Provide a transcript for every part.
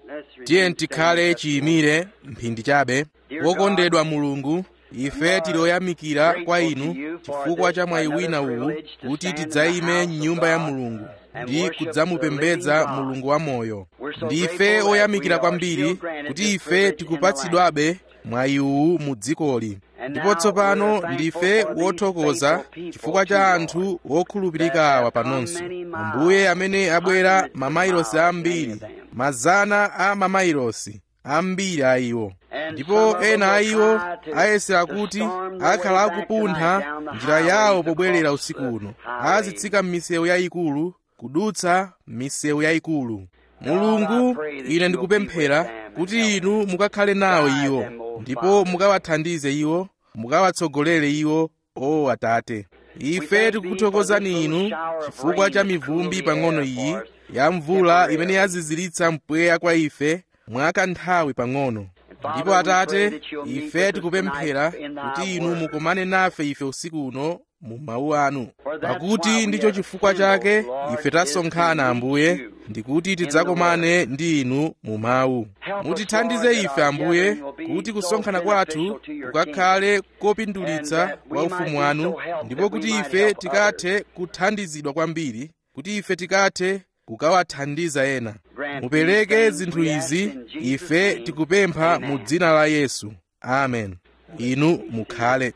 tiye tikhale chiyimire mphindi chabe wokondedwa mulungu ife tiloyamikira kwa inu chifukwa cha mwayi wina uwu kuti tidzayime m'nyumba ya mulungu ndi kudzamupembedza mulungu wa moyo ndife oyamikira kwambiri kuti ife tikupatsidwabe mwayi uwu mu dzikoli ndipo tsopano ndife wothokoza chifukwa cha anthu wokhulupirika awa panonso ambuye amene abwera mamailosi ambiri mazana a mamailosi ambiri a iwo ndipo ena a iwo ayesera kuti akhala akupuntha njira yawo pobwerera usiku uno azitsika m'misewu yayikulu kudutsa m'misewu yayikulu mulungu ine ndikupemphera kuti inu mukakhale nawo iwo ndipo mukawathandize iwo mukawatsogolere iwo o atate ife tikukuthokozani inu chifukwa cha mivumbi pang'ono iyi ya mvula imene yaziziritsa mpweya kwa ife mwa kanthawi pang'ono ndipo atate ife tikupemphera kuti inu mukomane nafe ife usiku uno mu mawu anu pakuti ndicho chifukwa chake ife tasonkhana ambuye ndikuti tidzakomane ndi inu mu mawu mutithandize ife ambuye kuti kusonkhana kwathu kukakhale kopindulitsa kwa ufumu wanu ndipo kuti ife tikathe kuthandizidwa kwambiri kuti ife tikathe kukawathandiza ena mupereke zinthu izi ife tikupempha mu dzina la yesu amen inu mukhale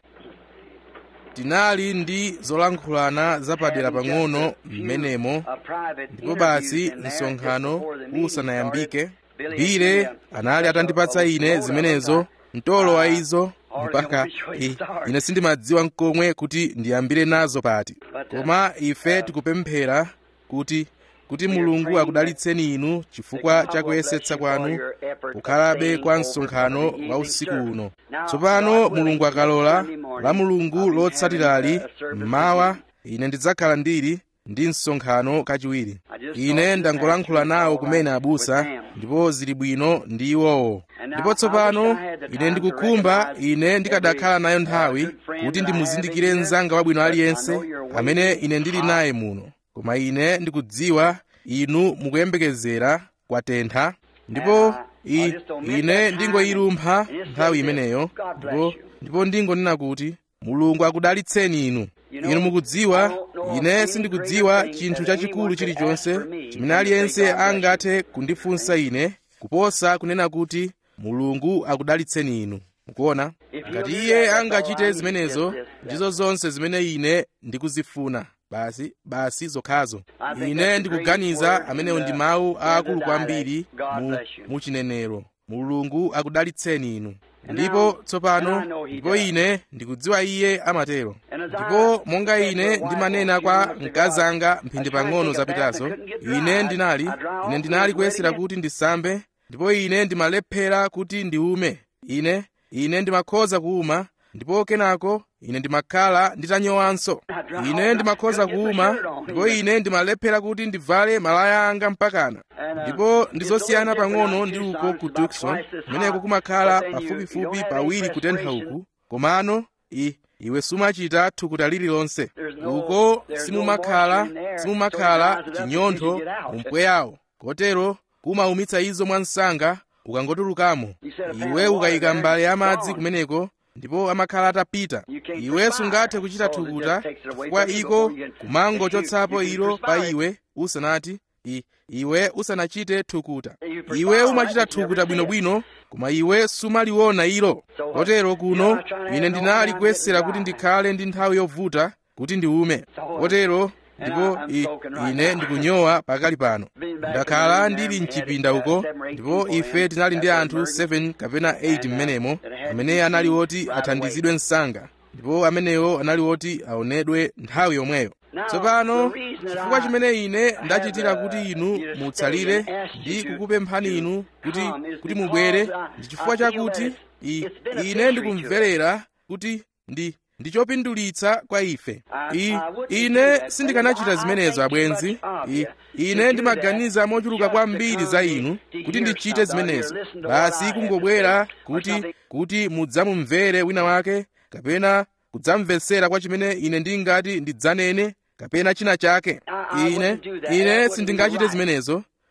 tinali ndi zolankhulana zapadera pang'ono m'menemo ndipo basi msonkhano usanayambike bile anali atandipatsa ine zimenezo mtolo wa izo mpaka i, ine sindimadziwa mkomwe kuti ndiyambire nazo pati koma ife tikupemphera kuti kuti mulungu akudalitseni inu chifukwa cha kuyesetsa kwanu kukhalabe kwa msonkhano wa usiku uno tsopano mulungu akalola la mulungu lotsatirali mmawa ine ndidzakhala ndili ndi msonkhano kachiwiri ine ndangolankhula nawo kumene abusa ndipo zili bwino ndi iwowo ndipo tsopano ine ndikukhumba ine ndikadakhala nayo nthawi kuti ndimuzindikire mnzanga wabwino aliyense amene ine ndili naye muno koma ine ndikudziwa inu mukuyembekezera kwatentha ndipo i, ine ndingoyilumpha nthawi imeneyo ndipo ndipo ndingonena kuti mulungu akudalitseni inu inu mukudziwa ine sindikudziwa chinthu chachikulu chilichonse chimene aliyense angathe kundifunsa ine kuposa kunena kuti mulungu akudalitseni inu mukuona ngati iye angachite zimenezo ndizo zonse zimene ine ndikuzifuna basi basi zokhazo ine ndikuganiza amenewo ndi mawu aakulu kwambiri mu, mu chinenero mulungu akudalitseni inu ndipo tsopano ndipo ine ndikudziwa iye amatero ndipo monga ine ndimanena kwa mkazanga mphindi pang'ono zapitazo ine ndinali ine ndinali kuyesera kuti ndisambe ndipo ine ndimalephera kuti ndiume ine ine ndimakhoza kuuma ndipo kenako ine ndimakhala nditanyowanso ine ndimakhoza kuuma ndipo ine ndimalephera kuti ndivale malaya anga mpakana ndipo ndizosiyana pang'ono ndi uko ku tucson kumeneko kumakhala pafupifupi pawiri kutentha uku komano i iwe sumachita thukuta lililonse uko simumakhala simumakhala chinyontho mu mpweyawo kotero kumaumitsa izo mwansanga ukangotulukamo iwe ukayika mbale yamadzi kumeneko ndipo amakhala atapita iwe sungathe kuchita thukuta chifukwa iko kumangochotsapo ilo pa iwe usanati I, iwe usanachite thukuta iwe umachita thukuta bwinobwino koma iwe sumaliona ilo kotero kuno ine ndinali kuyesera kuti ndikhale ndi nthawi yovuta kuti ndiume kotero ndipo i, ine ndikunyowa pakali pano ndakhala ndili mchipinda uko ndipo ife tinali ndi anthu 7 kapena 8 mmenemo amene anali woti athandizidwe msanga ndipo amenewo anali woti aonedwe nthawi yomweyo tsopano chifukwa chimene ine ndachitira kuti inu mutsalire ndi kukupemphani inu kuti kuti mubwere ndi chifukwa chakuti i, ine ndikumverera kuti ndi ndi chopindulitsa kwa ife I, ine sindikanachita zimenezo abwenzi I, ine ndimaganiza mochuluka kwambiri za inu kuti ndichite zimenezo basi kungobwera kuti kuti mudzamumvere wina wake kapena kudzamvetsera kwa chimene ine ndingati ndidzanene kapena china chake ine ine sindingachite zimenezo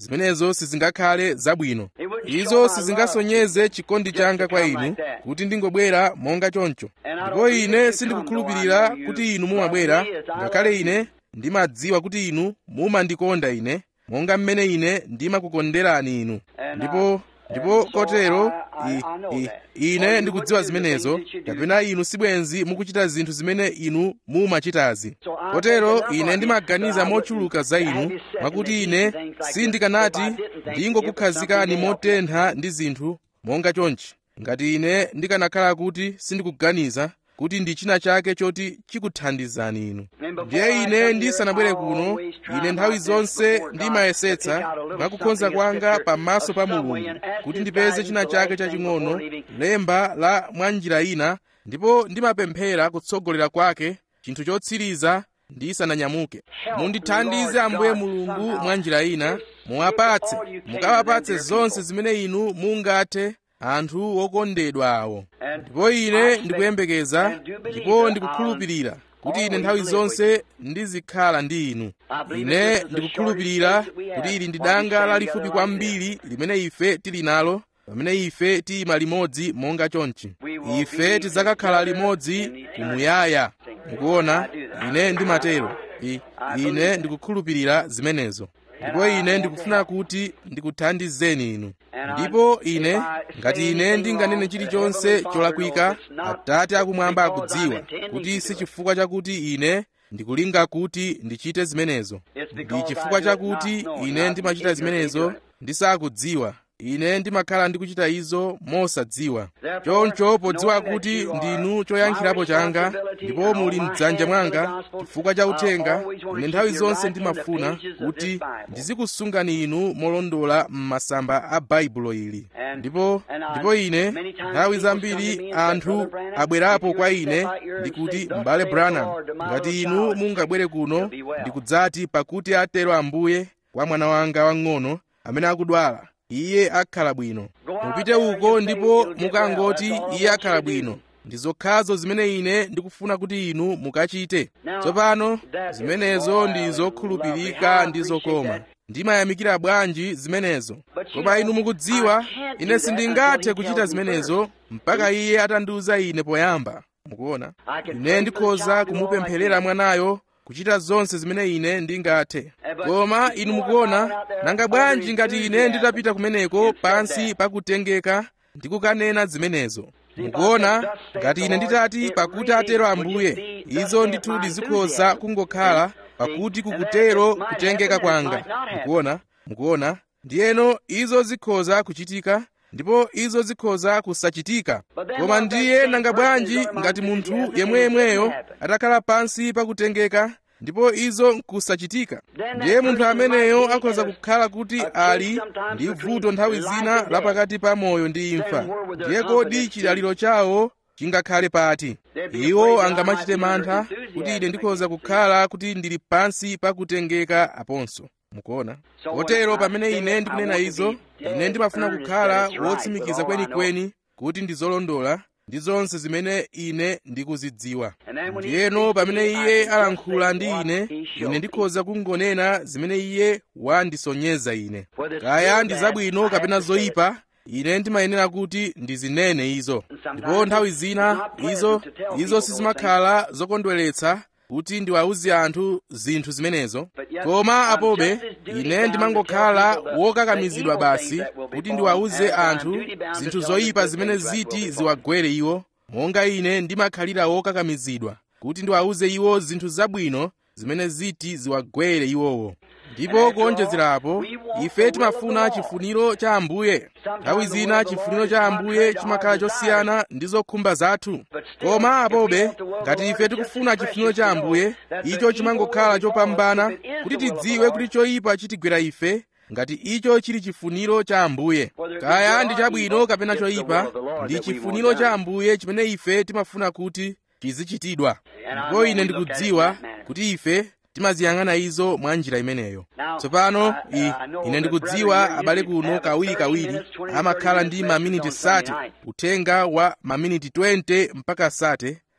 zimenezo sizingakhale zabwino izo sizingasonyeze chikondi changa kwa inu kuti ndingobwera monga choncho ndipo ine sindikukhulupirira kuti inu mumabwera ngakhale ine ndimadziwa kuti inu mumandikonda ine monga mmene ine ndimakukonderani inu ndipo ndipo kotero i, i, ine ndikudziwa zimenezo kapena inu sibwenzi mukuchita zinthu zimene inu mumachitazi kotero ine ndimaganiza mochuluka za inu mwakuti ine sindikanati ndingokukhazikani motentha ndi zinthu monga chonchi ngati ine ndikanakhala kuti sindikuganiza kuti ndi china chake choti chikuthandizani inu ndiye ine ndisanabwere kuno ine nthawi zonse ndimayesetsa mwakukhonza kwanga pamaso pa mulungu kuti ndipeze china chake chaching'ono lemba la mwa njira ina ndipo ndimapemphera kutsogolera kwake chinthu chotsiriza ndisananyamuke mundithandize ambuye mulungu mwa njira ina muwapatse mukawapatse zonse zimene inu mungathe anthu wokondedwa awo ndipo ine ndikuyembekeza ndipo ndikukhulupirira kuti ine nthawi zonse ndizikhala ndi inu ine ndikukhulupirira kuti ili ndi danga lalifupi kwambiri limene ife tili nalo pamene ife tiyima limodzi monga chonchi ife tidzakakhala limodzi kumuyaya mukuona ine ndimatero I, ine ndikukhulupirira zimenezo ndipo ine ndikufuna kuti ndikuthandizeni inu ndipo ine ngati ine ndinganene chilichonse cholakwika atate akumwamba akudziwa kuti si chifukwa chakuti ine ndikulinga kuti ndichite zimenezo ndi chifukwa chakuti ine ndimachita zimenezo ndisakudziwa ine ndimakhala ndikuchita izo mosadziwa choncho podziwa kuti ndinu choyankhirapo changa ndipo muli mdzanja mwanga chifukwa cha uthenga ine nthawi zonse ndimafuna kuti ndizikusungani inu molondola m'masamba a baibulo ili ndipo ndipo ine nthawi zambiri anthu abwerapo kwa ine ndikuti m'bale branham ngati inu mungabwere kuno ndikudzati pakuti atero ambuye kwa mwana wanga wang'ono amene akudwala iye akhala bwino mupite uko ndipo mukangoti iye akhala bwino ndi zokhazo zimene ine ndikufuna kuti inu mukachite tsopano zimenezo ndi zokhulupirika ndi zokoma ndimayamikira bwanji zimenezo koma inu mukudziwa ine sindingathe kuchita zimenezo mpaka iye atandiuza ine poyamba mukuona ine ndikhoza kumupempherera mwanayo kuchita zonse zimene ine ndingathe koma inu mukuona nanga bwanji ngati ine nditapita kumeneko pansi pakutengeka ndikukanena zimenezo mukuona ngati ine nditati pakuti atero ambuye izo ndithu ndizikhoza kungokhala pakuti kukutero kutengeka kwanga mukuona mukuona ndiyeno izo zikhoza kuchitika ndipo izo zikhoza kusachitika koma ndiye nanga bwanji ngati munthu yemweyemweyo atakhala pansi pakutengeka ndipo izo nkusachitika ndiye munthu ameneyo akhoza kukhala kuti ali ndi vuto nthawi zina lapakati pa moyo ndi imfa ndiye kodi chidaliro chawo chingakhale pati iwo angamachite mantha kuti ine ndikhoza kukhala kuti ndili pansi pakutengeka aponso mukuona kotero pamene ine ndikunena izo ine ndimafuna kukhala wotsimikiza kwenikweni kuti ndizolondola ndi zonse zimene ine ndikuzidziwa ndiyeno pamene iye alankhula ndi ine ine ndikhoza kungonena zimene iye wandisonyeza ine kaya ndi zabwino kapena zoyipa ine ndimayenera kuti ndizinene izo ndipo nthawi zina izo izo sizimakhala zokondweretsa kuti ndiwawuze anthu zinthu zimenezo koma apobe ine ndimangokhala wokakamizidwa basi kuti ndiwawuze anthu zinthu zoyipa zimene ziti ziwagwere iwo monga ine ndimakhalira wokakamizidwa kuti ndiwawuze iwo zinthu zabwino zimene ziti ziwagwere iwowo ndipo kuonjezerapo ife timafuna chifuniro cha ambuye nthawi zina chifuniro cha ambuye chimakhala chosiyana ndi zokhumba zathu koma apobe ngati ife tikufuna chifuniro cha ambuye icho chimangokhala chopambana kuti tidziwe kuti choyipa chitigwera ife ngati icho chili chifuniro cha ambuye kaya ndi chabwino kapena choyipa ndi chifuniro cha ambuye chimene ife timafuna kuti chizichitidwa ndipo ine ndikudziwa kuti ife timaziyang'ana izo mwa njira imeneyo tsopano ine ndikudziwa abale kuno kawirikawiri amakhala ndi maminiti sate uthenga wa maminiti 20 mpaka sate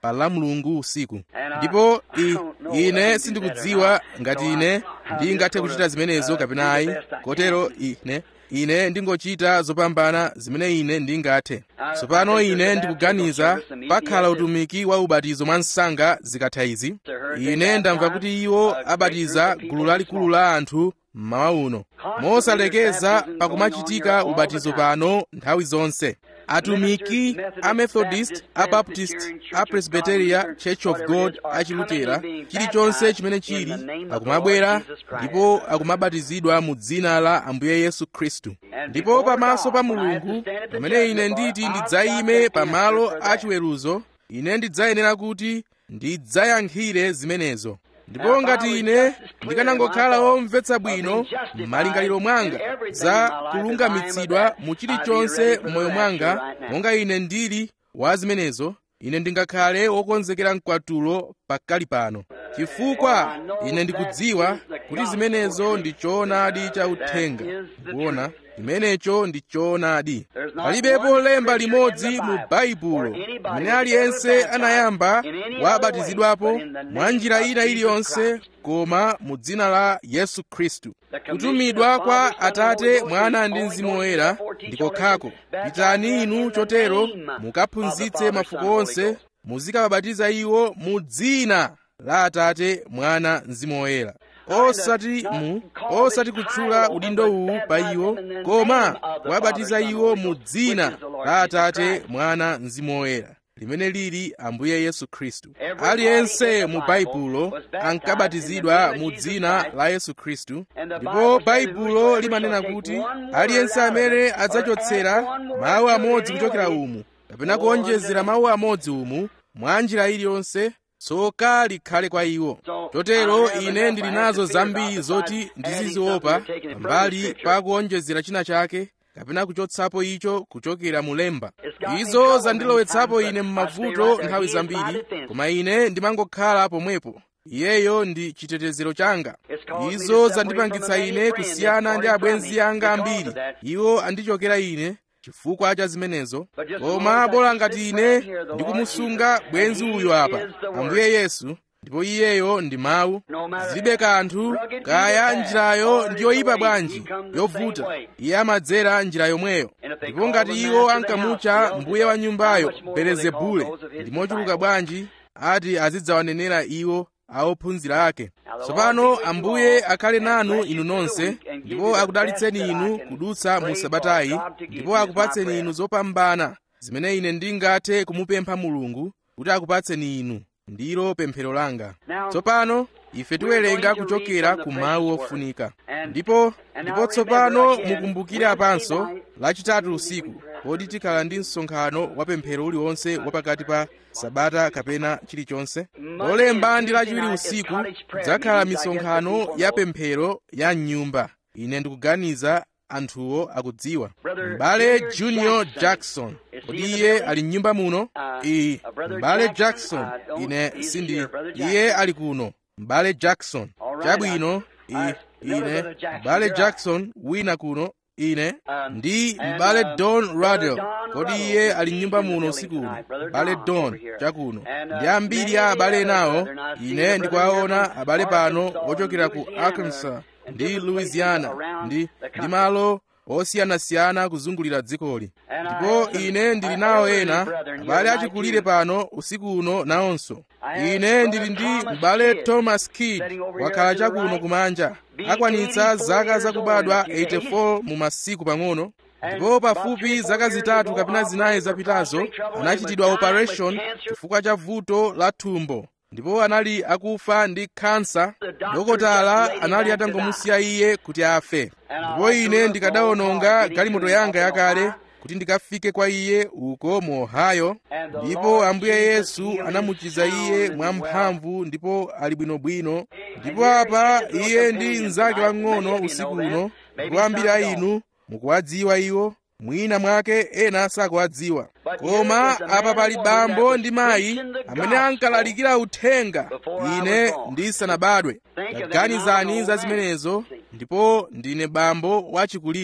pa la mulungu usiku ndipo i, ine sindikudziwa ngati ine ndingathe kuchita zimenezo kapena ayi kotero ine ine ndingochita zopambana zimene ine ndingathe tsopano ine ndikuganiza pakhala utumiki wa ubatizo mwa msanga zikatha izi ine ndamva kuti iwo abatiza gulu lalikulu la anthu mmawa uno mosalekeza pakumachitika ubatizo pano nthawi zonse atumiki a methodist a baptist a presbyteria church of god a chilutera chilichonse chimene chili akumabwera ndipo akumabatizidwa mu dzina la ambuye yesu khristu ndipo pamaso pa mulungu pamene ine nditi ndidzayime pamalo achiweruzo ine ndidzayenera kuti ndidzayankhire zimenezo ndipo ngati ine ndikanangokhala womvetsa bwino m'malingaliro mwanga za kulungamitsidwa mu chilichonse m'moyo mwanga monga ine ndili wa zimenezo ine ndingakhale wokonzekera mkwatulo pakali pano chifukwa ine ndikudziwa kuti zimenezo ndi choonadi cha uthenga kuona chimenecho ndi choonadi palibepo lemba limodzi mu baibulo limene aliyense anayamba wabatizidwapo mwa njira ina iliyonse koma mu dzina la yesu khristu kutumidwa kwa atate mwana ndi mzimu woyera ndikokhako pitani inu chotero mukaphunzitse mafuko onse muzikawabatiza iwo mu dzina la atate mwana mzimu woyera osati mu osati kutchula udindo uwu pa iwo koma kuwabatiza iwo mu dzina la atate mwana mzimu woyera limene lili ambuye yesu khristu aliyense mu baibulo ankabatizidwa mu dzina la yesu khristu ndipo baibulo limanena kuti aliyense amene adzachotsera mawu amodzi kuchokera umu kapena kuonjezera mawu amodzi umu mwa njira iliyonse tsoka likhale kwa iwo chotero ine ndili nazo zambiri zoti ndiziziopa pambali pa kuonjezera china chake kapena kuchotsapo icho kuchokera mulemba izo zandilowetsapo ine m'mavuto nthawi zambiri koma ine ndimangokhala pomwepo iyeyo ndi chitetezero changa izo zandipangitsa ine kusiyana ndi abwenzi anga ambiri iwo andichokera ine chifukwa cha zimenezo koma bola ngati ine ndikumusunga bwenzi uyu apa ambuye yesu ndipo iyeyo ndi mawu zilibe kanthu kaya njirayo ndi yoyipa bwanji yovuta iye amadzera njira yomweyo ndipo ngati iwo ankamutcha mbuye wa nyumbayo belezebule ndi mochuluka bwanji ati azidzawanenera iwo aophunzira ake tsopano ambuye akhale nanu inu nonse ndipo akudalitseni inu kudutsa mu sabatayi ndipo akupatseni inu zopambana zimene ine ndingathe kumupempha mulungu kuti akupatseni inu ndilo pemphero langa tsopano ife tiwerenga kuchokera ku mawu ofunika ndipo ndipo tsopano mukumbukire apanso lachitatu usiku poti tikhala ndi msonkhano wa pemphero uliwonse wapakati pa sabata kapena chilichonse lolemba ndi lachiwiri usiku kudzakhala misonkhano ya pemphero ya mnyumba ine ndikuganiza anthuwo akudziwa m'bale junior jackson kodi iye ali mnyumba muno iyi m'bale jackson ine sindi iye ali kuno m'bale jackson chabwino i ine m'bale jackson wina kuno ine ndi m'bale don radel kodi iye ali mnyumba muno usiku uno m'bale don chakuno ndi ambiri a abale nawo ine ndikuwaona abale pano ochokera ku arkansas ndi louisiana ndi ndi malo osiyanasiyana kuzungulira dzikoli ndipo ine ndili nawo ena abale achikulire pano usiku uno nawonso ine ndili ndi m'bale thomas kidd wakhala chakuno kumanja akwanitsa zaka zakubadwa 84 mu masiku pang'ono ndipo pafupi zaka zitatu kapena zinayi zapitazo anachitidwa operation chifukwa cha vuto la thumbo ndipo anali akufa ndi khansa dokotala anali atangomusiya iye kuti afe ndipo ine ndikadawononga galimoto yanga yakale kuti ndikafike kwa iye uko mu ohio ndipo ambuye yesu anamuchiza iye mwamphamvu ndipo ali bwinobwino ndipo apa iye ndi mnzake wang'ono usiku uno ndipo ambiri a inu mukuwadziwa iwo mwina mwake ena sakuwadziwa koma apa pali bambo ndi mayi amene ankalalikira uthenga ine ndisanabadwe taganizani za zimenezo ndipo ndine bambo wachikulire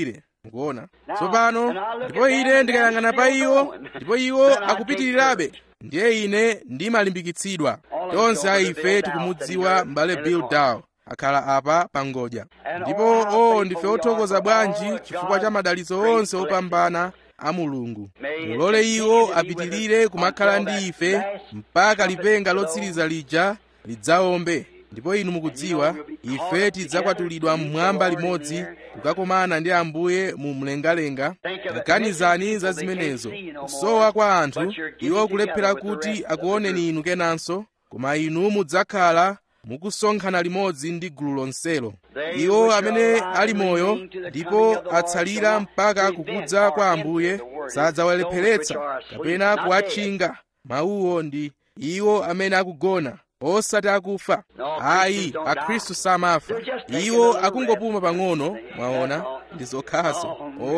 mukuona tsopano ndipo ine ndikayang'ana pa iwo ndipo iwo akupitirirabe ndiye ine ndimalimbikitsidwa tonse a ife tikumudziwa m'bale bill dow akhala apa pangodya ndipo o ndife othokoza bwanji chifukwa cha madalitso onse opambana a mulungu mulole iwo apitirire kumakhala ndi ife mpaka lipenga lotsiriza lija lidzaombe ndipo inu mukudziwa ife tidzakwatulidwa mmwamba limodzi kukakomana ndi ambuye mu mlengalenga taganizani za zimenezo kusowa kwa anthu iwo kulephera kuti akuoneni inu kenanso koma inu mudzakhala mukusonkhana limodzi ndi gulu lonselo iwo amene ali moyo ndipo atsalira mpaka kukudza kwa ambuye sadzawalepheretsa kapena kuwatchinga mawuwo ndi iwo amene akugona osati akufa ayi akhristu samafa iwo akungopuma pang'ono mwaona ndi zokhazo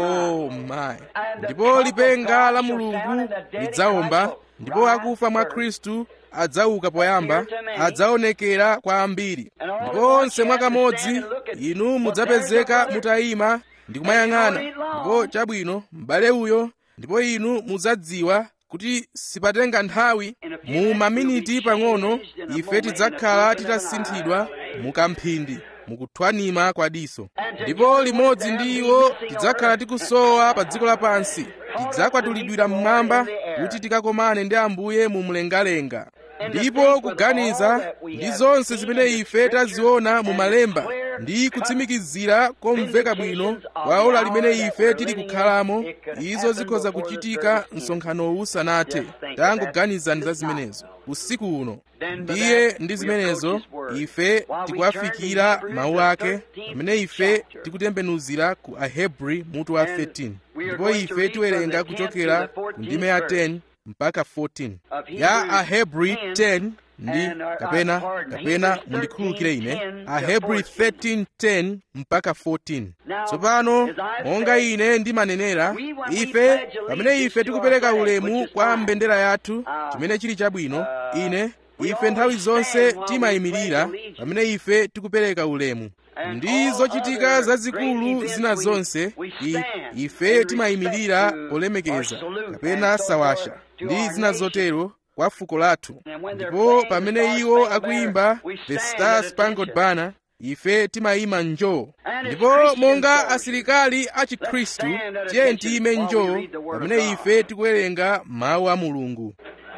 oh my ndipo lipenga la mulungu lidzaomba ndipo akufa mwa khristu adzauka poyamba adzaonekera kwa ambiri ndipo onse mwakamodzi inu mudzapezeka mutayima ndi kumayang'ana ndipo chabwino m'bale uyo ndipo inu mudzadziwa kuti sipatenga nthawi mu maminiti pang'ono ife tidzakhala titasinthidwa mukamphindi mukuthwanima kwa diso ndipo limodzi ndi iwo tidzakhala tikusowa pa dziko lapansi tidzakwatulidwira mmwamba kuti tikakomane ndi ambuye mu mlengalenga ndipo kuganiza ndi zonse zimene ife taziona mu malemba ndi kutsimikizira komveka bwino kwa ola limene ife tili kukhalamo izo zikhoza kuchitika msonkhanowu usanathe tangoganizani za zimenezo usiku uno ndiye ndi zimenezo ife tikuwafikira mawu ake pamene ife tikutembenuzira ku ahebri mutu wa 13 ndipo ife tiwerenga kuchokera ku ndime ya 10 mpaka 14 ya ahebri 10 ndi kapena kapena mundikhululukire ine ahebri 13:10 mpaka 14 tsopano monga ine ndimanenera ife pamene ife tikupereka ulemu kwa mbendera yathu chimene chili chabwino ine ife nthawi zonse timayimirira pamene ife tikupereka ulemu ndi zochitika zazikulu zina zonse I, ife timayimirira polemekeza kapena sawasha ndi zina zotero kwa fuko lathu ndipo pamene iwo akuyimba the star spangled banner ife timayima njoo ndipo monga asilikali a chikhristu tiye tiyime njoo pamene ife tikuwerenga mawu a mulungu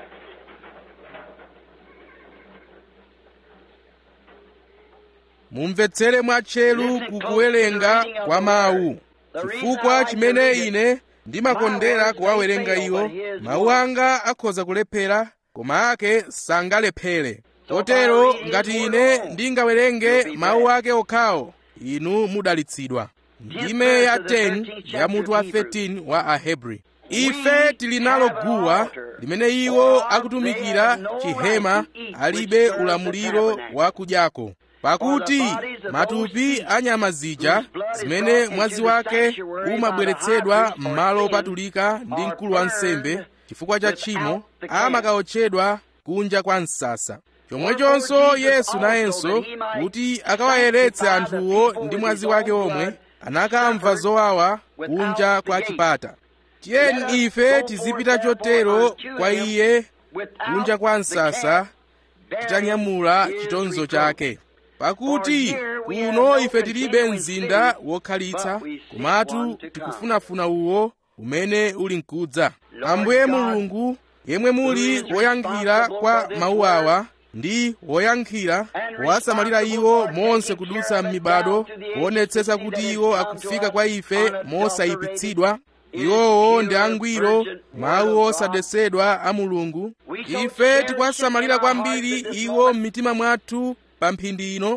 mumvetsere mwatcheru kukuwerenga kwa mawu chifukwa chimene ine ndimakondera kuwawerenga iwo mawu anga akhoza kulephera koma ake sangalephere kotero ngati ine ndingawerenge mawu ake okhawo inu mudalitsidwa ndime ya 10 ya mutu wa 13 wa ahebri ife tili nalo guwa limene iwo akutumikira chihema alibe ulamuliro wa kudyako pakuti matupi a nyama zija zimene mwazi wake umabweretsedwa m'malo opatulika ndi mkulu wa nsembe chifukwa cha tchimo amakaotchedwa kunja kwa msasa chomwechonso yesu nayenso kuti akawayeretse anthuwo ndi mwazi wake omwe anakamva zowawa kunja kwa chipata tiyeni ife tizipita chotero kwa iye kunja kwa msasa titanyamula chitonzo chake pakuti kuno ife tilibe mzinda wokhalitsa komatu tikufunafuna uwo umene uli mkudza ambuye mulungu yemwe muli woyankhira kwa mawu awa ndi woyankhira wowasamalira iwo monse kudutsa m'mibado kuonetsetsa kuti iwo akufika kwa ife mosayipitsidwa iwowo ndi angwiro mawu osadetsedwa a mulungu ife tikuwasamalira kwambiri iwo m'mitima mwathu pa mphindi ino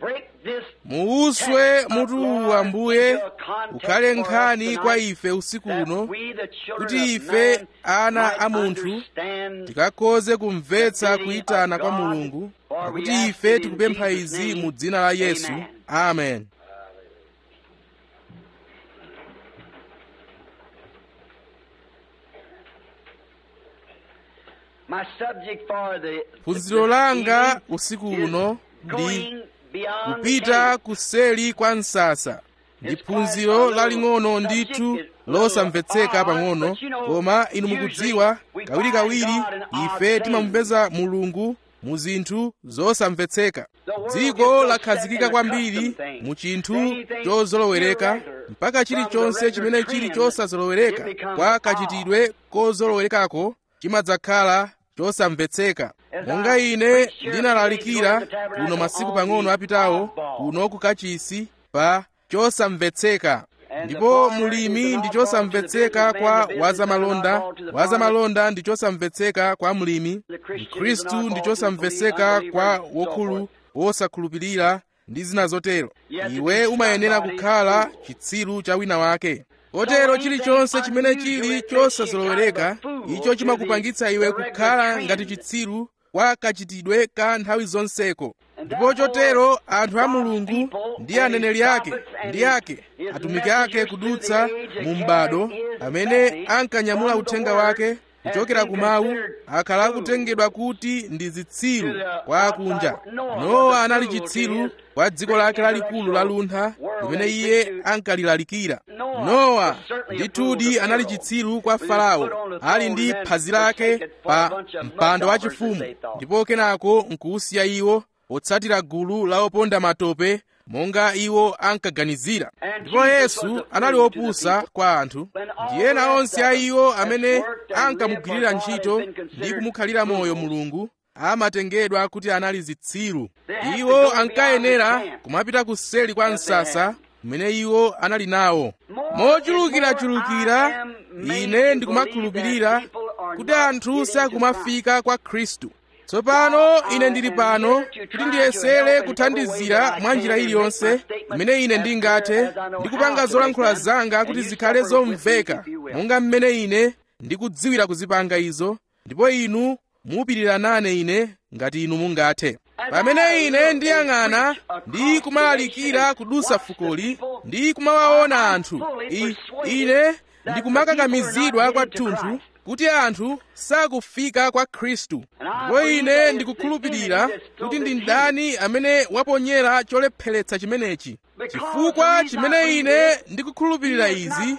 muuswe mutu ambuye ukhale nkhani kwa ife usiku uno kuti ife ana a munthu tikakhoze kumvetsa kuyitana kwa mulungu pakuti ife tikupempha izi mu dzina la yesu amen phunziro langa usiku uno ndi kupita kuseli kwa msasa ndi phunziro laling'ono ndithu losamvetseka pang'ono koma inu mukudziwa kawirikawiri ife timamupeza mulungu mu zinthu zosamvetseka dziko lakhazikika kwambiri mu chinthu chozolowereka mpaka chilichonse chimene chili chosazolowereka kwa kachitidwe kozolowerekako chimadzakhala chosamvetseka monga ine ndinalalikira kuno masiku pang'ono apitawo kuno ku kachisi pa chosamvetseka ndipo mulimi ndi chosamvetseka kwa wazamalonda wazamalonda ndi chosamvetseka kwa mulimi mkhristu ndi chosamvetseka kwa wokhulu wosakhulupirira ndi zina zotero iwe umayenera kukhala chitsiru cha wina wake kotero chilichonse chimene chili chosazolowereka icho chimakupangitsa iwe kukhala ngati chitsiru kwa kachitidwe ka nthawi zonseko ndipo chotero anthu a mulungu ndi aneneri ake ndi ake atumiki ake kudutsa mu m'bado amene ankanyamula uthenga wake kuchokera ku mawu akhala akutengedwa kuti ndi zitsiru kwa akunja nowa anali chitsiru kwa dziko lake lalikulu la luntha limene iye ankalilalikira nowa ndithudi anali chitsiru kwa farao ali ndi phazi lake pa mpando wachifumu ndipo kenako nkuusiya iwo potsatira gulu la oponda matope monga iwo ankaganizira ndipo yesu anali opusa kwa anthu ndi ena onse a iwo amene ankamugwirira ntchito ndi kumukhalira moyo mulungu amatengedwa kuti anali zitsiru iwo ankayenera kumapita kuseli kwa msasa umene iwo anali nawo mochulukirachulukira ine ndikumakhulupirira kuti anthu sakumafika kwa khristu tsopano ine ndili pano kuti ndiyesere kuthandizira mwa njira iliyonse imene ine ndingathe ndikupanga zolankhula zanga kuti zikhale zomveka monga mmene ine ndikudziwira kuzipanga izo ndipo inu mupirira nane ine ngati inu mungathe pamene ine ndiyang'ana ndi kumalalikira kudusa fukoli ndi kumawaona anthu I, ine ndikumakakamizidwa kwathunthu kuti anthu sakufika kwa khristu ndipo ine ndikukhulupirira kuti ndi ndani amene waponyera cholepheretsa chimenechi chifukwa chimene ine ndikukhulupirira izi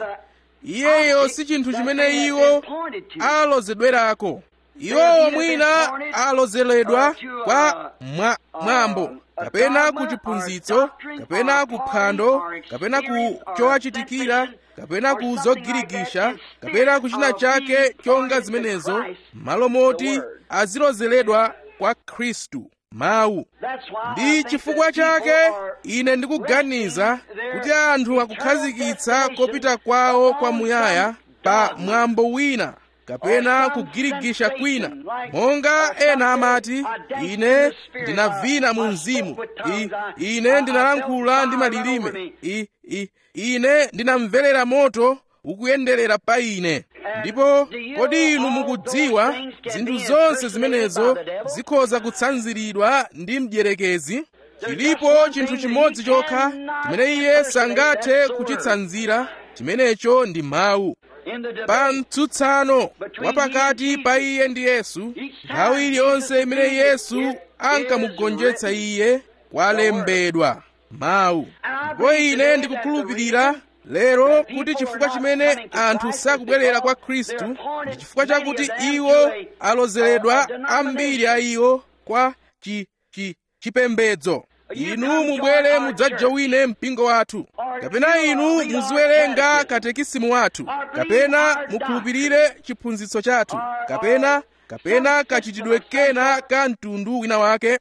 iyeyo si chinthu chimene iwo alozedwerako iwowo mwina alozeredwa kwa mwa, mwambo kapena ku chiphunzitso kapena ku phwando kapena ku chowachitikira kapena ku zogirigisha kapena ku china chake chonga zimenezo malo moti azilozeredwa kwa khristu mawu ndi chifukwa chake ine ndikuganiza kuti anthu akukhazikitsa kopita kwawo kwamuyaya pa mwambo wina kapena kugirigisha kwina monga ena amati ine ndinavina mu mzimu I, ine ndinalankhula ndi malilime I, I, ine ndinamverera moto ukuyenderera pa ine ndipo kodi inu mukudziwa zinthu zonse zimenezo zikhoza kutsanziridwa ndi mdierekezi chilipo chinthu chimodzi chokha chimene iye sangathe kuchitsanzira chimenecho ndi mawu pa mtsutsano wapakati pa iye ndi yesu nthawi iliyonse imene yesu ankamugonjetsa iye kwalembedwa mawu ndipo ine ndikukhulupirira lero kuti chifukwa chimene anthu sakubwerera kwa khristu ndi chifukwa chakuti iwo alozeredwa ambiri a iwo kwa chi, chi, chipembedzo inu mubwere mudzajowine mpingo wathu kapena inu muziwerenga katekisimu wathu kapena mukhulupirire chiphunzitso chathu kapena kapena kachitidwe kena ka mtundu wina wake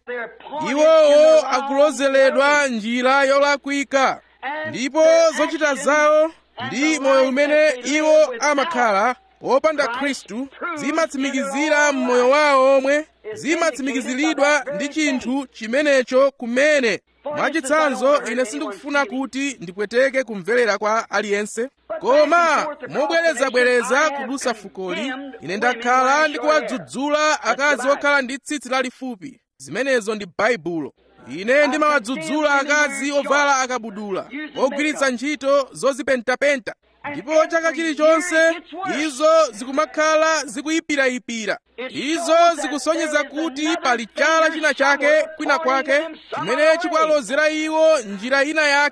iwowo akulozeredwa njira yolakwika ndipo zochita zawo ndi moyo umene iwo amakhala wopanda khristu zimatsimikizira mmoyo wawo omwe zimatsimikiziridwa ndi chinthu chimenecho kumene mwachitsanzo ine sindikufuna kuti ndipweteke kumverera kwa aliyense koma mobwerezabwereza kudusa fukoli ine ndakhala ndikuwadzudzula akazi okhala ndi tsitsi lalifupi zimenezo ndi baibulo ine ndimawadzudzula akazi ovala akabudula ogwiritsa ntchito zozipentapenta ndipo chaka chilichonse izo zikumakhala zikuyipirayipira izo zikusonyeza kuti pali chala china chake kwina kwake chimene chikuwalozera iwo njira ina yake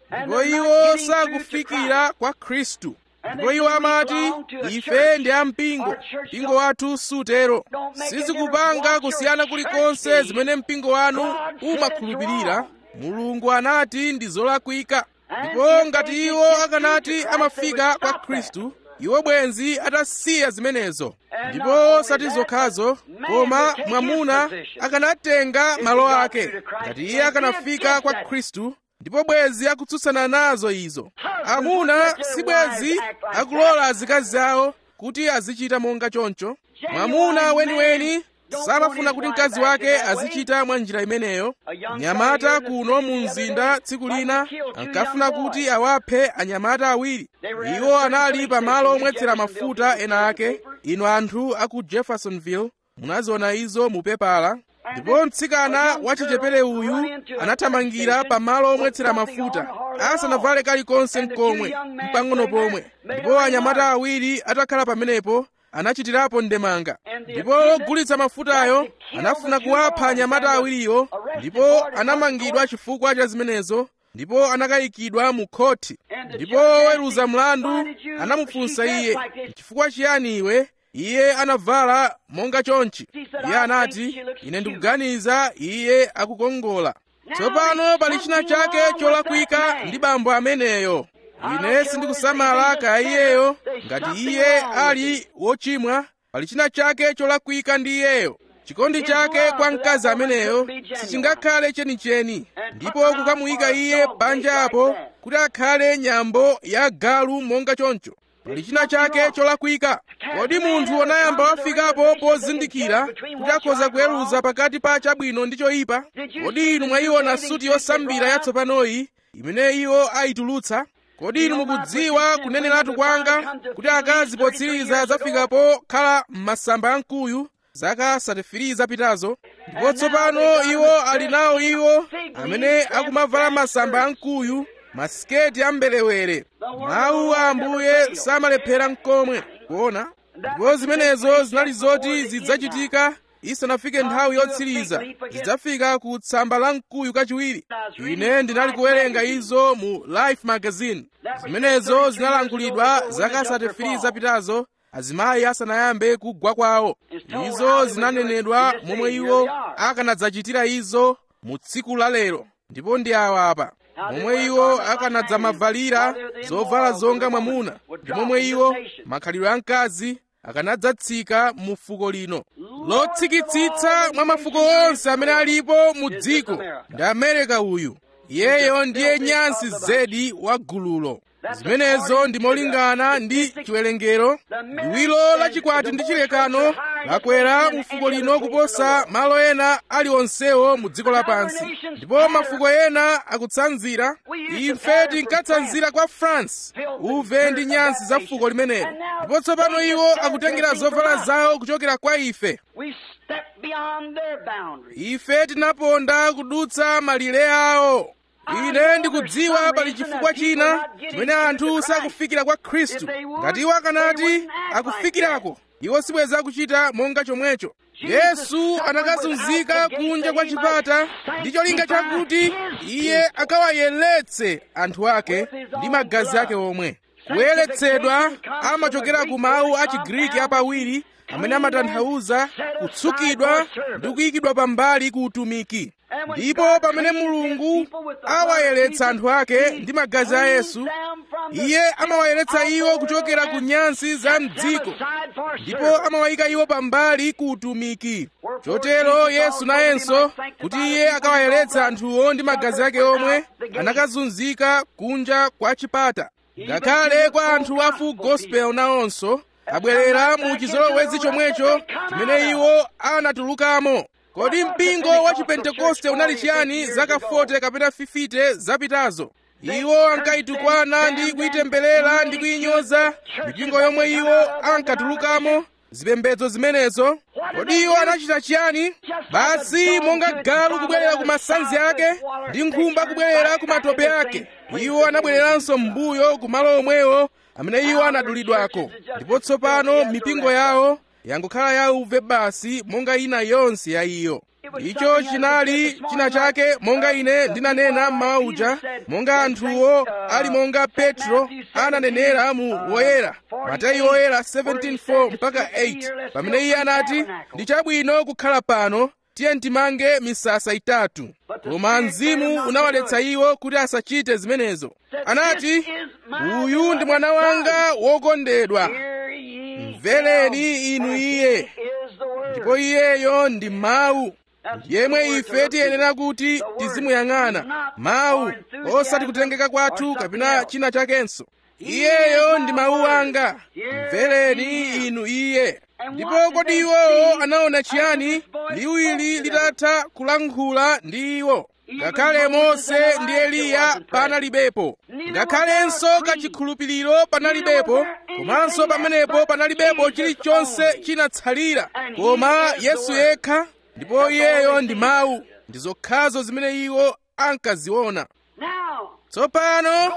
ndipo iwo sakufikira kwa khristu ndipo iwo amati ife ndi ampingo mpingo wathu sutero sizikupanga kusiyana kulikonse zimene mpingo wanu umakhulupirira mulungu anati ndi zolakwika ndipo ngati iwo akanati amafika kwa khristu iwo bwenzi atasiya zimenezo ndipo sati zokhazo koma mwamuna akanatenga malo ake ngati iye akanafika kwa khristu ndipo bwenzi akutsutsana nazo izo amuna si bwenzi akulola azikazi awo kuti azichita monga choncho mwamuna weniweni samafuna kuti mkazi wake azichita mwa njira imeneyo nyamata kuno mu mzinda tsiku lina ankafuna kuti awaphe anyamata awiri iwo anali pamalo omwetsera mafuta ena ake inu anthu aku jeffersonville munaziona izo mu pepala ndipo mtsikana wachichepere uyu anathamangira pamalo omwetsera mafuta asanavale kalikonse mkomwe mpang'ono pomwe ndipo anyamata awiri atakhala pamenepo anachitirapo ndemanga ndipo ogulitsa mafutayo anafuna kuwapha anyamata awiriwo ndipo anamangidwa chifukwa cha zimenezo ndipo anakayikidwa mu khoti ndipo oweruza mlandu anamufunsa iye chifukwa chiyani iwe iye anavala monga chonchi iye anati ine ndikuganiza iye akukongola tsopano pali china chake cholakwika ndi bambo ameneyo ine sindikusamala kaya iyeyo ngati iye ali wochimwa pali china chake cholakwika ndi iyeyo chikondi chake kwa mkazi ameneyo sichingakhale chenicheni ndipo kukamuyika iye panja apo kuti akhale nyambo ya galu monga choncho pali china chake cholakwika kodi munthu anayamba wafikapo pozindikira kuti akhoza kuweruza pakati pa chabwino ndi choyipa kodi inu mwayiona suti yosambira yatsopanoyi imene iwo ayitulutsa kodi inu mukudziwa kuneneratu kwanga kuti akazi potsiriza zafikapo khala m'masamba amkuyu zaka 34 zapitazo ndipo tsopano iwo ali nawo iwo amene akumavala masamba amkuyu masiketi ambelewere mawu a ambuye samalephera mkomwe kuona ndipo zimenezo zinali zoti zidzachitika isanafike nthawi yotsiriza zidzafika ku tsamba la mkuyu kachiwiri ine ndinali kuwerenga izo mu life magazine zimenezo zinalankhulidwa zaka 33 zapitazo azimayi asanayambe kugwa kwawo izo zinanenedwa momwe iwo akanadzachitira izo mu tsiku la lero ndipo ndi awa apa momwe iwo akanadzamavalira zovala zonga mwamuna ndi momwe iwo makhalidwe a mkazi akanadzatsika mu fuko lino lotsikitsitsa mwa mafuko onse amene alipo mu dziko ndi amerika uyu iyeyo ndiye nyansi zedi wa gululo zimenezo ndi molingana ndi chiwerengero liwiro lachikwati ndi chilekano lakwera mu fuko lino kuposa malo ena aliwonsewo mu dziko lapansi ndipo mafuko ena akutsanzira ife tinkatsanzira kwa france uve ndi nyansi za fuko limenelo ndipo tsopano iwo akutengera zovala zawo kuchokera kwa ife ife tinaponda kudutsa malire awo ine ndikudziwa pali chifukwa china chimene anthu sakufikira kwa khristu ngati iwo akanati akufikirako iwo sibweza kuchita monga chomwecho yesu anakazunzika kunja kwa chipata ndi cholinga chakuti iye akawayeretse anthu ake ndi magazi ake omwe kuyeretsedwa amachokera ku mawu a chigriki apawiri amene amatanthauza kutsukidwa ndi kuyikidwa pambali ku utumiki ndipo pamene mulungu awayeretsa anthu ake ndi magazi a yesu iye amawayeretsa iwo kuchokera ku nyansi za mdziko ndipo amawayika iwo pambali ku utumiki chotero yesu nayenso kuti iye akawayeretsa anthuwo ndi magazi ake omwe anakazunzika kunja kwa chipata ngakhale kwa anthu a full gospel nawonso abwerera mu chizolowezi chomwecho chimene iwo anatulukamo kodi mpingo wa chipentekoste unali chiyani zaka 40 kapena 50 zapitazo iwo ankayitukwana ndi kuyitemberera ndi kuyinyoza mipingo yomwe iwo ankatulukamo zipembedzo zimenezo kodi iwo anachita chiyani basi monga galu kubwerera ku masanzi ake ndi nkhumba kubwerera ku matope ake iwo anabwereranso m'mbuyo ku malo omwewo amene iwo anadulidwako ndipo tsopano mipingo yawo yangokhala yauve basi monga ina yonse ya iyo icho chinali china chake monga ine ndinanena mmawa uja monga anthuwo ali monga petro ananenera mu woyera mateyu woyera 17:4 mpaka 8 pamene iye anati ndi chabwino kukhala pano tiye timange misasa itatu koma mzimu unawaletsa iwo kuti asachite zimenezo anati uyu ndi mwana wanga wokondedwa mvereni inu iye ndipo iyeyo ndi mawu yemwe ife tiyenera kuti tizimuyang'ana mawu osati kutengeka kwathu kapena china chakenso iyeyo ndi mawu anga mvereni inu iye ndipo kodi iwowo anaona chiyani liwiri litatha kulankhula ndi iwo ngakhale mose ndi eliya panalibepo ngakhalenso kachikhulupiriro panalibepo komanso pamenepo panalibepo chilichonse chinatsalira koma yesu yekha ndipo iyeyo ndi mawu ndi zokhazo zimene iwo ankaziona tsopano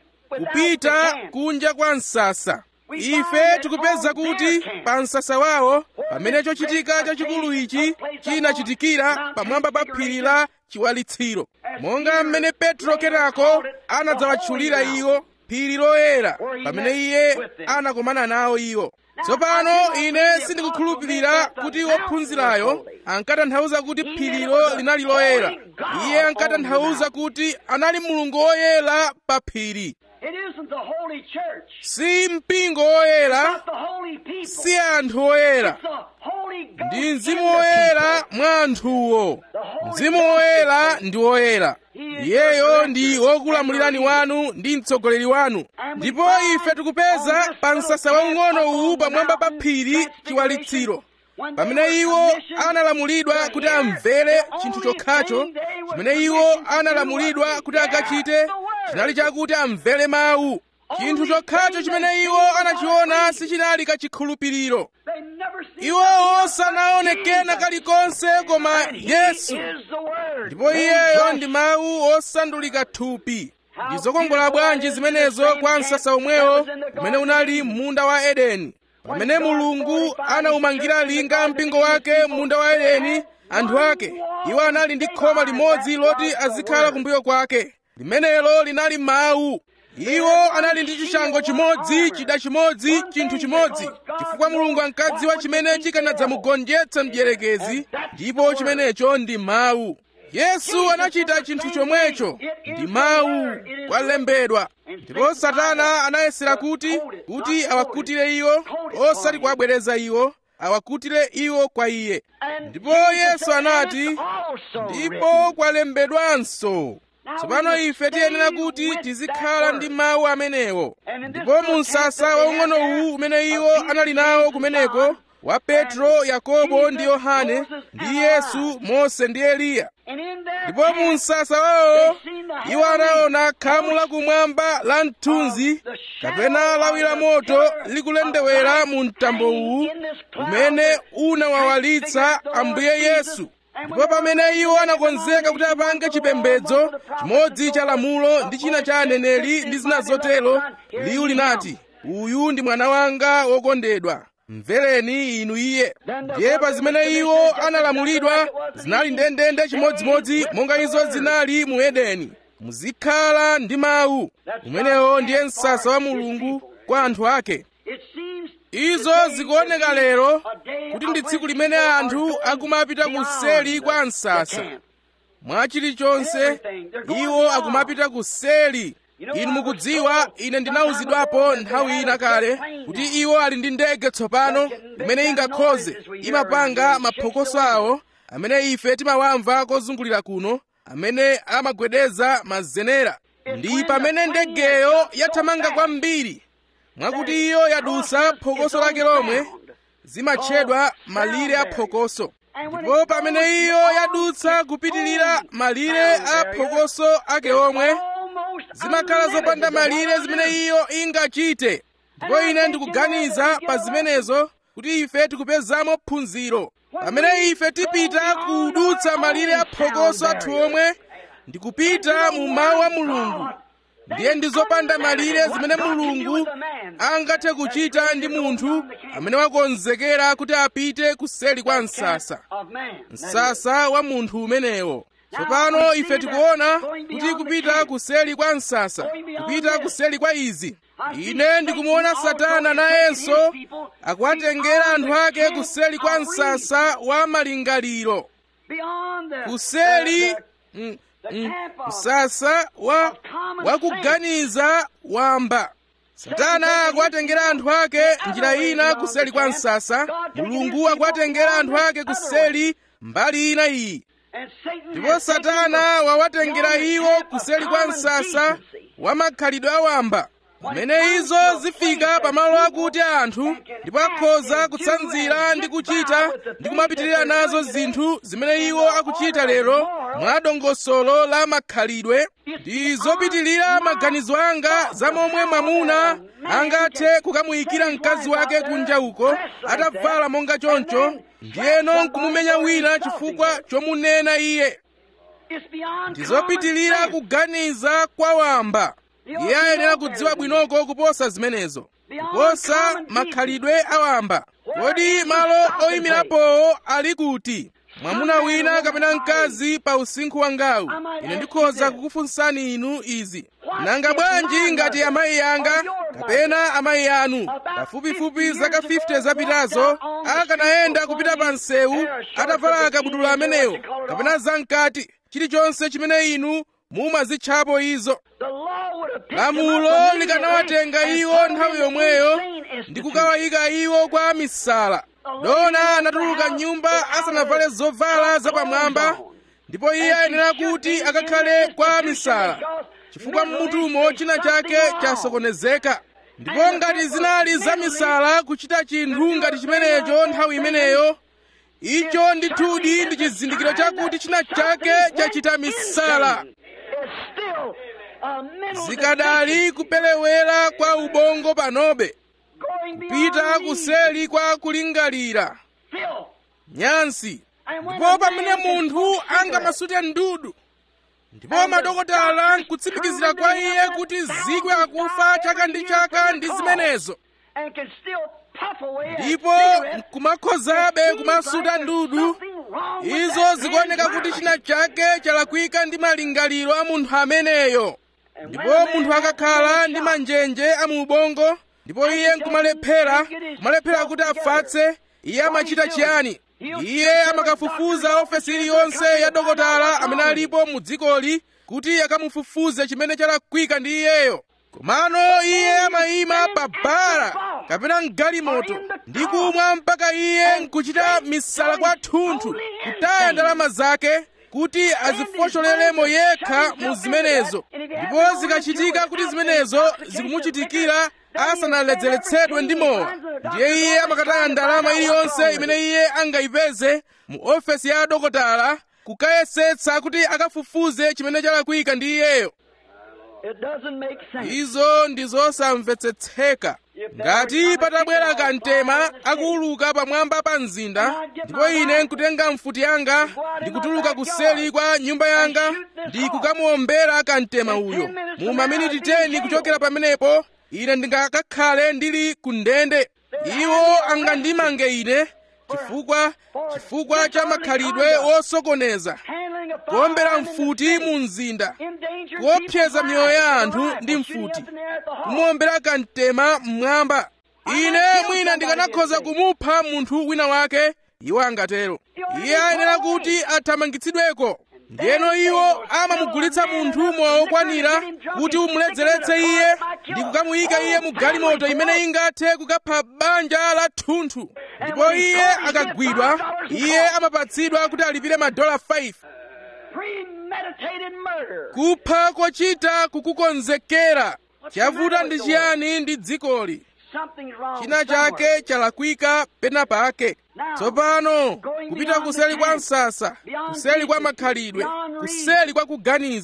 kupita kunja kwa msasa ife tikupeza kuti pa msasa wawo pamene chochitika chachikulu ichi chinachitikira pamwamba pa phiri la chiwalitsiro monga mmene petro kenako anadzawatchulira iwo phiri loyera pamene iye anakomana nawo iwo tsopano ine sindikukhulupirira kuti wophunzirayo ankatanthauza kuti phirilo linali loyera iye ankatanthauza kuti anali mulungu woyera pa phiri It isn't the holy church. si mpingo woyera Not the holy people. si anthu oyera It's the Holy Ghost ndi in mzimu the woyera mwa anthuwo mzimu woyera ndi woyera iyeyo ndi wokulamulirani wanu ndi mtsogoleri wanu ndipo ife tikupeza pa msasa waung'ono uwu pamwamba pa phiri chiwalitsiro pamene iwo analamulidwa kuti amvere chinthu chokhacho chimene iwo analamulidwa kuti akachite chinali chakuti amvere mawu chinthu chokhacho chimene iwo anachiona sichinali kachikhulupiriro They never see iwo osanaonekena kalikonse koma yesu is the word. ndipo iyeyo ndi mawu osandulika thupi ndi zokongola bwanji zimenezo kwa msasa omwewo umene unali munda wa edeni pamene mulungu anaumangira linga mpingo wake munda wa edeni anthu ake iwo anali ndi khoma limodzi loti azikhala kumbuyo kwake limenelo linali mawu iwo anali ndi chishango chimodzi chida chimodzi chinthu chimodzi chifukwa mulungu ankadziwa chimene chikanadzamugonjetsa mdierekezi ndipo chimenecho ndi mawu yesu anachita chinthu chomwecho ndi mawu kwalembedwa ndipo satana anayesera kuti kuti awakutire iwo osati kuwabwereza iwo awakutire iwo kwa iye ndipo yesu anati ndipo kwalembedwanso tsopano ife tiyenera kuti tizikhala ndi mawu amenewo ndipo mu msasa waung'ono uwu umene iwo anali nawo kumeneko wa petro yakobo ndi yohane ndi yesu mose ndi eliya And in their ndipo mu msasa wawo iwo anaona khamu lakumwamba la mthunzi kapena lawi la moto likulendewera mu mtambo uwu umene unawawalitsa ambuye yesu ndipo pamene iwo anakonzeka kuti apange chipembedzo chimodzi cha lamulo ndi china cha aneneri ndi zina zotero liwu linati uyu ndi mwana wanga wokondedwa mvereni inu iye ndiye pa zimene iwo analamulidwa zinali ndendende chimodzimodzi monga izo zinali mu edeni muzikhala ndi mawu umenewo ndiye msasa wa mulungu kwa anthu ake It seems izo zikuoneka lero kuti ndi tsiku limene anthu akumapita kuseli kwa msasa mwa chilichonse iwo akumapita kuseli inu mukudziwa ine ndinawuzidwapo nthawi ina kale kuti iwo ali ndi ndege tsopano imene ingakhoze imapanga maphokoso awo amene ife timawamva kozungulira kuno amene amagwedeza mazenera ndi pamene ndegeyo yathamanga kwambiri mwakuti iyo yadusa phokoso lake lomwe zimatchedwa malire a phokoso ndipo pamene iyo yadutsa kupitirira malire a phokoso ake omwe almost zimakhala zopanda malire zimene iyo ingachite ndipo ine ndikuganiza pa zimenezo kuti ife tikupezamo phunziro pamene ife tipita kudutsa malire a phokoso athu omwe ndikupita mu mawu a mulungu ndiye ndi zopanda malire zimene mulungu angathe kuchita ndi munthu amene wakonzekera kuti apite kuseli kwa msasa msasa wa munthu umenewo tsopano ife tikuona kuti kupita kuseli kwa msasa kupita kuseli kwa izi ine ndikumuona satana nayenso akuwatengera anthu ake kuseli kwa msasa wa malingaliro kuseli mm, mm, msasa wa wakuganiza wamba satana akuwatengera anthu ake njira ina kuseli kwa msasa mulungu akuwatengera anthu ake kuseli mbali ina iyi ndipo satana wawatengera iwo kuseli kwa msasa wa makhalidwe awamba pamene izo zifika pamalo akuti anthu ndipo akhoza kutsanzira ndi kuchita ndi kumapitirira nazo zinthu zimene iwo akuchita lero mwa dongosolo la makhalidwe ndi zopitirira maganizo anga za momwe mwamuna angathe kukamuyikira mkazi wake kunja uko atavala monga choncho ndiyeno nkumumenya wina chifukwa chomunena iye ndi zopitirira kuganiza kwa wamba iye ayenera kudziwa bwinoko kuposa zimenezo kuposa makhalidwe awamba kodi malo oyimirapowo ali kuti mwamuna wina kapena mkazi pa usinkhu wangawu ine ndikhoza kukufunsani inu izi nanga bwanji ngati amayi anga kapena amayi anu pafupifupi zaka 50 zapitazo akanayenda kupita pa msewu atavala akabudula amenewo kapena zamkati chilichonse chimene inu mumazitchapo izo lamulo likanawatenga iwo nthawi yomweyo ndi kukawayika iwo kwa misala dona anatuluka nyumba asanavale zovala zapamwamba ndipo iye ayenera kuti akakhale kwa misala chifukwa mmutumo china chake chasokonezeka ndipo ngati zinali za misala kuchita chinthu ngati chimenecho nthawi imeneyo icho ndithudi ndi chizindikiro chakuti china chake chachita misala zikadali kupelewera kwa ubongo panobe kupita kuseli kwa kulingalira nyansi ndipo pamene munthu angamasute ndudu ndipo madokotala nkutsimikizira kwa iye kuti zikwe akufa chaka ndi chaka ndi zimenezo ndipo nkumakhozabe kumasuta ndudu izo zikuoneka kuti china chake chalakwika ndi malingaliro a munthu ameneyo ndipo munthu akakhala ndi manjenje a mu ubongo ndipo iye nkumalephera kumalephera kuti afatse iye amachita chiyani iye amakafufuza ofesi iliyonse ya dokotala amene alipo mu dzikoli kuti akamufufuze chimene chalakwika ndi iyeyo komano iye amayima pa bala kapena mgalimoto ndi kumwa mpaka iye nkuchita misala kwathunthu kutaya ndalama zake kuti azifocholelemo yekha mu zimenezo ndipo zikachitika kuti zimenezo zikumuchitikira asanaledzeretsedwe ndi mowa ndiye iye amakataya ndalama iliyonse imene iye angayipeze mu ofesi ya dokotala kukayesetsa kuti akafufuze chimene chalakwika ndi iyeyo izo ndi zosamvetsetseka ngati patabwera kamtema akuuluka pamwamba pa mzinda ndipo ine nkutenga mfuti yanga ndikutuluka kuseli kwa nyumba yanga ndi kukamuombera kamtema uyo mu maminiti 10 kuchokera pamenepo ine ndingakakhale ndili ku ndende iwo angandimange ine chifukwa chifukwa cha makhalidwe wosokoneza kuombera mfuti mu mzinda kuopseza miyoyo ya anthu ndi mfuti kumuombera kamtema mmwamba ine mwina ndikanakhoza kumupha munthu wina wake iwo angatero iye ayenera kuti athamangitsidweko ndiyeno iwo amamugulitsa munthu mowa wokwanira kuti umuledzeretse iye ndi kukamuyika iye mu galimoto imene ingathe kukapha banja la thunthu ndipo iye akagwidwa iye amapatsidwa kuti alipire madola 5 kupha kochita kukukonzekera chavuta ndi chiyani ndi dzikoli china chake chalakwika pena pake tsopano kupita kuseli kwa msasa kuseli kwa makhalidwe kuseli kwa kuganiza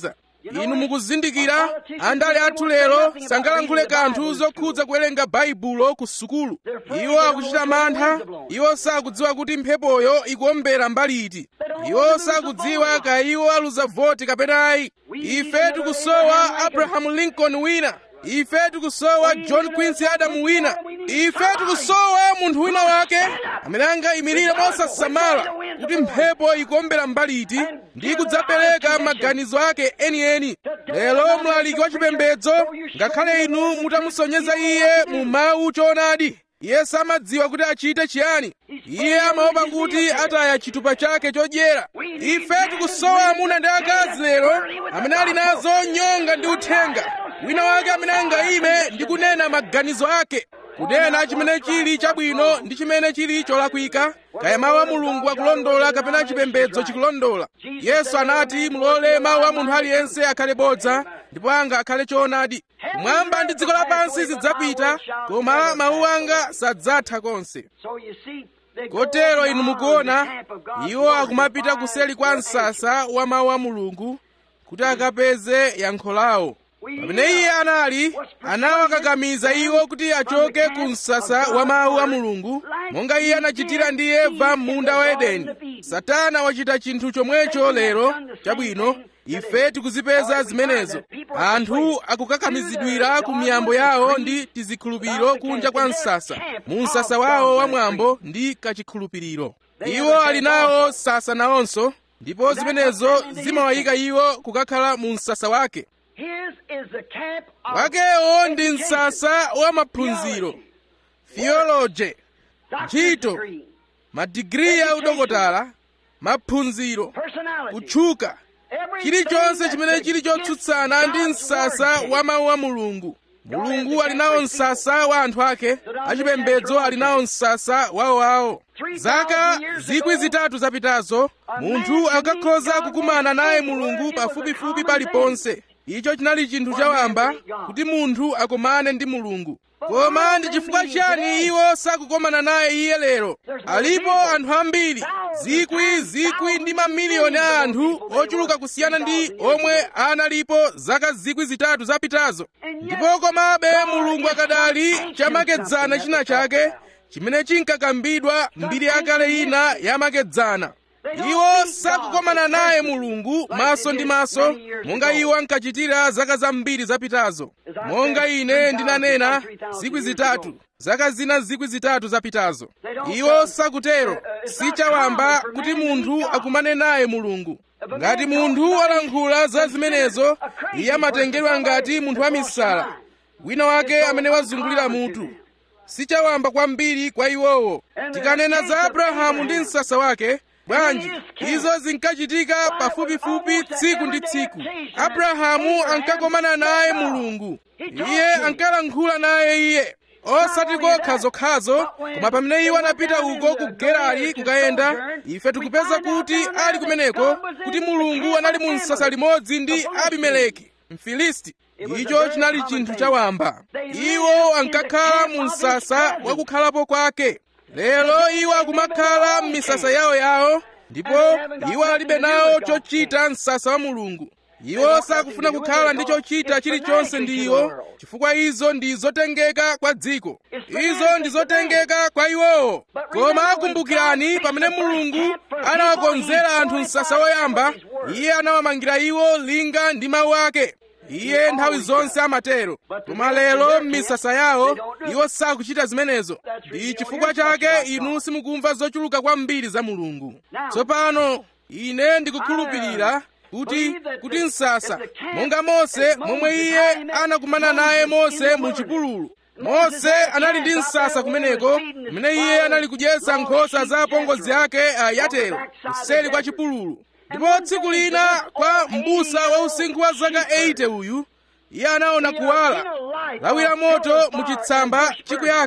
inu mukuzindikira andale athu lero sangalankhule kanthu zokhudza kuwerenga baibulo ku sukulu iwo akuchita mantha iwo sakudziwa kuti mphepoyo ikuombera mbali iti iwo sakudziwa kaya iwo aluza voti kapena ayi ife tikusowa abrahamu lincoln wina ife tikusowa john quincy adam wina ife tikusowa munthu wina wake amene angayimirire mosasamala kuti mphepo ikuombera mbali iti ndi kudzapereka maganizo ake enieni lero mlaliki wa chipembedzo ngakhale inu mutamusonyeza iye mu mawu choonadi iye samadziwa kuti achite chiyani iye amaopa kuti ataya chitupa chake chodyera ife tikusowa amuna ndi akazi lero amene ali nazo nyonga ndi uthenga wina wake amene angayime ndi kunena maganizo ake kunena chimene chili chabwino ndi chimene chili cholakwika kaya mawu a mulungu akulondola kapena chipembedzo chikulondola yesu anati mulole mawu a munthu aliyense akhale bodza ndipo anga akhale choonadi kumwamba ndi dziko lapansi zidzapita koma mawu anga sadzatha konse kotero inu mukuona iwo akumapita kuseli kwa msasa wa mawu a mulungu kuti akapeze yankho lawo pamene iye anali anawakakamiza iwo kuti achoke ku msasa wa mawu a mulungu monga iye anachitira ndi eva m'munda wa edeni satana wachita chinthu chomwecho lero chabwino ife tikuzipeza zimenezo anthu akukakamizidwira ku miyambo yawo ndi tizikhulupiriro kunja kwa msasa mu msasa wawo wa mwambo ndi kachikhulupiriro iwo ali nawo sasa nawonso ndipo zimenezo zimawayika iwo kukakhala mu msasa wake wakewo ndi msasa wa maphunziro theology ntchito madigiri ya udokotala maphunziro kutchuka chilichonse chimene chili chotsutsana ndi msasa wa mawu a mulungu mulungu ali nawo msasa wa anthu ake achipembedzo ali nawo msasa wawowawo zaka zikwi zitatu zapitazo munthu akakhoza kukumana naye mulungu pafupifupi paliponse icho chinali chinthu chawamba kuti munthu akomane ndi mulungu koma ndi chifukwa chiyani iwo sakukomana naye iye lero alipo anthu ambiri zikwi zikwi ndi mamiliyoni a anthu ochuluka kusiyana ndi omwe analipo zaka zikwi zitatu zapitazo ndipo komabe mulungu akadali chamakedzana china chake chimene chinkakambidwa mbiri yakale ina yamakedzana iwo sakukomana naye mulungu maso ndi maso monga iwo ankachitira zaka zambiri zapitazo monga ine ndinanena zikwi zitatu zaka zina zikwi zitatu zapitazo iwo sakutero sichawamba kuti munthu akumane naye mulungu ngati munthu alankhula za zimenezo iye amatengedwa ngati munthu wamisala wina wake amene wazungulira mutu sichawamba kwambiri kwa iwowo tikanena za abrahamu ndi msasa wake bwanji izo zinkachitika pafupifupi tsiku ndi tsiku abrahamu ankakomana naye mulungu iye ankalankhula naye iye osati kokha zokhazo koma pamene iwo anapita uko ku gerari kukayenda ife tikupeza kuti ali kumeneko kuti mulungu anali mu msasa limodzi ndi abimeleki mfilisti icho chinali chinthu chawamba iwo ankakhala mu msasa wakukhalapo kwake lero iwo akumakhala m'misasa yawoyawo ndipo iwo alibe nawo chochita msasa wa mulungu iwo sakufuna kukhala ndi chochita chilichonse ndi iwo chifukwa izo ndi zotengeka kwa dziko izo ndi zotengeka kwa iwowo koma akumbukirani pamene mulungu anawakonzera anthu msasa woyamba iye anawamangira iwo linga ndi mawu ake iye nthawi zonse amatero koma lero m'misasa yawo iwo sakuchita zimenezo ndi chifukwa chake inu simukumva zochuluka kwambiri za mulungu tsopano ine ndikukhulupirira kuti kuti msasa monga mose momwe iye anakumana naye mose mu chipululu mose anali ndi msasa kumeneko kumene iye anali kudyetsa nkhosa za apongozi ake a yatero kuseri kwa chipululu ndipo tsiku lina kwa m'busa wa usinkhu wa zaka 80 uyu iye anaona kuwala lawi la moto mu chitsamba chikuyaka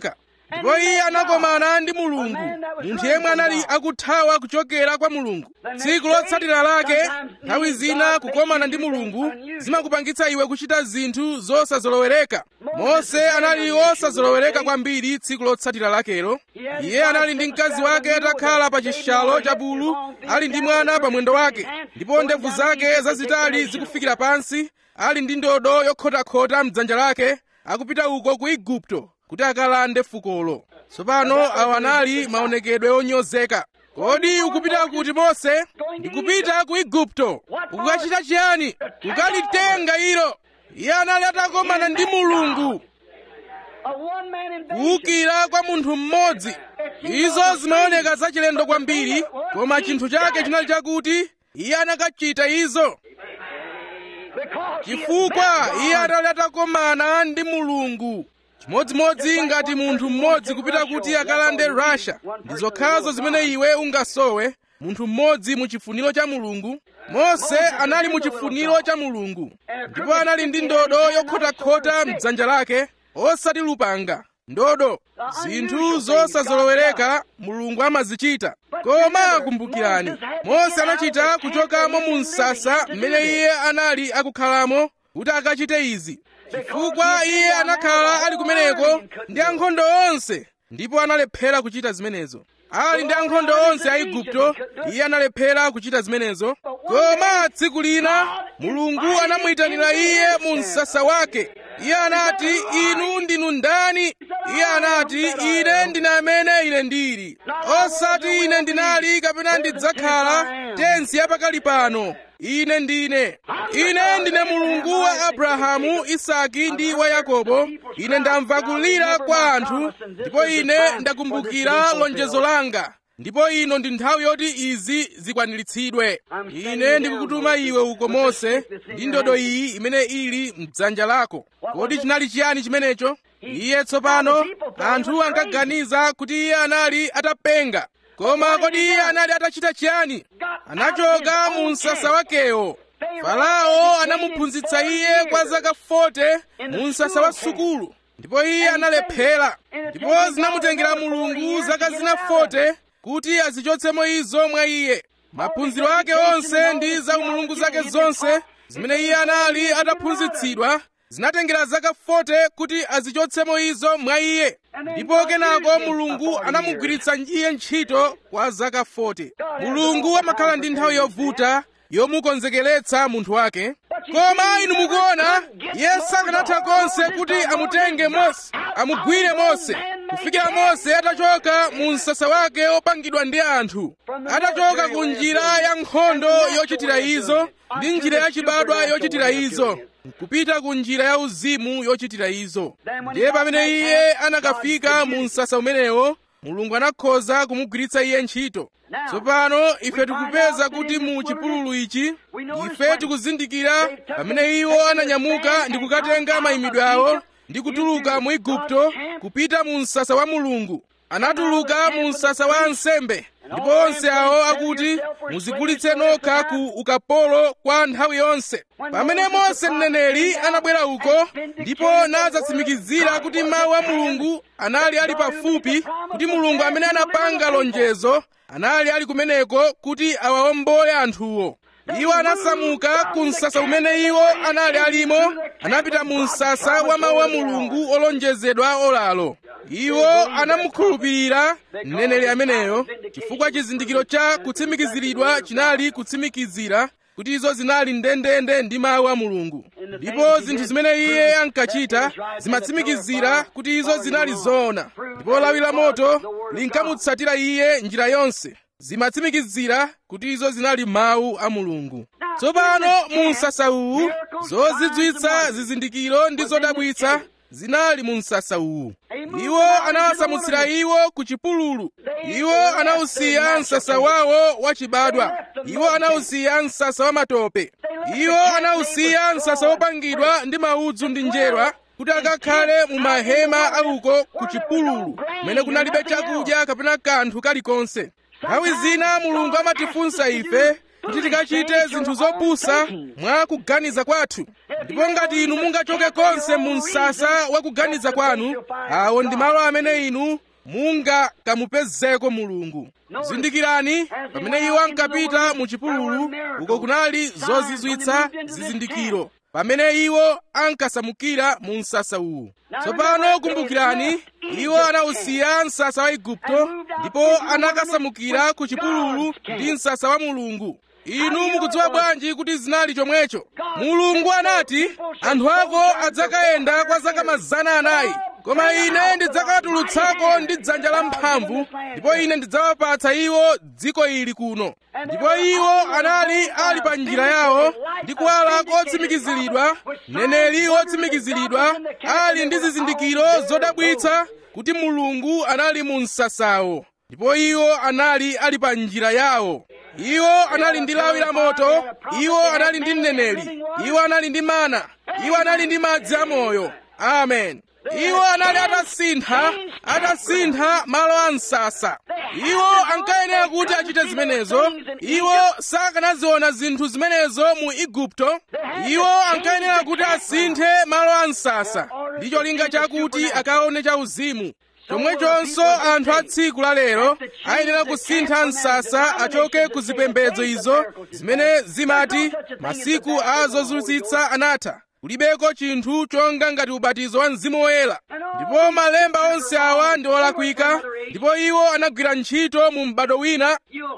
ndipo iye anakomana ndi mulungu munthu yemwe anali akuthawa kuchokera kwa mulungu tsiku lotsatira lake nthawi zina kukomana ndi mulungu zimakupangitsa iwe kuchita zinthu zosazolowereka mose anali wosazolowereka kwambiri tsiku lotsatira lakelo iye anali ndi mkazi wake atakhala pa chishalo cha bulu ali ndi mwana pa mwendo wake ndipo ndevu zake zazitali zikufikira pansi ali ndi ndodo yokhotakhota mdzanja lake akupita uko ku igupto kuti akalande fukolo tsopano awa anali maonekedwe onyozeka kodi ukupita kuti mose ndikupita ku igupto ukukachita chiyani kukalitenga ilo iye anali atakomana ndi mulungu A one man invasion. kuwukira kwa munthu mmodzi izo zimaoneka zachilendo kwambiri koma chinthu chake chinali chakuti iye anakachita izo Because he had chifukwa met iye God. anali atakomana ndi mulungu chimodzimodzi ngati munthu mmodzi kupita kuti akalande russia ndi zokhazo zimene iwe ungasowe munthu mmodzi mu chifuniro cha mulungu mose anali mu chifuniro cha mulungu ndipo anali ndi ndodo yokhotakhota mdzanja lake osati lupanga ndodo zinthu zosazolowereka mulungu amazichita koma kumbukirani mose anachita kuchokamo mu msasa mmene iye anali akukhalamo kuti akachite izi chifukwa iye anakhala ali kumeneko ndi ankhondo onse ndipo analephera kuchita zimenezo ali ndi ankhondo onse a igupto iye analephera kuchita zimenezo koma tsiku lina mulungu anamuyitanira iye mu msasa wake iye anati inu ndinu ndani iye anati ine ndine amene ine ndili osati ine ndinali kapena ndidzakhala tensi yapakali pano ine ndine ine ndine mulungu wa abrahamu isaki ndi wa yakobo ine ndamva kulira kwa anthu ndipo ine ndakumbukira lonjezo langa ndipo ino ndi nthawi yoti izi zikwaniritsidwe ine ndikukutuma iwe uko mose ndi ndodo iyi imene ili mdzanja lako kodi chinali chiyani chimenecho iye tsopano anthu ankaganiza kuti iye anali atapenga koma kodi iye anali atachita chiyani anachoka mu msasa wakewo farao anamuphunzitsa iye kwa zaka 40 mu msasa wa sukulu ndipo iye analephera ndipo zinamutengera mulungu zaka zina 40 kuti azichotsemo izo mwa iye maphunziro ake onse ndi za umulungu zake zonse zimene iye anali ataphunzitsidwa zinatengera zaka 40 kuti azichotsemo izo mwa iye ndipo kenako mulungu anamugwiritsa iye ntchito kwa zaka 40 mulungu amakhala ndi nthawi yovuta yomukonzekeretsa munthu wake koma inu mukuona iye sakanatha konse kuti amutenge mose amugwire mose kufikira mose atachoka mu msasa wake opangidwa ndi anthu atachoka ku njira ya nkhondo yochitira izo ndi njira yachibadwa yochitira izo kupita ku njira ya uzimu yochitira izo ndiye pamene iye anakafika mu msasa umenewo mulungu anakhoza kumugwiritsa iye ntchito tsopano ife tikupeza kuti mu chipululu ichi ife tikuzindikira pamene iwo ananyamuka ndi kukatenga mayimidwe awo ndi kutuluka mu igupto kupita mu msasa wa mulungu anatuluka mu msasa wa ansembe ndipo onse awo akuti muzigulitse nokha ku ukapolo kwa nthawi yonse pamene mose mneneri anabwera uko ndipo nadzatsimikizira kuti mawu a mulungu anali ali pafupi kuti mulungu amene anapanga lonjezo anali ali kumeneko kuti awawombole anthuwo iwo anasamuka ku msasa umene iwo anali alimo anapita mu msasa wa mawu a mulungu olonjezedwa olalo iwo anamukhulupirira mneneri ameneyo chifukwa chizindikiro cha kutsimikiziridwa chinali kutsimikizira kuti izo zinali ndendende ndi mawu a mulungu ndipo zinthu zimene iye ankachita zimatsimikizira kuti izo zinali zoona ndipo lawi la moto linkamutsatira iye njira yonse zimatsimikizira kuti izo zinali mawu a mulungu tsopano mu msasa uwu zozizwitsa zizindikiro ndi zodabwitsa zinali mu msasa uwu iwo anawasamutsira iwo ku chipululu iwo anawusiya msasa wawo wachibadwa iwo anawusiya msasa wa matope iwo anawusiya msasa wopangidwa ndi maudzu ndi njerwa kuti akakhale mu mahema auko ku chipululu kumene kunalibe chakudya kapena kanthu kalikonse nthawi zina mulungu amatifunsa ife kuti tikachite zinthu zopusa mwa kuganiza kwathu ndipo ngati inu mungachoke konse mu msasa wa kuganiza kwanu awo ndi malo amene inu mungakamupezeko mulungu zindikirani pamene iwo ankapita mu chipululu uko kunali zozizwitsa zizindikiro pamene iwo ankasamukira mu msasa uwu tsopano kumbukirani iwo anawusiya msasa wa igupto ndipo anakasamukira ku chipululu ndi msasa wa mulungu inu mukudziwa bwanji kuti zinali chomwecho mulungu anati anthu ako adzakayenda kwa zaka mazana anayi koma ine ndidzakatulutsako ndi dzanja lamphamvu ndipo ine ndidzawapatsa iwo dziko ili kuno ndipo iwo anali ali pa njira yawo ndi kuwala kotsimikiziridwa mneneri wotsimikiziridwa ali ndi zizindikiro zodabwitsa kuti mulungu anali mu msasawo ndipo iwo anali ali pa njira yawo iwo anali ndi lawi la moto iwo anali ndi mneneri iwo anali ndi mana iwo anali ndi madzi amoyo amen iwo anali atasintha atasintha malo a msasa iwo ankayenera kuti achite zimenezo iwo sakanaziona zinthu zimenezo mu igupto iwo ankayenera kuti asinthe malo a msasa ndi cholinga chakuti akaone chauzimu chomwechonso anthu a tsiku la lero ayenera kusintha msasa achoke ku zipembedzo izo zimene zimati masiku a zozunzitsa anatha kulibeko chinthu chonga ngati ubatizo wa mzimu woyera ndipo malemba onse awa ndi olakwika ndipo iwo anagwira ntchito mu m'bado wina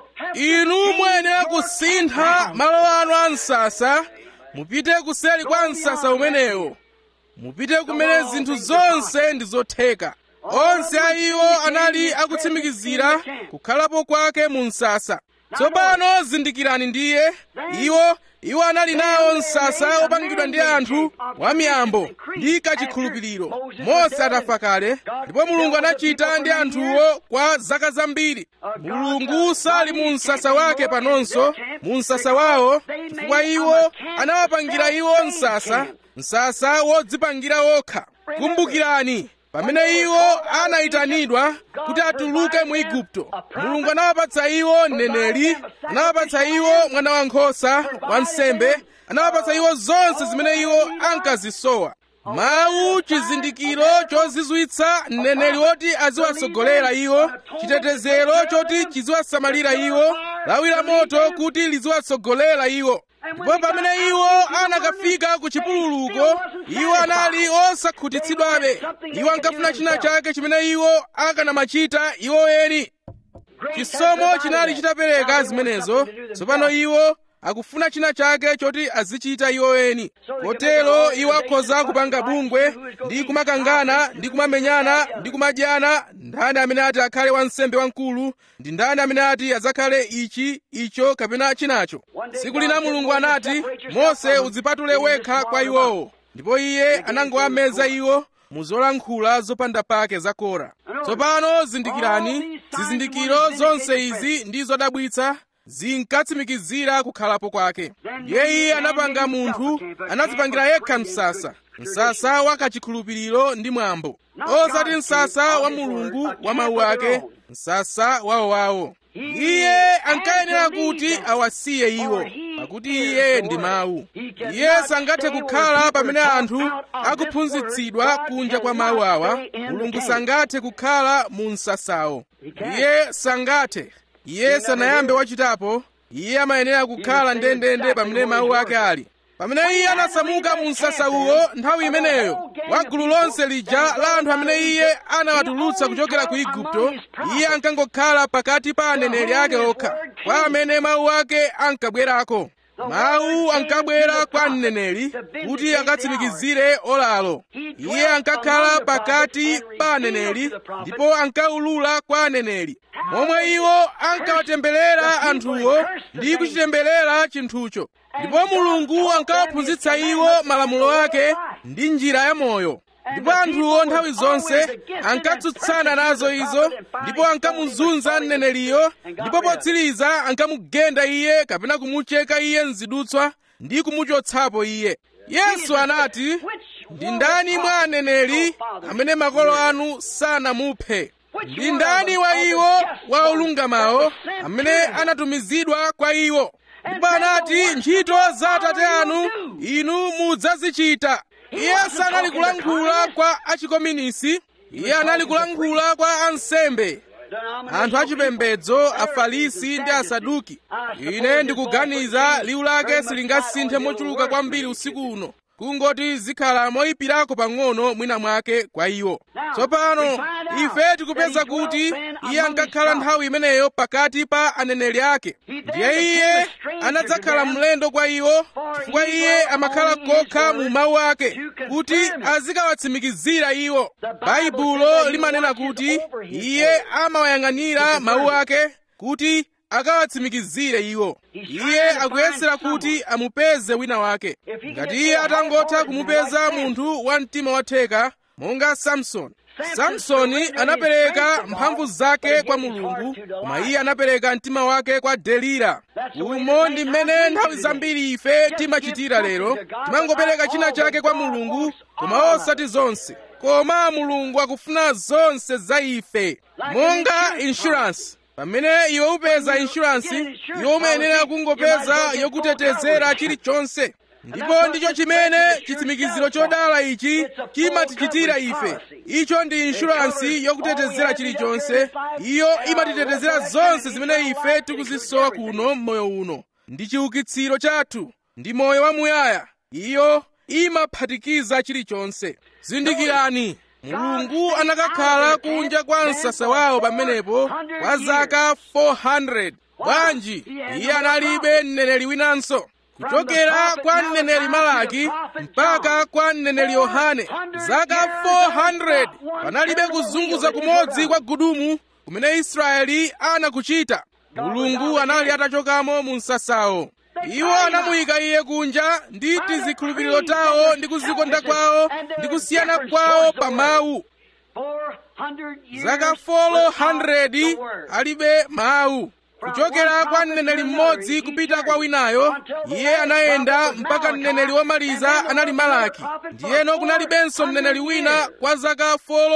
inu muyenera kusintha malo anu a msasa mupite kuseri kwa msasa umenewo mupite kumene zinthu zonse ndi zotheka onse a iwo anali akutsimikizira kukhalapo kwake mu msasa tsopano zindikirani ndiye iwo iwo anali nawo msasa wopangidwa ndi anthu wamiyambo ndi kachikhulupiriro mose atafa kale ndipo mulungu anachita ndi anthuwo kwa zaka zambiri mulungu sali mu msasa wake panonso mu msasa wawo chifukwa iwo anawapangira iwo msasa msasa wodzipangira wokha kumbukirani pamene iwo anayitanidwa kuti atuluke mu igupto mulungu anawapatsa iwo mneneri anawapatsa iwo mwana wankhosa wansembe anawapatsa iwo zonse zimene iwo ankazisowa mawu chizindikiro chozizwitsa mneneri woti aziwasogolera iwo chitetezero choti chiziwasamalira iwo lawi la moto kuti liziwasogolera iwo ndipo pamene iwo anakafika ku chipululuko iwo anali osakhutitsidwabe iwo ankafuna china chake chimene iwo akanamachita iwo eni chisomo chinali chitapereka zimenezo tsopano iwo akufuna china chake choti azichita iwo eni kotero iwo akhoza kupanga bungwe ndi kumakangana ndi kumamenyana ndi kumadyana ndani amene ati akhale wansembe wamkulu ndi ndani amene ati adzakhale ichi icho kapena chinacho tsiku lina mulungu anati mose udzipatule wekha kwa iwowo ndipo iye anangowameza iwo mu zolankhula zopanda pake za kora tsopano zindikirani zizindikiro zonse izi ndi zodabwitsa zinkatsimikizira kukhalapo kwake ndiye iye anapanga munthu anadzipangira yekha msasa msasa wa kachikhulupiriro ndi mwambo osati msasa wa mulungu wa mawu ake msasa wawowawo iye ankayenera kuti awasiye iwo pakuti iye ndi mawu iye sangathe kukhala pamene anthu akuphunzitsidwa kunja kwa mawu awa mulungu sangathe kukhala mu msasawo iye sangathe iye sanayambe wachitapo iye amayenera kukhala ndendende pamene mawu ake ali pamene iye anasamuka mu msasa uwo nthawi imeneyo wa gulu lonse lija la anthu amene iye anawatulutsa kuchokera ku igupto iye ankangokhala pakati pa aneneri ake okha kwa amene mawu ake ankabwerako mawu ankabwera kwa mneneri kuti akatsimikizire olalo iye ankakhala pakati pa aneneri ndipo ankaulula kwa aneneri momwe iwo ankawatemberera anthuwo ndi kuchitemberera chinthucho ndipo mulungu ankawaphunzitsa iwo malamulo ake ndi njira ya moyo ndipo anthuwo nthawi zonse ankatsutsana nazo izo ndipo ankamuzunza mneneriyo ndipo potsiriza ankamugenda iye kapena kumucheka iye mzidutswa ndi kumuchotsapo iye yesu anati ndi ndani mwa aneneri amene makolo anu sanamuphe ndi ndani wa iwo wa olungamawo amene anatumizidwa kwa iwo ndipo anati ntchito za atate anu inu mudzazichita iye sanali kulankhula kwa achikominisi iye anali kulankhula kwa ansembe anthu achipembedzo afarisi ndi asaduki ine ndikuganiza liwu lake silingasinthe mochuluka kwambiri usiku uno kungoti zikhala moyipirako pang'ono mwina mwake kwa iwo tsopano ife tikupeza kuti iye ankakhala nthawi imeneyo pakati pa aneneri ake ndiye iye anadzakhala mlendo kwa iwo chifukwa iye amakhala kokha mu mawu ake kuti azikawatsimikizira iwo baibulo limanena kuti iye amawayang'anira mawu ake kuti akawatsimikizire iwo iye akuyesera kuti amupeze wina wake ngati iye atangotha kumupeza munthu wa mtima watheka monga samsoni samsoni anapereka mphamvu zake kwa mulungu koma iye anapereka mtima wake kwa delila umo ndi mmene nthawi zambiri ife timachitira lero timangopereka china chake kwa mulungu koma osati zonse koma mulungu akufuna zonse za ife monga insurance pamene iwe upeza inshuransi iwe umayenera kungopeza yokutetezera chilichonse ndipo ndicho chimene chitsimikiziro chodala ichi chimatichitira ife icho ndi inshuransi yokutetezera chilichonse iyo imatitetezera zonse zimene ife tikuzisowa kuno m'moyo uno ndi chiukitsiro chathu ndi moyo wamuyaya iyo imaphatikiza chilichonse zindikirani mulungu anakakhala kunja kwa msasa wawo pamenepo kwa zaka 400 bwanji iye analibe mneneri winanso kuchokera kwa mneneri malaki mpaka kwa mneneri yohane zaka 400 panalibe kuzunguza kumodzi kwa gudumu kumene israeli anakuchita mulungu anali atachokamo mu msasawo iwo anamuyika iye kunja ndi tizikhulupiriro tawo ndi kuzikonda kwawo ndi kusiyana kwawo pa mawu zaka 400 alibe mawu kuchokera kwa mneneri mmodzi kupita kwa winayo iye anayenda mpaka mneneri womaliza anali malaki ndiyeno kunalibenso mneneri wina kwa zaka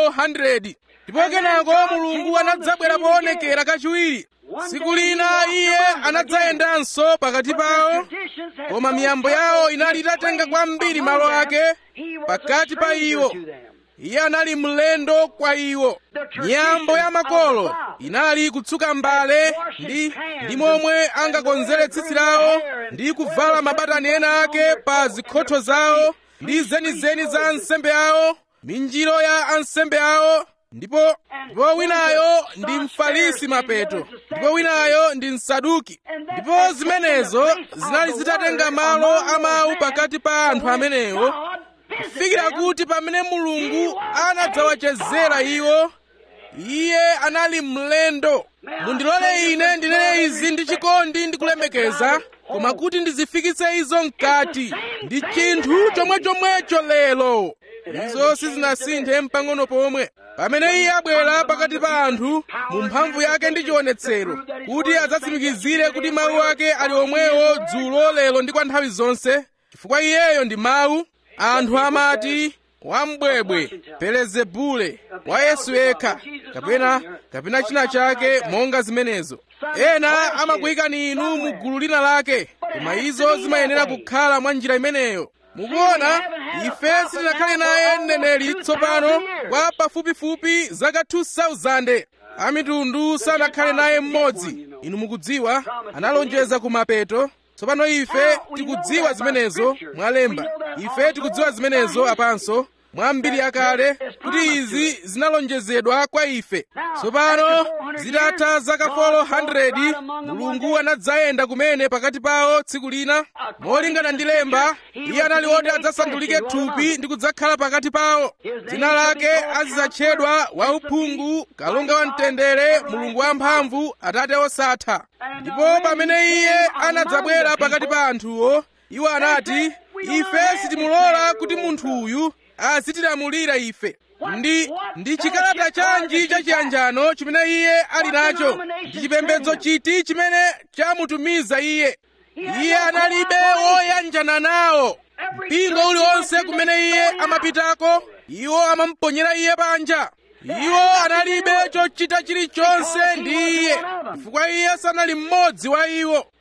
400 ndipo kenako mulungu anadzabwera poonekera kachiwiri tsiku lina iye anadzayendanso pakati pawo koma miyambo yawo inali itatenga kwambiri malo ake pakati pa iwo iye anali mlendo kwa iwo miyambo ya makolo inali kutsuka mbale ndi ndi momwe angakonzere tsitsi lawo ndi kuvala mabatani ena ake pa zikhotho zawo ndi zenizeni za ansembe awo minjiro ya ansembe awo ndipo ndipo winayo ndi mfarisi mapeto ndipo winayo ndi msaduki ndipo zimenezo zinali zitatenga malo amawu pakati pa anthu amenewo kufikira kuti pamene mulungu anadzawachezera iwo iye anali mlendo mundilole ine ndinene izi ndi chikondi ndi kulemekeza koma kuti ndizifikitse izo mkati ndi chinthu chomwechomwecho lero izo sizinasinthe mpang'ono pomwe pamene iye abwera pakati pa anthu mu mphamvu yake ndi chionetsero kuti adzatsimikizire kuti mawu ake ali omwewo dzulo lero ndi kwa nthawi zonse chifukwa iyeyo ndi mawu anthu amati wambwebwe belezebule wa yesu yekha kapena kapena china chake monga zimenezo ena amakuyikani inu mu gulu lina lake koma izo zimayenera kukhala mwa njira imeneyo mukuona ife sitinakhale naye mneneri tsopano kwa pafupifupi zaka 2000 amitundu sanakhale naye mmodzi inu mukudziwa analonjeza ku mapeto tsopano ife tikudziwa zimenezo mwalemba ife tikudziwa zimenezo apanso mwa mbiri yakale kuti izi zinalonjezedwa kwa ife tsopano zitatha zaka 400 mulungu anadzayenda kumene pakati pawo tsiku lina molingana ndi lemba iye anali woti adzasandulike thupi ndi kudzakhala pakati pawo dzina lake azidzatchedwa wauphungu kalonga wamtendere mulungu wamphamvu atate osatha ndipo pamene iye anadzabwera pakati pa anthuwo iwo anati ife sitimulola kuti munthu uyu azitilamulira ife ndi ndi chikalata chanji chachiyanjano chimene iye ali nacho ndi chipembedzo chiti chimene chamutumiza iye iye analibe woyanjana nawo mpingo uliwonse kumene iye amapitako iwo amamponyera iye panja iwo analibe chochita chilichonse ndi iye chifukwa iye sanali mmodzi wa iwo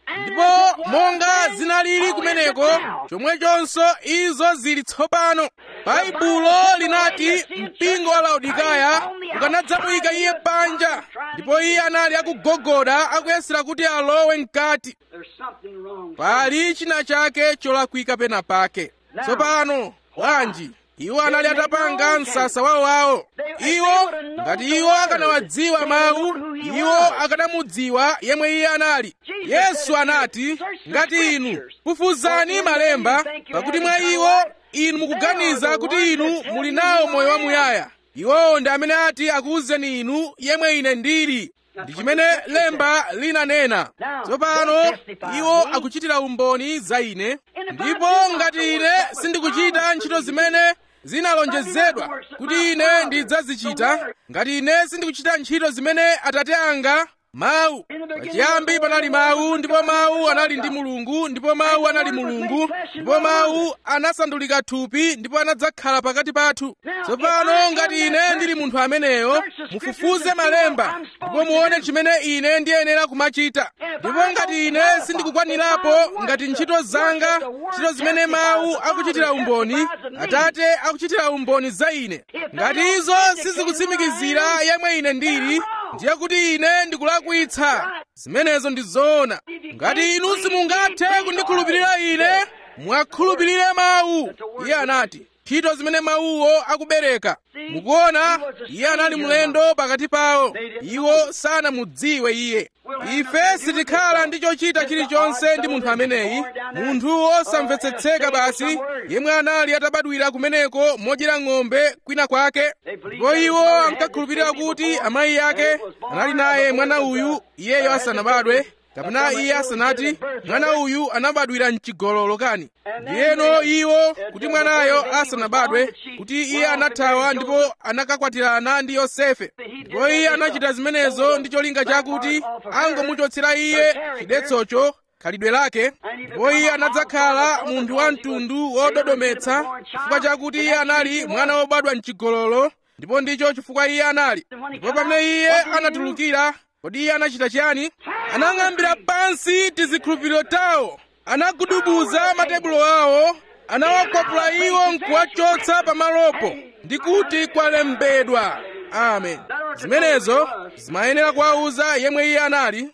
ndipo monga zinalili kumeneko chomwechonso izo zili tsopano baibulo linati mpingo wa laodikaya ukanadzamuyika iye panja ndipo iye anali akugogoda akuyesera kuti alowe mkati There's something wrong. pali china chake cholakwika pena pake tsopano bwanji iwo anali atapanga msasa wawowawo iwo ngati iwo akanawadziwa mawu iwo akanamudziwa yemwe iye anali yesu anati ngati inu kufuzani malemba pakuti mwa iwo inu mukuganiza kuti inu muli nawo moyo wamuyaya iwowo ndi amene ati akuwuzeni inu yemwe ine ndili ndi chimene lemba linanena tsopano iwo akuchitira umboni za ine ndipo ngati ine sindikuchita ntchito zimene zinalonjezedwa kuti ine ndidzazichita ngati ine sindikuchita ntchito zimene atate anga mawu pachiyambi panali mawu ndipo mawu anali ndi mulungu ndipo mawu anali mulungu ndipo mawu anasandulika thupi ndipo anadzakhala pakati pathu tsopano ngati ine ndili munthu ameneyo mufufuze malemba ndipo muone chimene ine ndiyenera kumachita ndipo ngati ine sindikukwanirapo ngati ntchito zanga ntchito zimene mawu akuchitira umboni atate akuchitira umboni za ine ngati izo sizikutsimikizira yemwe ine ndili ndiye kuti ine ndikulakwitsa zimenezo ndi zoona ngati inu simungathe kundikhulupirira ine mwakhulupirire mawu iye anati ntchito zimene mawuwo akubereka mukuona iye anali mlendo pakati pawo iwo sanamudziwe iye ife sitikhala ndi chochita chilichonse ndi munthu ameneyi munthu wosamvetsetseka basi yemwe anali atabadwira kumeneko modyera ng'ombe kwina kwake ndipo iwo ankakhulupirira kuti amayi ake anali naye mwana uyu iyeyo asanabadwe kapena iye asanati mwana uyu anabadwira mchigololo kani ndiyeno iwo kuti mwanayo asanabadwe kuti iye anathawa ndipo anakakwatirana ndi yosefe ndipo iye anachita zimenezo ndi cholinga chakuti angomuchotsera iye chidetsocho khalidwe lake ndipo iye anadzakhala munthu wa mtundu wododometsa chifukwa chakuti iye anali mwana wobadwa mchigololo ndipo ndicho chifukwa iye anali ndipo pamene iye anatulukira kodi iye anachita chiyani anang'ambira pansi tizikhulupiriro tawo anagudubuza matebulo awo anawakwapula iwo nkuwachotsa pamalopo ndi kuti kwalembedwa amen zimenezo zimayenera kuwawuza yemwe iye anali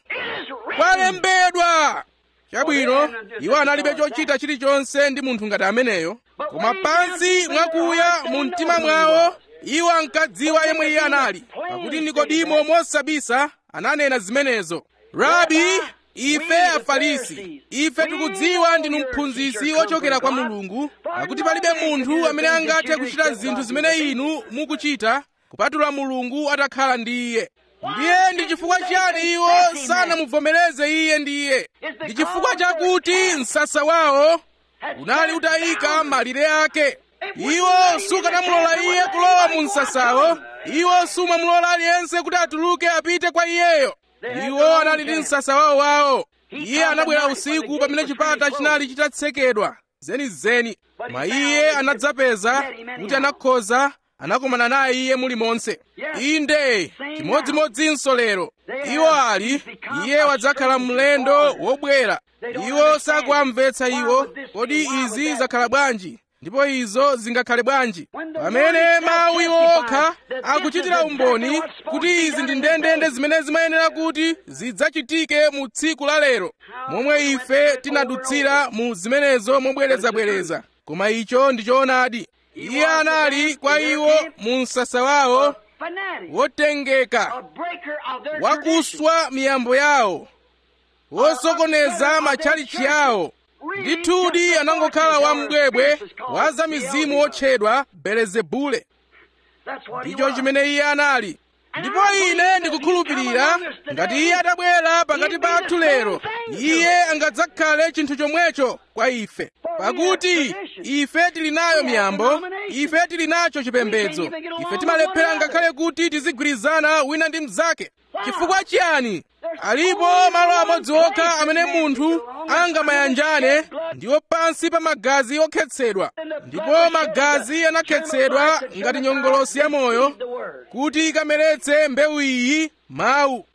kwalembedwa chabwino iwo analibe chochita chilichonse ndi munthu ngati ameneyo koma pansi mwakuya mu mtima mwawo iwo ankadziwa yemwe iye anali pakuti nikodimo mosabisa ananena zimenezo rabi ife afarisi ife tikudziwa ndinu mphunzitsi wochokera kwa mulungu pakuti palibe munthu amene angathe kuchita zinthu zimene inu mukuchita kupatula mulungu atakhala ndi iye ndiye ndi chifukwa chiyani iwo sanamuvomereze iye ndiye ndi chifukwa chakuti msasa wawo unali utayika malire ake iwo sukanamulola iye kulowa mu msasawo iwo sumamulola aliyense kuti atuluke apite kwa iyeyo iwo anali ndi msasa wawo wawo iye anabwera usiku pamene chipata chinali chitatsekedwa zenizeni koma iye anadzapeza kuti anakhoza anakumana naye iye mulimonse inde chimodzimodzinso lero iwo ali iye wadzakhala mlendo wobwera iwo sakuwamvetsa iwo kodi izi zakhala bwanji ndipo izo zingakhale bwanji pamene mawu iwo okha akuchitira umboni kuti izi ndi ndendende zimene zimayenera kuti zidzachitike mu tsiku la lero momwe ife tinadutsira mu zimenezo mobwerezabwereza koma icho ndi choonadi iye anali kwa iwo mu msasa wawo wotengeka wakuswa miyambo yawo wosokoneza matchalichi yawo ndithudi anangokhala wambwebwe wa za mizimu wotchedwa belezebule ndicho chimene iye anali ndipo ine ndikukhulupirira ngati iye atabwera pakati pathu lero iye angadzakhale chinthu chomwecho kwa ife pakuti ife tili nayo miyambo ife tili nacho chipembedzo ife timalephera ngakhale kuti tizigwirizana wina ndi mnzake chifukwa chiyani alipo malo amodzi okha amene munthu angamayanjane ndiwo pansi pa magazi okhetsedwa ndipo magazi anakhetsedwa ngati nyongolosi ya moyo kuti ikameretse mbewu iyi mawu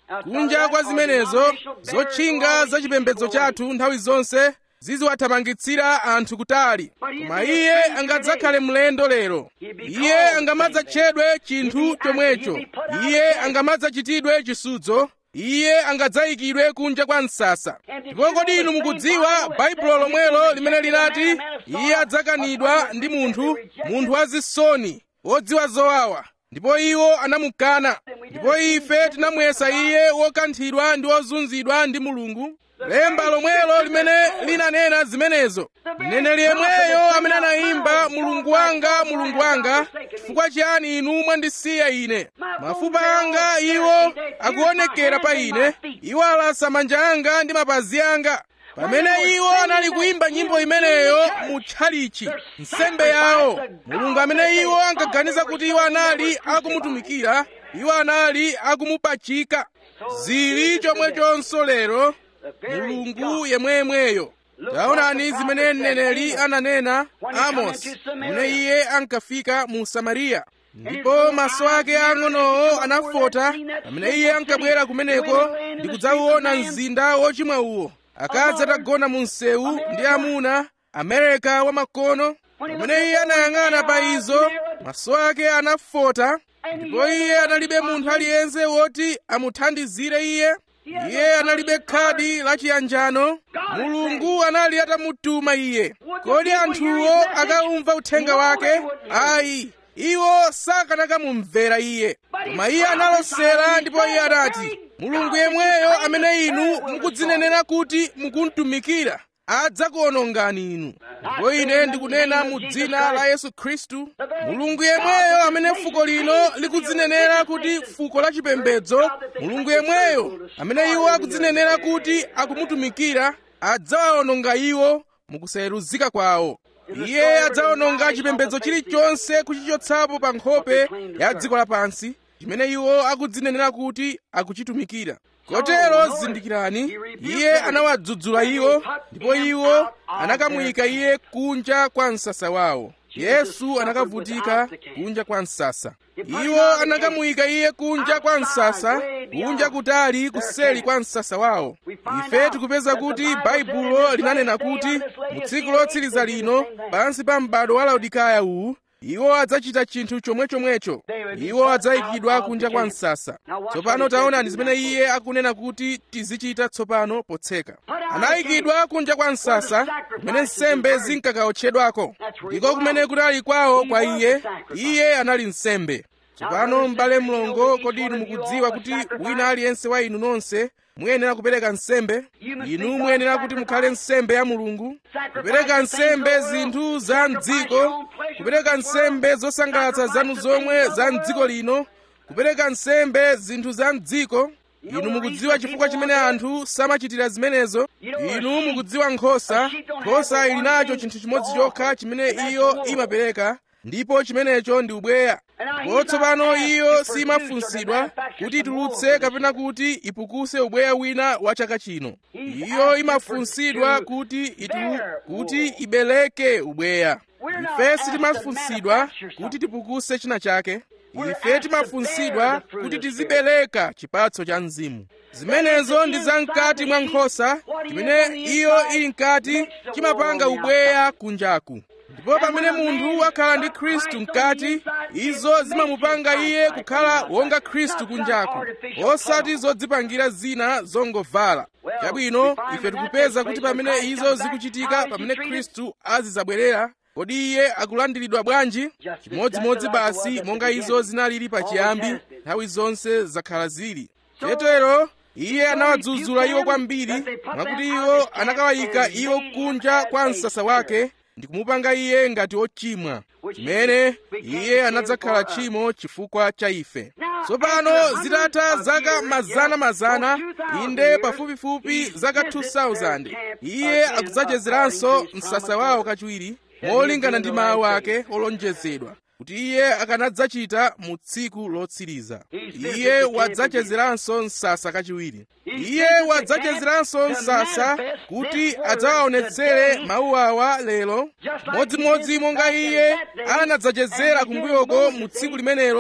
kunja kwa zimenezo zotchinga za chipembedzo chathu nthawi zonse ziziwathamangitsira anthu kutali koma iye angadzakhale mlendo lero iye angamadzatchedwe chinthu chomwecho iye angamadzachitidwe chisudzo iye angadzayikidwe kunja kwa msasa ndipo kodi inu mukudziwa baibulo lomwelo limene linati iye adzakanidwa ndi munthu munthu wazisoni wodziwa zowawa ndipo iwo anamukana ndipo ife tinamuyesa iye wokanthidwa ndi wozunzidwa ndi mulungu lemba lomwelo limene linanena zimenezo mneneri yemweyo amene anayimba mulungu wanga mulungu wanga chifukwa chiyani inu mwandisiya ine mafupa anga iwo akuonekera pa ine iwo alasa manja anga ndi mapazi anga pamene iwo anali kuyimba nyimbo imeneyo mu tchalichi nsembe yawo mulungu amene iwo ankaganiza kuti iwo anali akumutumikira iwo anali akumupachika zili chomwechonso lero mulungu yemwemweyo taonani zimene mneneri ananena amosi mune iye ankafika mu samariya ndipo maso ake ang'onowo anafota pamene iye ankabwera kumeneko ndi kudzauona mzinda wochimwa uwo akadzi atagona mu msewu ndi amuna amereka wamakono pamene iye anayang'ana pa izo maso ake anafota ndipo iye analibe munthu aliyense woti amuthandizire iye iye analibe khadi la chiyanjano mulungu anali atamutuma iye kodi anthuwo akaumva uthenga wake ayi iwo sakanakamumvera iye koma iye analosera ndipo iye anati mulungu yemweyo amene inu mukudzinenera kuti mukuntumikira adzakuonongani inu ndipo ine ndikunena mu dzina la yesu khristu mulungu yemweyo amene fuko lino likudzinenera kuti fuko la chipembedzo mulungu yemweyo amene iwo akudzinenera kuti akumutumikira adzawaononga iwo mukusayeruzika kwawo iye adzaononga chipembedzo chilichonse kuchichotsapo pa nkhope ya dziko lapansi chimene iwo akudzinenera kuti akuchitumikira kotero zindikirani iye anawadzudzula iwo ndipo iwo anakamuyika iye kunja kwa msasa wawo yesu anakavutika kunja kwa msasa iwo anakamuyika iye kunja kwa msasa kunja kutali kuseli kwa msasa wawo ife tikupeza kuti baibulo linanena kuti mu tsiku lotsiriza lino pansi pa m'bado wa laodikaya uwu iwo adzachita chinthu chomwechomwecho iwo adzayikidwa kunja kwa msasa tsopano taonani zimene iye akunena kuti tizichita tsopano potseka anayikidwa kunja kwa msasa kumene nsembe zinkakaotchedwako ndiko kumene kunali kwawo kwa iye iye anali nsembe tsopano m'bale mlongo kodi inu mukudziwa kuti wina aliyense wa inu nonse muyenera kupereka nsembe inu muyenera kuti mukhale nsembe ya mulungu kupereka nsembe zinthu za mdziko kupereka nsembe zosangalatsa zanu zomwe za mdziko lino kupereka nsembe zinthu za mdziko inu mukudziwa chifukwa chimene anthu samachitira zimenezo inu mukudziwa nkhosa nkhosa ili nacho chinthu chimodzi chokha chimene iyo imapereka ndipo chimenecho ndi ubweya ndipo tsopano iyo simafunsidwa kuti itulutse kapena kuti ipukuse ubweya wina wa chaka chino iyo imafunsidwa kuti itu kuti ibeleke ubweya ife sitimafunsidwa kuti tipukuse china chake ife timafunsidwa kuti tizibereka chipatso cha mzimu zimenezo ndi zamkati mwa nkhosa chimene iyo ili mkati chimapanga ubweya kunjaku ndipo pamene munthu wakhala ndi khristu mkati izo zimamupanga iye kukhala wonga khristu kunjaku osati zodzipangira zina zongovala chabwino ife tikupeza kuti pamene izo zikuchitika pamene khristu azidzabwerera kodi iye akulandiridwa bwanji chimodzimodzi basi monga izo zinalili pachiyambi nthawi zonse zakhala zili chetero iye anawadzudzula iwo kwambiri mwakuti iwo anakawayika iwo kunja kwa msasa wake ndi kumupanga iye ngati ochimwa chimene iye anadzakhala tchimo chifukwa cha ife tsopano zitatha zaka mazana mazana inde pafupifupi zaka 2000 iye akudzachezeranso msasa wawo kachiwiri molingana ndi mawu ake olonjezedwa kuti iye akanadzachita mu tsiku lotsiriza iye wadzachezeranso msasa kachiwiri iye wadzachezeranso msasa kuti adzawaonetsere mawu awa lero modzimodzi monga iye anadzachezera kumbuyoko mu tsiku limenelo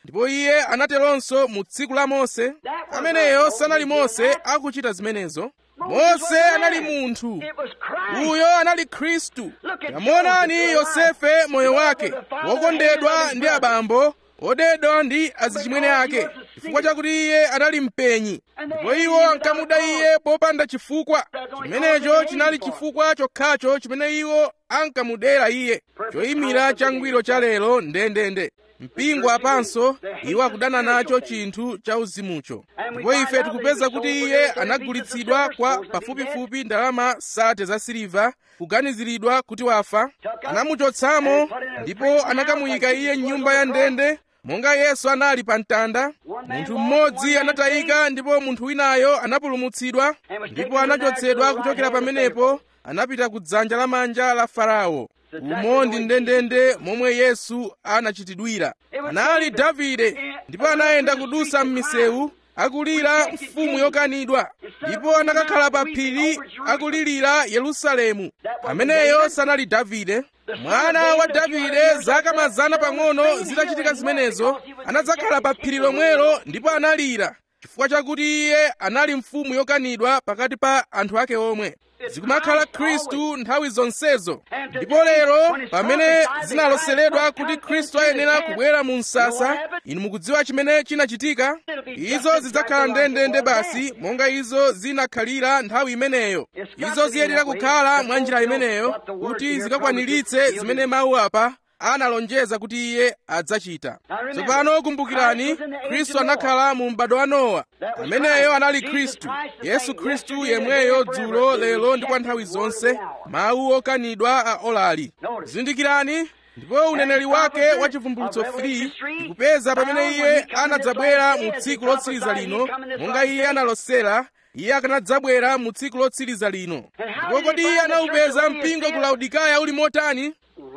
ndipo iye anateronso mu tsiku la mose ameneyo sanali mose akuchita zimenezo mose anali munthu It was Christ. uyo anali khristu tamuonani yosefe moyo wake wokondedwa ndi abambo odedwa ndi azichimwene ake chifukwa chakuti iye anali mpenyi ndipo iwo ankamuda iye popanda chifukwa chimenecho chinali chifukwa chokhacho chimene iwo ankamudera iye choyimira changwiro cha lero ndendende mpingo apanso iwo akudana nacho chinthu cha uzimucho ndipo ife tikupeza kuti iye anagulitsidwa kwa pafupifupi ndalama sate za siliva kuganiziridwa kuti wafa anamuchotsamo ndipo anakamuyika iye m'nyumba ya ndende monga yesu anali pa mtanda munthu mmodzi anatayika ndipo munthu winayo anapulumutsidwa ndipo anachotsedwa kuchokera pamenepo anapita ku dzanja lamanja la farao umo ndi ndendende momwe yesu anachitidwira anali davide ndipo anayenda kudusa m'misewu akulira mfumu yokanidwa ndipo anakakhala pa phiri akulirira yerusalemu ameneyo sanali davide mwana wa davide zaka mazana pang'ono zitachitika zimenezo anadzakhala pa phiri lomwelo ndipo analira chifukwa chakuti iye anali mfumu yokanidwa pakati pa anthu ake omwe zikumakhala khristu nthawi zonsezo ndipo lero pamene zinaloseredwa kuti khristu ayenera kubwera mu msasa inu mukudziwa chimene chinachitika izo zidzakhala ndendende basi monga izo zinakhalira nthawi imeneyo izo ziyenera kukhala mwa njira imeneyo kuti zikakwaniritse zimene mawu apa analonjeza kuti iye adzachita tsopano kumbukirani khristu anakhala mu m'bado wa nowa ameneyo anali khristu yesu khristu yemweyo dzulo lero ndi kwa nthawi zonse mawu okanidwa a olali zindikirani ndipo uneneri wake wa chivumbulutso 3 tikupeza pamene iye anadzabwera mu tsiku lotsiriza lino monga iye analosera iye akanadzabwera mu tsiku lotsiriza lino ndipo kodi iye anawupeza mpingo ku laodikaya uli motani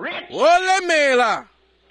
wolemera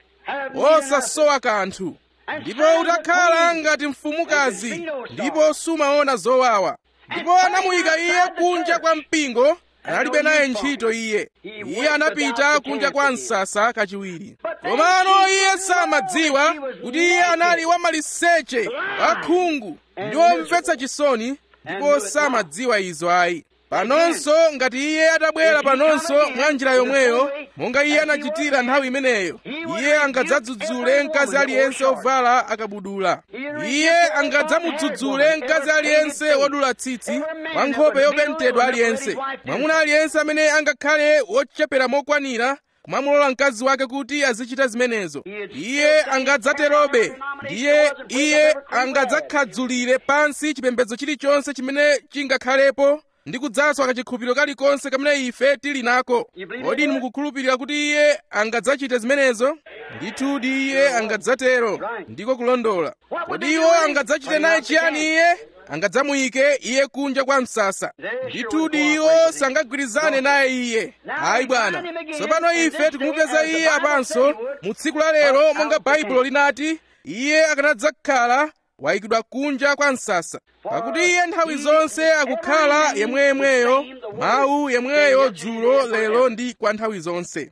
wosasowa kanthu ndipo utakhala ngati mfumukazi ndipo sumaona zowawa ndipo anamuyika iye kunja kwa mpingo analibe naye ntchito iye iye anapita kunja kwa msasa kachiwiri komano iye samadziwa kuti iye anali wamaliseche wakhungu ndi womvetsa chisoni ndipo samadziwa izo ayi panonso ngati iye atabwera panonso mwa njira yomweyo monga iye anachitira nthawi imeneyo iye angadzadzudzule mkazi aliyense ovala akabudula iye angadzamudzudzule mkazi aliyense wodula tsitsi wa nkhope yopentedwa aliyense mwamuna aliyense amene angakhale wochepera mokwanira kumamulola mkazi wake kuti azichita zimenezo iye angadzaterobe ndiye iye angadzakhadzulire pansi chipembedzo chilichonse chimene chingakhalepo ndi kudzaswa kachikhulupiriro kalikonse kamene ife tili nako kodi inu mukukhulupirira kuti iye angadzachite zimenezo ndithudi iye angadzatero ndiko kulondola kodi iwo angadzachite naye chiyani iye angadzamuyike iye kunja kwa msasa ndithudi iwo sangagwirizane naye iye ayi bwana tsopano ife tikumupeza iye apanso mu tsiku la lero monga baibulo linati iye akanadzakhala wayikidwa kunja kwa msasa pakuti iye nthawi zonse akukhala yemweyemweyo mawu yemweyo dzulo lero ndi kwa nthawi zonse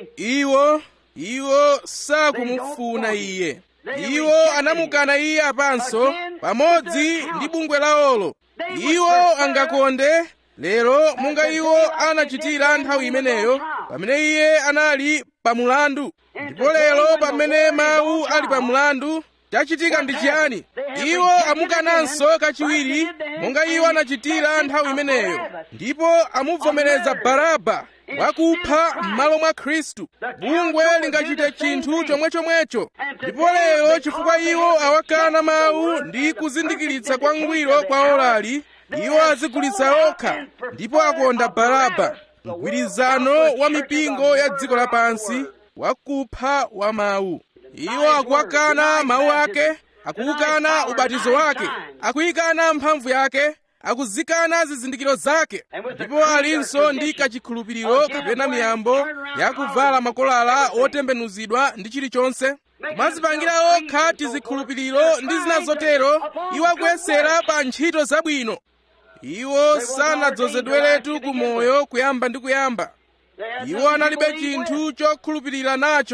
iwo iwo sakumufuna iye iwo anamukana iye apanso pamodzi ndi bungwe lawolo iwo angakonde lero monga iwo anachitira nthawi imeneyo pamene iye anali pamulandu ndipo lero pamene mawu ali pamulandu chachitika ndi chiyani iwo amukananso kachiwiri monga iwo anachitira nthawi imeneyo ndipo amuvomereza baraba wakupha m'malo mwa khristu bungwe lingachite chinthu chomwechomwecho ndipo lero chifukwa iwo awakana mawu ndi kuzindikiritsa kwangwiro kwa olali iwo azigulitsa okha ndipo akonda baraba mgwirizano wa mipingo ya dziko lapansi wakupha wa mawu iwo akuwakana mawu ake akuwukana ubatizo wake akuyikana mphamvu yake akuzikana zizindikiro zake ndipo alinso ndi kachikhulupiriro kapena miyambo yakuvala makolala otembenuzidwa ndi chilichonse kumazipangira okha tizikhulupiriro ndi zina zotero iwo akuyesera pa ntchito zabwino iwo sanadzozedweretu ku moyo kuyamba ndi kuyamba iwo analibe chinthu chokhulupirira nacho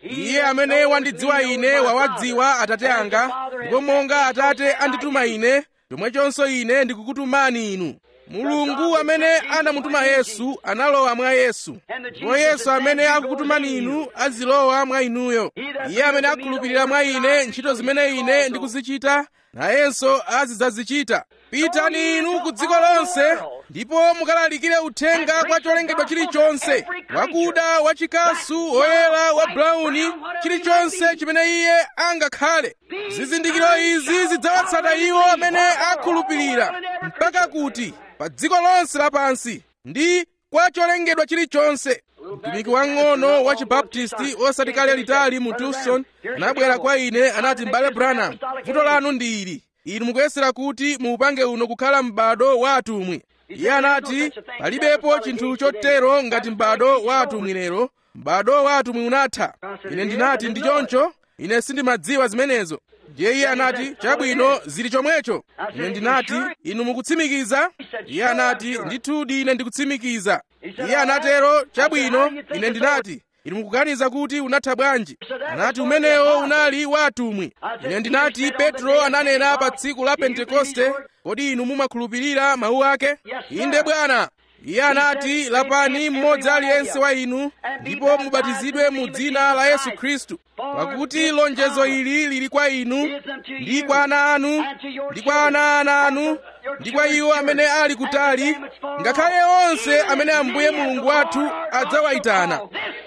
iye amene wandidziwa ine wawadziwa atate anga ndipo monga atate andituma ine chomwechonso ine ndikukutumani inu mulungu amene anamutuma yesu analowa mwa yesu ndipo yesu amene akukutumani inu azilowa mwa inuyo iye amene akhulupirira mwa ine ntchito zimene ine ndikuzichita nayenso azidzazichita pitani inu ku dziko lonse ndipo mukalalikire uthenga kwa cholengedwa chilichonse wakuda wachikasu woyera wa brauni chilichonse chimene iye angakhale zizindikiro izi zidzawatsata iwo amene akhulupirira mpaka kuti pa dziko lonse lapansi ndi kwa cholengedwa chilichonse mtumiki wang'ono wa chibaptisti osati kale litali mu tucson anabwera kwa ine anati m'bale branham vuto lanu ndi ili inu mukuyesera kuti muupange uno kukhala m'bado wa atumwi iye anati palibepo chinthu chotero ngati m'bado wa atumwi lero m'bado wa atumwi unatha ine ndinati ndi choncho ine sindimadziwa zimenezo ndiye iye anati chabwino zili chomwecho ine ndinati inu mukutsimikiza iye anati ndithudi ine ndikutsimikiza iye anatero chabwino ine ndinati inu mukuganiza kuti unatha bwanji anati umenewo unali wa atumwi ine ndinati petro ananena pa tsiku la pentekoste kodi inu mumakhulupirira mawu ake inde bwana iye anati lapani mmodzi aliyense wa inu ndipo mubatizidwe mu dzina la yesu khristu pakuti lonjezo ili lili kwa inu ndi kwa ana anu ndi kwa ana ana anu ndi kwa iwo amene ali kutali ngakhale onse amene ambuye mulungu wathu adzawayitana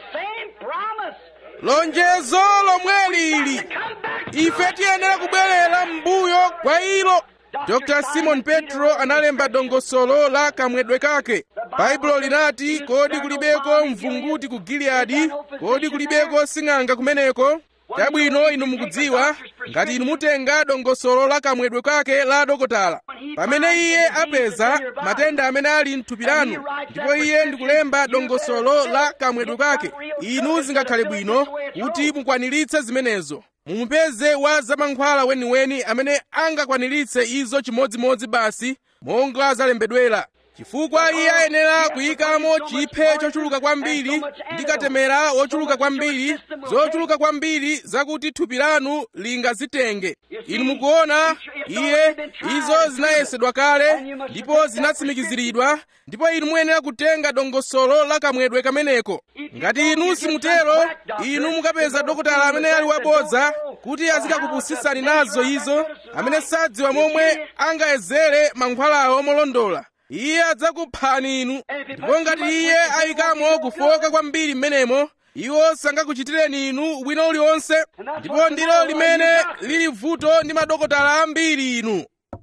lonjezo lomweli ili ife tiyenera kubwerera m'mbuyo kwa ilo dr simon petro analemba dongosolo la kamwedwe kake baibulo linati kodi kulibeko mvunguti ku giliyadi kodi kulibeko sing'anga kumeneko chabwino inu mukudziwa ngati inu mutenga dongosolo la kamwedwe kake la dokotala pamene iye apeza matenda amene ali mthupi lanu ndipo iye ndikulemba dongosolo la kamwedwe kake inu zingakhale bwino kuti mukwaniritse zimenezo mumupeze wa zamankhwala weniweni amene angakwaniritse izo chimodzimodzi basi monga zalembedwera chifukwa iye ayenera kuyikamo chiphe chochuluka kwambiri ndi katemera wochuluka kwambiri zochuluka kwambiri zakuti thupi lanu lingazitenge inu mukuona iye izo zinayesedwa kale ndipo zinatsimikiziridwa ndipo inu muyenera kutenga dongosolo la kamwedwe kameneko ngati inu simutero inu mukapeza dokotala amene ali wabodza kuti azikakupusitsani nazo izo amene sadziwa momwe angayezere mankhwalawo molondola iye adzakuphani inu ndipo ngati iye ayikamo kufoka kwambiri m'menemo iwo sangakuchitireni inu ubwino uliwonse ndipo ndilo limene lili vuto ndi madokotala ambiri inu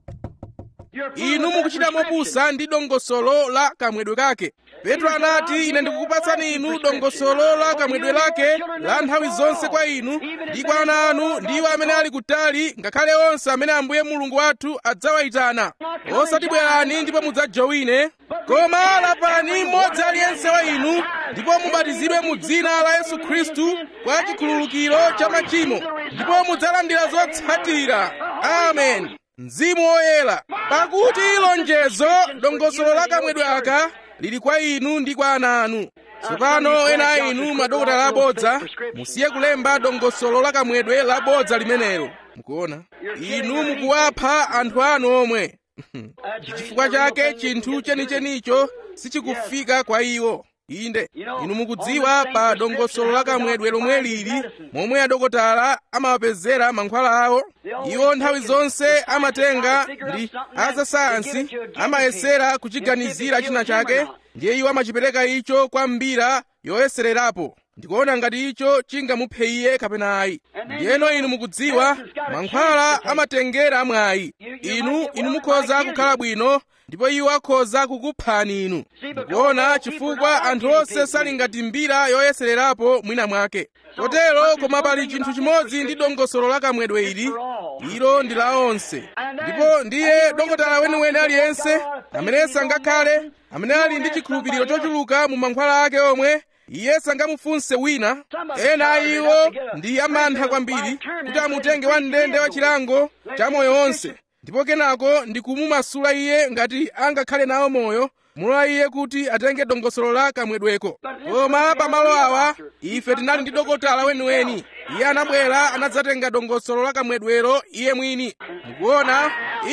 inu mukuchita mopusa ndi dongosolo la kamwedwe kake petro anati ine ndikukupatsani inu dongosolo la kamwedwe lake la nthawi zonse kwa inu ndi kwa ana anu ndiwo amene ali kutali ngakhale onse amene ambuye mulungu wathu adzawayitana osati bwerani ndipo mudzajowine koma lapani mmodzi aliyense wa inu ndipo mubatizidwe mu dzina la yesu khristu kwa chikhululukiro cha machimo ndipo mudzalandira zotsatira amen mzimu woyera pakuti lonjezo dongosolo la kamwedwe aka lili kwa inu ndi kwa ana anu tsopano ena a inu madokotala abodza musiye kulemba dongosolo la kamwedwe labodza limenelo mukuona inu mukuwapha anthu anu omwe ndi chifukwa chake chinthu chenichenicho sichikufika kwa iwo inde inu mukudziwa pa dongosolo la kamwedwe lomwe lili momwe adokotala amawapezera mankhwala awo iwo nthawi zonse amatenga ndi azasayansi amayesera kuchiganizira china chake ndiye iwo amachipereka icho kwa mbira yoyesererapo ndikuona ngati icho chingamuphe iye kapena ayi ndiyeno inu mukudziwa mankhwala amatengera mwayi inu inu mukhoza kukhala bwino ndipo iwo akhoza kukuphani inu mukuona chifukwa anthu onse sali ngati mbira yoyesererapo mwina mwake kotero koma pali chinthu chimodzi ndi dongosolo la kamwedwe ili ilo ndi la onse ndipo ndiye dokotala weniweni aliyense amene sangakhale amene ali ndi chikhulupiriro chochuluka mu mankhwala ake omwe iye sangamufunse wina ena a iwo ndi amantha kwambiri kuti amutenge wamndende wa chilango cha moyo onse ndipo kenako ndi kumumasula iye ngati angakhale nawo moyo mulola iye kuti atenge dongosolo la kamwedweko koma pamalo awa ife tinali ndi dokotala weniweni iye anabwera anadzatenga dongosolo la kamwedwero iye mwini mukuona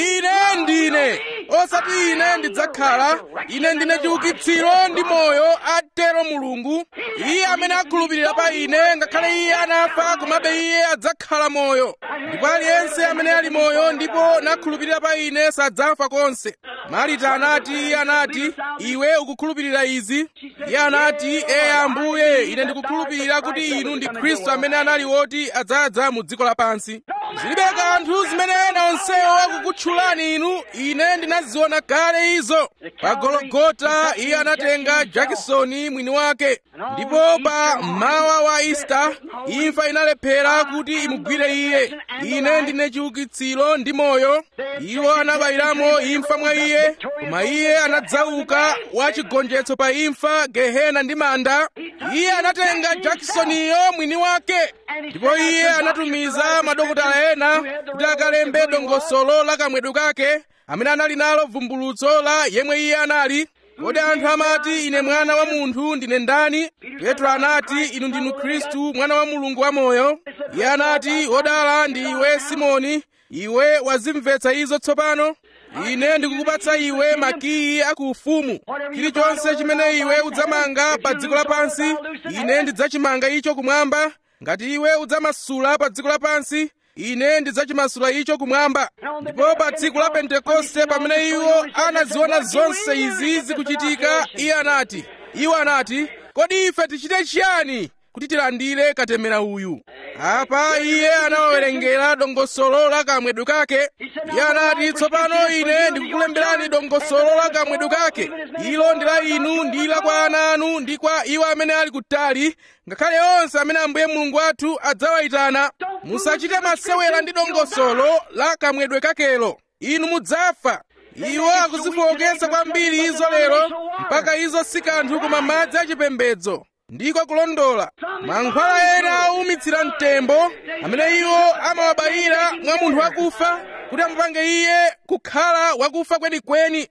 ine ndine osati ine ndidzakhala ine ndine chiukitsiro ndi moyo atero mulungu iye amene akhulupirira pa ine ngakhale iye anafa komabe iye adzakhala moyo ndipo aliyense amene ali moyo ndipo nakhulupirira pa ine sadzafa konse marita anati iye anati iwe ukukhulupirira izi iye anati eye ambuye ine ndikukhulupirira kuti inu ndi khristu amene anali woti adzadza mu dziko lapansi zilibe kanthu zimene ena onsewo akukutchulani inu ine ndinaziona kale izo pa gologota iye anatenga jakisoni mwini wake ndipo pa mmawa wa ista imfa inalephera kuti imugwire iye ine ndine chiukitsiro ndi moyo iwo anabayiramo imfa mwa iye koma iye anadzauka wachigonjetso pa imfa gehena ndi manda iye anatenga jakisoniyo mwini wake ndipo iye anatumiza madokotala ena kuti akalembe dongosolo la kamwedwe kake amene anali nalo vumbulutso la yemwe iye anali kodi anthu amati ine mwana wa munthu ndine ndani petro anati inu ndinu khristu mwana wa mulungu wamoyo iye anati wodala ndi iwe simoni iwe wazimvetsa izo tsopano ine ndikukupatsa iwe makiyi aku ufumu chilichonse chimene iwe udzamanga pa dziko lapansi ine ndidzachimanga icho kumwamba ngati iwe udzamasula pa dziko lapansi ine ndidzachimasula icho kumwamba ndipo pa tsiku la pentekoste pamene iwo anaziona zonse izi zikuchitika iye anati iwo anati kodi ife tichite chiyani kuti tilandire katemera uyu apa iye anawawerengera dongosolo la kamwedwe kake iye anati tsopano ine ndikukulemberani dongosolo la kamwedwe kake ilo ndi la inu ndi la kwa ana anu ndi kwa iwo amene ali kutali ngakhale onse amene ambuye mulungu wathu adzawayitana musachite masewera ndi dongosolo la kamwedwe kakelo inu mudzafa iwo akuzifowoketsa kwambiri izo lero mpaka izo si kanthu koma madzi achipembedzo ndiko kulondola mankhwala ena owumitsira mtembo amene iwo amawabayira mwa munthu wakufa kuti amupange iye kukhala wakufa kwenikweni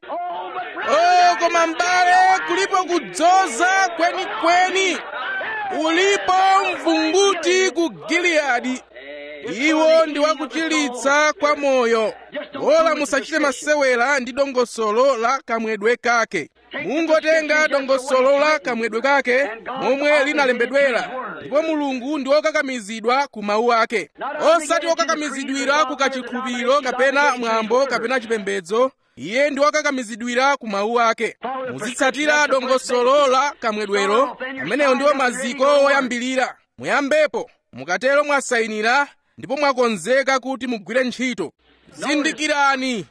oh koma m'bale kulipo kudzoza kwenikweni ulipo mvunguti ku giliyadi iwo ndi wakuchilitsa kwa moyo ola musachite masewera ndi dongosolo la kamwedwe kake mungotenga dongosolo la kamwedwe kake momwe linalembedwera ndipo mulungu ndi wokakamizidwa ku mawu ake osati wokakamizidwira ku kachikhulupiriro kapena mwambo kapena chipembedzo iye ndi wokakamizidwira ku mawu ake muzitsatira dongosolo la kamwedwero ameneyo ndiwo maziko oyambilira muyambepo mukatero mwasayinira ndipo mwakonzeka kuti mugwire ntchito zindikirani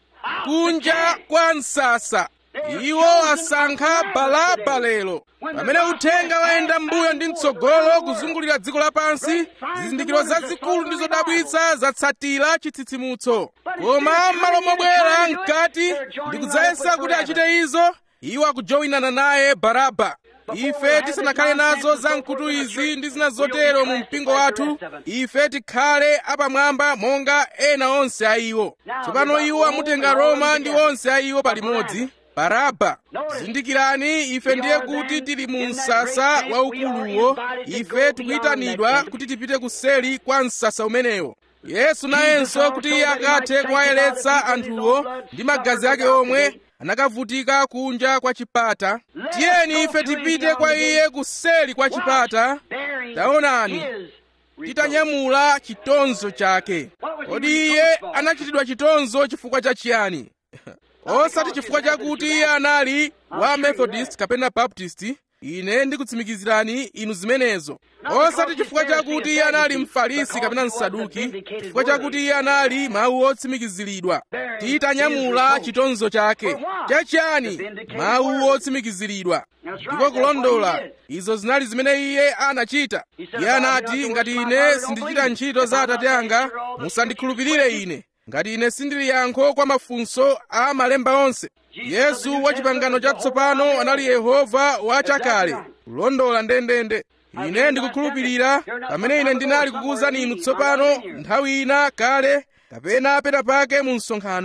kunja kwa msasa iwo asankha balaba lero pamene uthenga wayenda mbuyo ndi mtsogolo kuzungulira dziko lapansi zizindikiro zazikulu ndi zodabwitsa zatsatira chitsitsimutso koma m'malo mobwera mkati ndikudzayesa kuti achite izo iwo akujowinana naye baraba ife tisanakhale nazo zamkutu izi ndi zina zotero mu mpingo wathu ife tikhale apamwamba monga ena onse a iwo tsopano iwo amutenga roma ndi onse a iwo palimodzi baraba zindikirani ife ndiye kuti tili mu msasa waukuluwo ife tikuyitanidwa kuti tipite kuseli kwa msasa umenewo yesu nayenso kuti iye akathe kuwayeretsa anthuwo ndi magazi ake omwe anakavutika kunja kwa chipata tiyeni ife tipite kwa iye kuseli kwa chipata taonani titanyamula chitonzo chake kodi iye anachitidwa chitonzo chifukwa cha chiyani osati chifukwa chakuti iye anali wa methodist kapena baptist ine ndikutsimikizirani inu zimenezo osati chifukwa chakuti iye anali mfarisi kapena msaduki chifukwa chakuti iye anali mawu otsimikiziridwa titanyamula chitonzo chake chachiyani mawu otsimikiziridwa ndiko kulondola izo zinali zimene iye anachita iye anati ngati ine sindichita ntchito za atate anga musandikhulupirire ine ngati ine sindili yankho kwa mafunso a malemba onse yesu wa chipangano chatsopano anali yehova wachakale kulondola ndendende ine ndikukhulupirira pamene ine ndinali kukuwuzani inu tsopano nthawi ina kale kapena pena pake mu msonkhano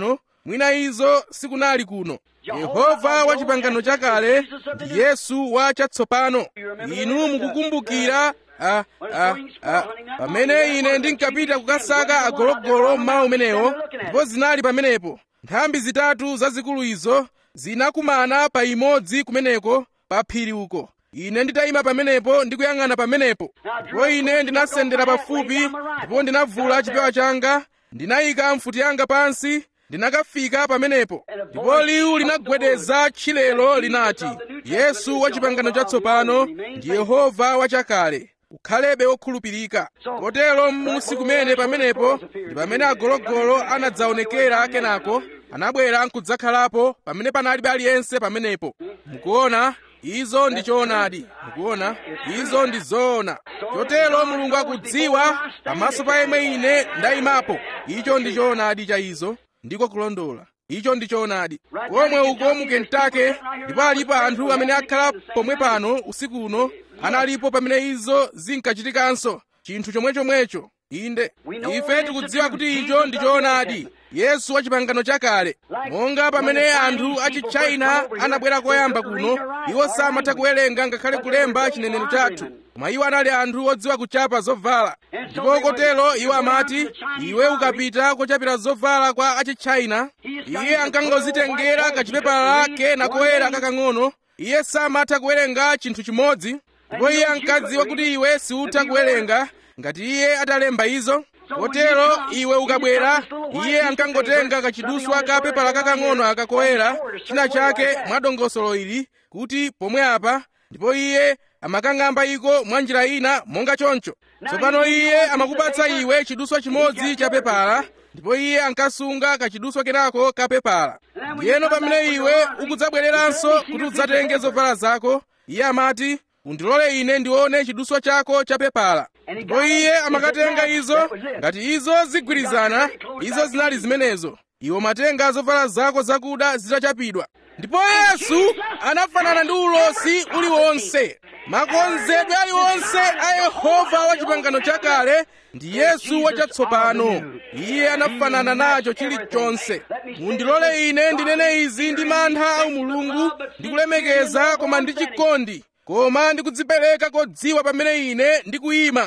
mwina izo sikunali kuno yehova wa chipangano chakale ndi yesu wa chatsopano inu mukukumbukira a, a, a, pamene ine ndinkapita kukasaka agologolo mmawa umenewo ndipo zinali pamenepo nthambi zitatu zazikulu izo zinakumana pa imodzi kumeneko pa phiri uko ine nditayima pamenepo ndikuyang'ana pamenepo ndipo ine ndinasendera pafupi ndipo ndinavula chipewa changa ndinayika mfuti yanga pansi ndinakafika pamenepo ndipo liwu linagwedeza tchilelo linati yesu wa chipangano chatsopano ndi yehova wachakale ukhalebe wokhulupirika kotero m'musi kumene pamenepo ndi pamene agologolo anadzaonekera kenako anabwera nkudzakhalapo pamene panalibe aliyense pamenepo mukuona izo ndi choonadi mukuona izo ndi zoona chotero mulungu akudziwa pamaso pa yemwe ine ndayimapo icho ndi choonadi cha izo ndiko kulondola icho ndi choonadi komwe uko mu kentucky ndipo alipo anthu amene akhala pomwe pano usiku uno analipo pamene izo zinkachitikanso chinthu chomwechomwecho inde ife tikudziwa kuti icho ndi choonadi yesu wa chipangano chakale monga pamene anthu a chichina anabwera koyamba kuno iwo samatha kuwerenga ngakhale kulemba chinenero chathu koma iwo anali anthu odziwa kuchapa zovala ndipo kotero iwo amati iwe ukapita kochapira zovala kwa achichina iye ankangozitengera kachipepala kena koyera kakang'ono iye samatha kuwerenga chinthu chimodzi ndipo iye ankadziwa kuti iwe siutha kuwerenga ngati iye atalemba izo kotero iwe ukabwera iye ankangotenga kachiduswa ka pepala kakang'ono akakoyera china chake mwa dongosolo ili kuti pomwe apa ndipo iye amakang'amba iko mwa njira ina monga choncho tsopano iye amakupatsa iwe chiduswa chimodzi cha pepala ndipo iye ankasunga kachiduswa kenako ka pepala ndiyeno pamene iwe ukudzabwereranso kuti udzatenge zovala zako iye amati undilole ine ndione chiduswa chako cha pepala ndipo iye amakatenga izo ngati izo zigwirizana izo zinali zimenezo iwe matenga zovala zako zakuda zitachapidwa ndipo yesu anafanana ndi ulosi uliwonse makonzedwe aliwonse a yehova wa chipangano chakale ndi yesu wachatsopano iye anafanana nacho chilichonse mundilole ine ndinene izi ndi mantha a mulungu ndikulemekeza koma ndi chikondi koma ndikudzipereka kodziwa pamene ine ndikuyima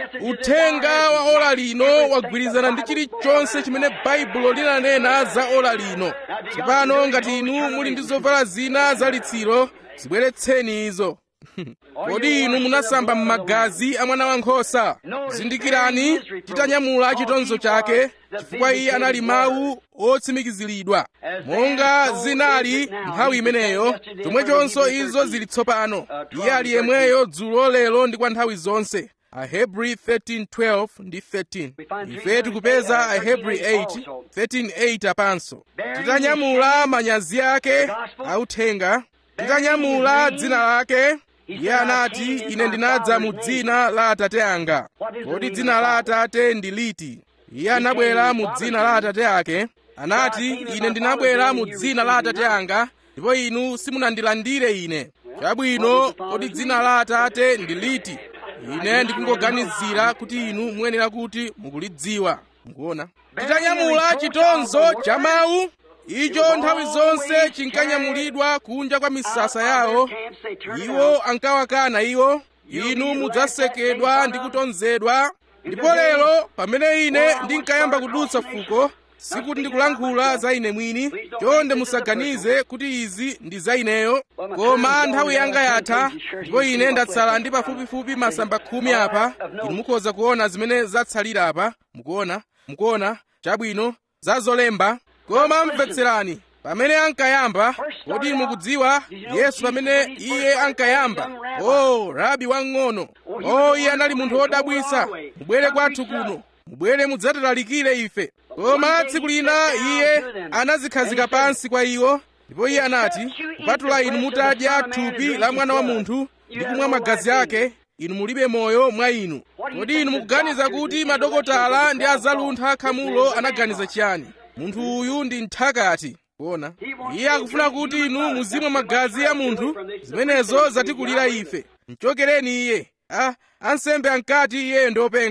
uthenga wa ola lino wagwirizana ndi chilichonse chimene baibulo linanena za ola lino tsopano ngati inu muli ndi zovala zina zalitsiro zibweretseni izo kodi inu munasamba m'magazi a mwana wankhosa zindikirani titanyamula chitonzo chake chifukwa iye anali mawu otsimikiziridwa monga zinali nthawi imeneyo chomwechonso izo zili tsopano iye ali yemweyo dzulo lero ndi kwa nthawi zonse ahebri 13:12 ndi 13 ife tikupeza ahebri 8 13:8 apanso titanyamula manyazi ake authenga titanyamula dzina lake iye anati ine ndinadza mu dzina la atate anga kodi dzina la atate ndi liti iye anabwera mu dzina la atate ake anati ine ndinabwera mu dzina la atate anga ndipo inu simunandilandire ine chabwino kodi dzina la atate ndi liti ine ndikungoganizira kuti inu muyenera kuti mukulidziwa mukuona titanyamula chitonzo cha mawu icho nthawi zonse chinkanyamulidwa kunja kwa misasa yawo iwo ankawakana iwo inu mudzasekedwa ndi kutonzedwa ndipo lero pamene ine ndinkayamba kudutsa fuko sikuti ndikulankhula za ine mwini chonde musaganize kuti izi ndi za ineyo koma nthawi yanga yatha ndipo ine ndatsala ndi pafupifupi masamba khumi apa inu mukhoza kuona zimene zatsalira apa mukuona mukuona chabwino za zolemba koma mvetserani pamene ankayamba kodi mukudziwa yesu pamene iye ankayamba o oh, rabi wang'ono o oh, iye anali munthu wodabwisa mubwere kwathu kuno mubwere mudzatilalikire ife koma tsiku lina iye anazikhazika pansi kwa iwo ndipo iye anati kupatula inu mutadya thupi la mwana wa munthu ndi kumwa magazi ake inu mulibe moyo mwa inu kodi inu mukuganiza kuti madokotala ndi azaluntha khamulo anaganiza chiyani munthu uyu ndi nthakati kuona iye akufuna kuti inu muzimwa magazi ya munthu zimenezo zatikulira ife mchokereni iye a ansembe ankati iye ndi openga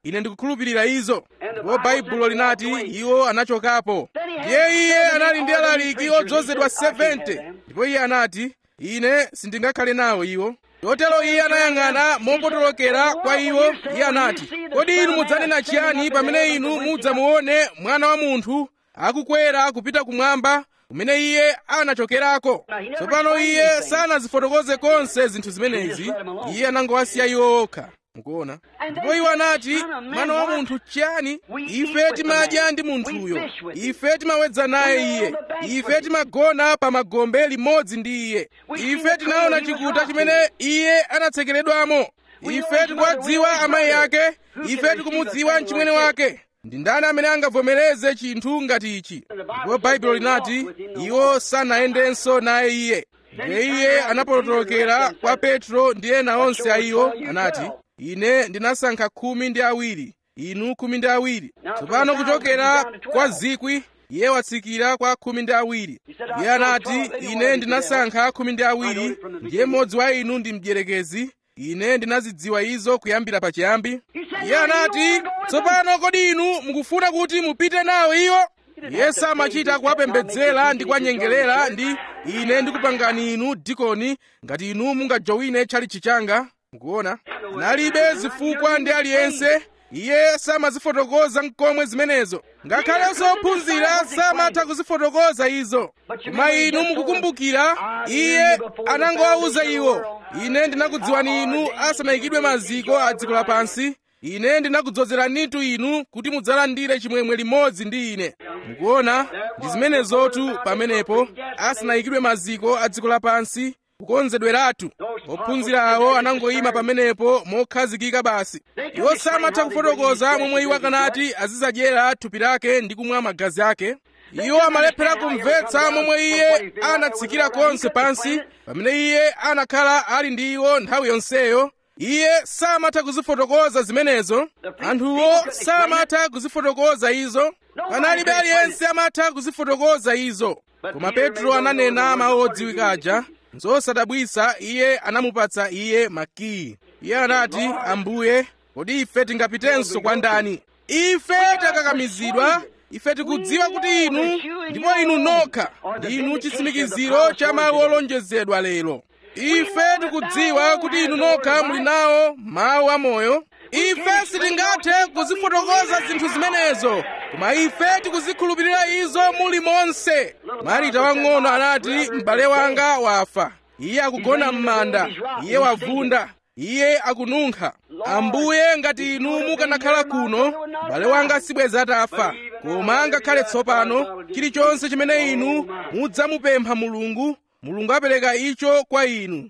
ine ndikukhulupirira izo ndipo baibulo linati iwo anachokapo ndiye iye anali ndi alaliki odzozedwa 70 ndipo iye anati ine sindingakhale nawo iwo chotero iye anayang'ana mopotolokera kwa iwo iye anati kodi inu mudzanena chiyani pamene inu mudzamuone mwana wa munthu akukwera kupita kumwamba kumene iye anachokerako tsopano iye sanazifotokoze konse zinthu zimenezi iye anangowasiya iwo okha mukuona ndipo iwo anati mwana wa munthu chiyani ife timadya ndi munthuyo ife timawedza naye iye ife timagona pa magombe limodzi ndi iye ife tinaona chikuta chimene iye anatsekeredwamo ife tikuwadziwa amayi ake ife tikumudziwa mchimwene wake ndi ndani amene angavomereze chinthu ngati ichi ndipo baibulo linati iwo sanayendenso naye iye ndiye iye anapotolokera kwa petro ndi ena onse a iwo anati ine ndinasankha khumi ndi awiri inu khumi ndi awiri tsopano kuchokera kwa zikwi iye watsikira kwa khumi ndi awiri iye anati ine ndinasankha khumi ndi awiri ndiye mmodzi wa inu ndi mdierekezi ine ndinazidziwa izo kuyambira pachiyambi iye anati tsopano kodi inu mukufuna kuti mupite nawo iwo iye samachita kuwapembedzera ndi kuwanyengerera ndi ine ndikupangani inu dikoni ngati inu mungajowine tchalitchi changa mukuona analibe zifukwa ndi aliyense iye samazifotokoza nkomwe zimenezo ngakhalenso ophunzira samatha kuzifotokoza izo koma inu mukukumbukira iye anangowawuza iwo ine ndinakudziwani inu asanayikidwe maziko a dziko lapansi ine ndinakudzozeranitu inu kuti mudzalandire chimwemwe limodzi ndi ine mukuona ndi zimenezotu pamenepo asanayikidwe maziko a dziko lapansi kukonzedweratu ophunzira awo anangoyima pamenepo mokhazikika basi iwo samatha kufotokoza momwe iwo akanati azizadyera thupi lake ndi kumwa magazi ake iwo amalephera kumvetsa momwe iye anatsikira konse pansi pamene iye anakhala ali ndi iwo nthawi yonseyo iye samatha kuzifotokoza zimenezo anthuwo samatha kuzifotokoza izo panalibe aliyense amatha kuzifotokoza izo koma petro ananena mawu odziwika aja zosadabwisa iye anamupatsa iye makiyi iye anati ambuye kodi ife tingapitenso kwa ndani ife takakamizidwa ife tikudziwa kuti inu ndipo inu nokha ndinu chitsimikiziro cha mawu olonjezedwa lero ife tikudziwa kuti inu nokha muli nawo mawu amoyo ife sitingathe kuzifotokoza zinthu zimenezo koma ife tikuzikhulupirira izo muli monse marita wang'ono anati m'bale wanga wafa iye akugona m'manda iye wavunda iye akununkha ambuye ngati inu mukanakhala kuno m'bale wanga sibweza atafa koma ngakhale tsopano chilichonse chimene inu mudzamupempha mulungu mulungu apereka icho kwa inu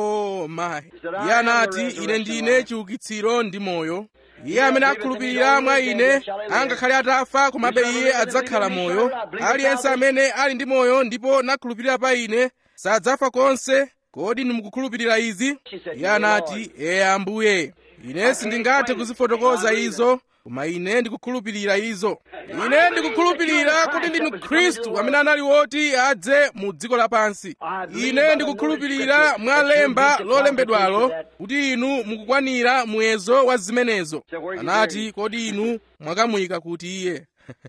o mayi iye anati ine ndine chiukitsiro ndi moyo iye amene akhulupirira mwa ine angakhale atafa komabe iye adzakhala moyo aliyense amene ali ndi moyo ndipo nakhulupirira pa ine sadzafa konse kodi nimukukhulupirira izi iye anati ee ambuye ine sindingathe kuzifotokoza izo koma ine ndikukhulupirira izo ine ndikukhulupirira kuti ndinu khristu amene anali woti adze mu dziko lapansi ine ndikukhulupirira mwa lemba lolembedwalo kuti inu mukukwanira muyezo wa zimenezo anati kodi inu mwakamuyika kuti iye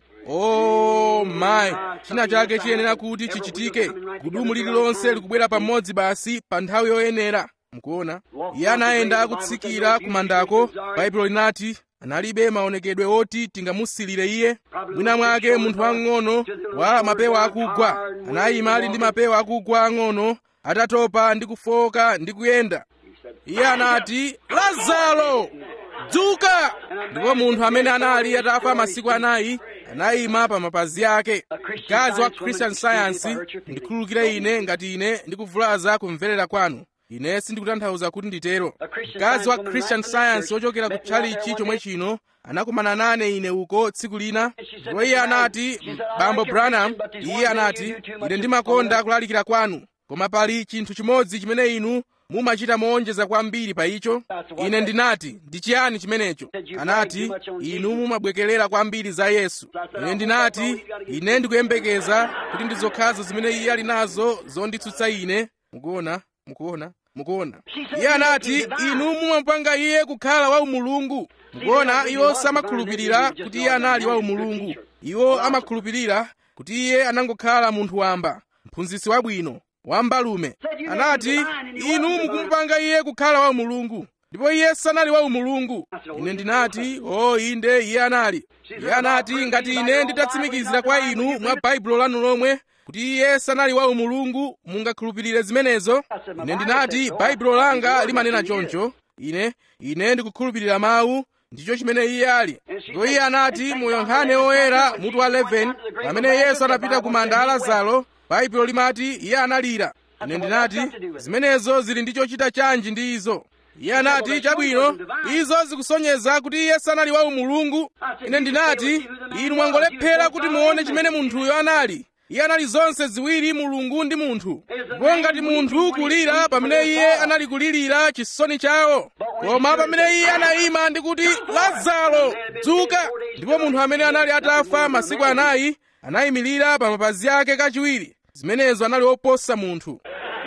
o mayi china chake chiyenera kuti chichitike gudumu lililonse likubwera pamodzi basi pa nthawi yoyenera mukuona iye anayenda akutsikira kumandako baibulo linati analibe maonekedwe oti tingamusilire iye mwina mwake munthu wang'ono wa mapewa akugwa anayima ali ndi mapewa akugwa ang'ono atatopa ndi kufoka ndi kuyenda iye anati lazaro dzuka ndipo munthu amene anali atafa masiku anayi anayima pa mapazi ake mkazi wa christian science ndikhululukire ine ngati ine ndikuvulaza kumverera kwanu ine sindikutanthauza kuti nditero mkazi wa christian science wochokera ku tchalichi chomwe chino anakumana nane ine uko tsiku lina ndipo iye anati bambo branham iye anati ine ndimakonda kulalikira kwanu koma pali chinthu chimodzi chimene inu mumachita moonjeza kwambiri pa icho ine ndinati ndi chiyani chimenecho anati inu mumabwekerera kwambiri za yesu ine ndinati ine ndikuyembekeza kuti ndi zokhazo zimene iye ali nazo zonditsutsa ine mukuona mukuona mukuona iye anati inu mumapanga iye kukhala wa umulungu mukuona iwo samakhulupirira kuti iye anali wa umulungu iwo amakhulupirira kuti iye anangokhala munthu wamba mphunzitsi wabwino wambalume anati inu mukumupanga iye kukhala wa umulungu ndipo iye sanali wa umulungu ine ndinati o inde iye anali iye anati ngati ine nditatsimikizira kwa inu mwa baibulo lanu lomwe kuti iye sanali wa umulungu mungakhulupirire zimenezo ine ndinati baibulo langa limanena choncho ine ine ndikukhulupirira mawu ndicho chimene iye ali ndipo iye anati mu yohane oyera mutu wa 11 pamene yesu anapita ku manda a lazaro baibulo limati iye analira ine ndinati zimenezo zili ndi chochita chanji ndi izo iye anati chabwino izo zikusonyeza kuti iye sanali wa umulungu ine ndinati inu mwangolephera kuti muone chimene munthuyo anali iye anali zonse ziwiri mulungu ndi munthu ndipo ngati munthu kulira pamene iye anali kulirira chisoni chawo koma pamene iye anayima ndi kuti lazaro dzuka ndipo munthu amene anali atafa masiku anayi anayimirira pa mapazi ake kachiwiri zimenezo anali oposa munthu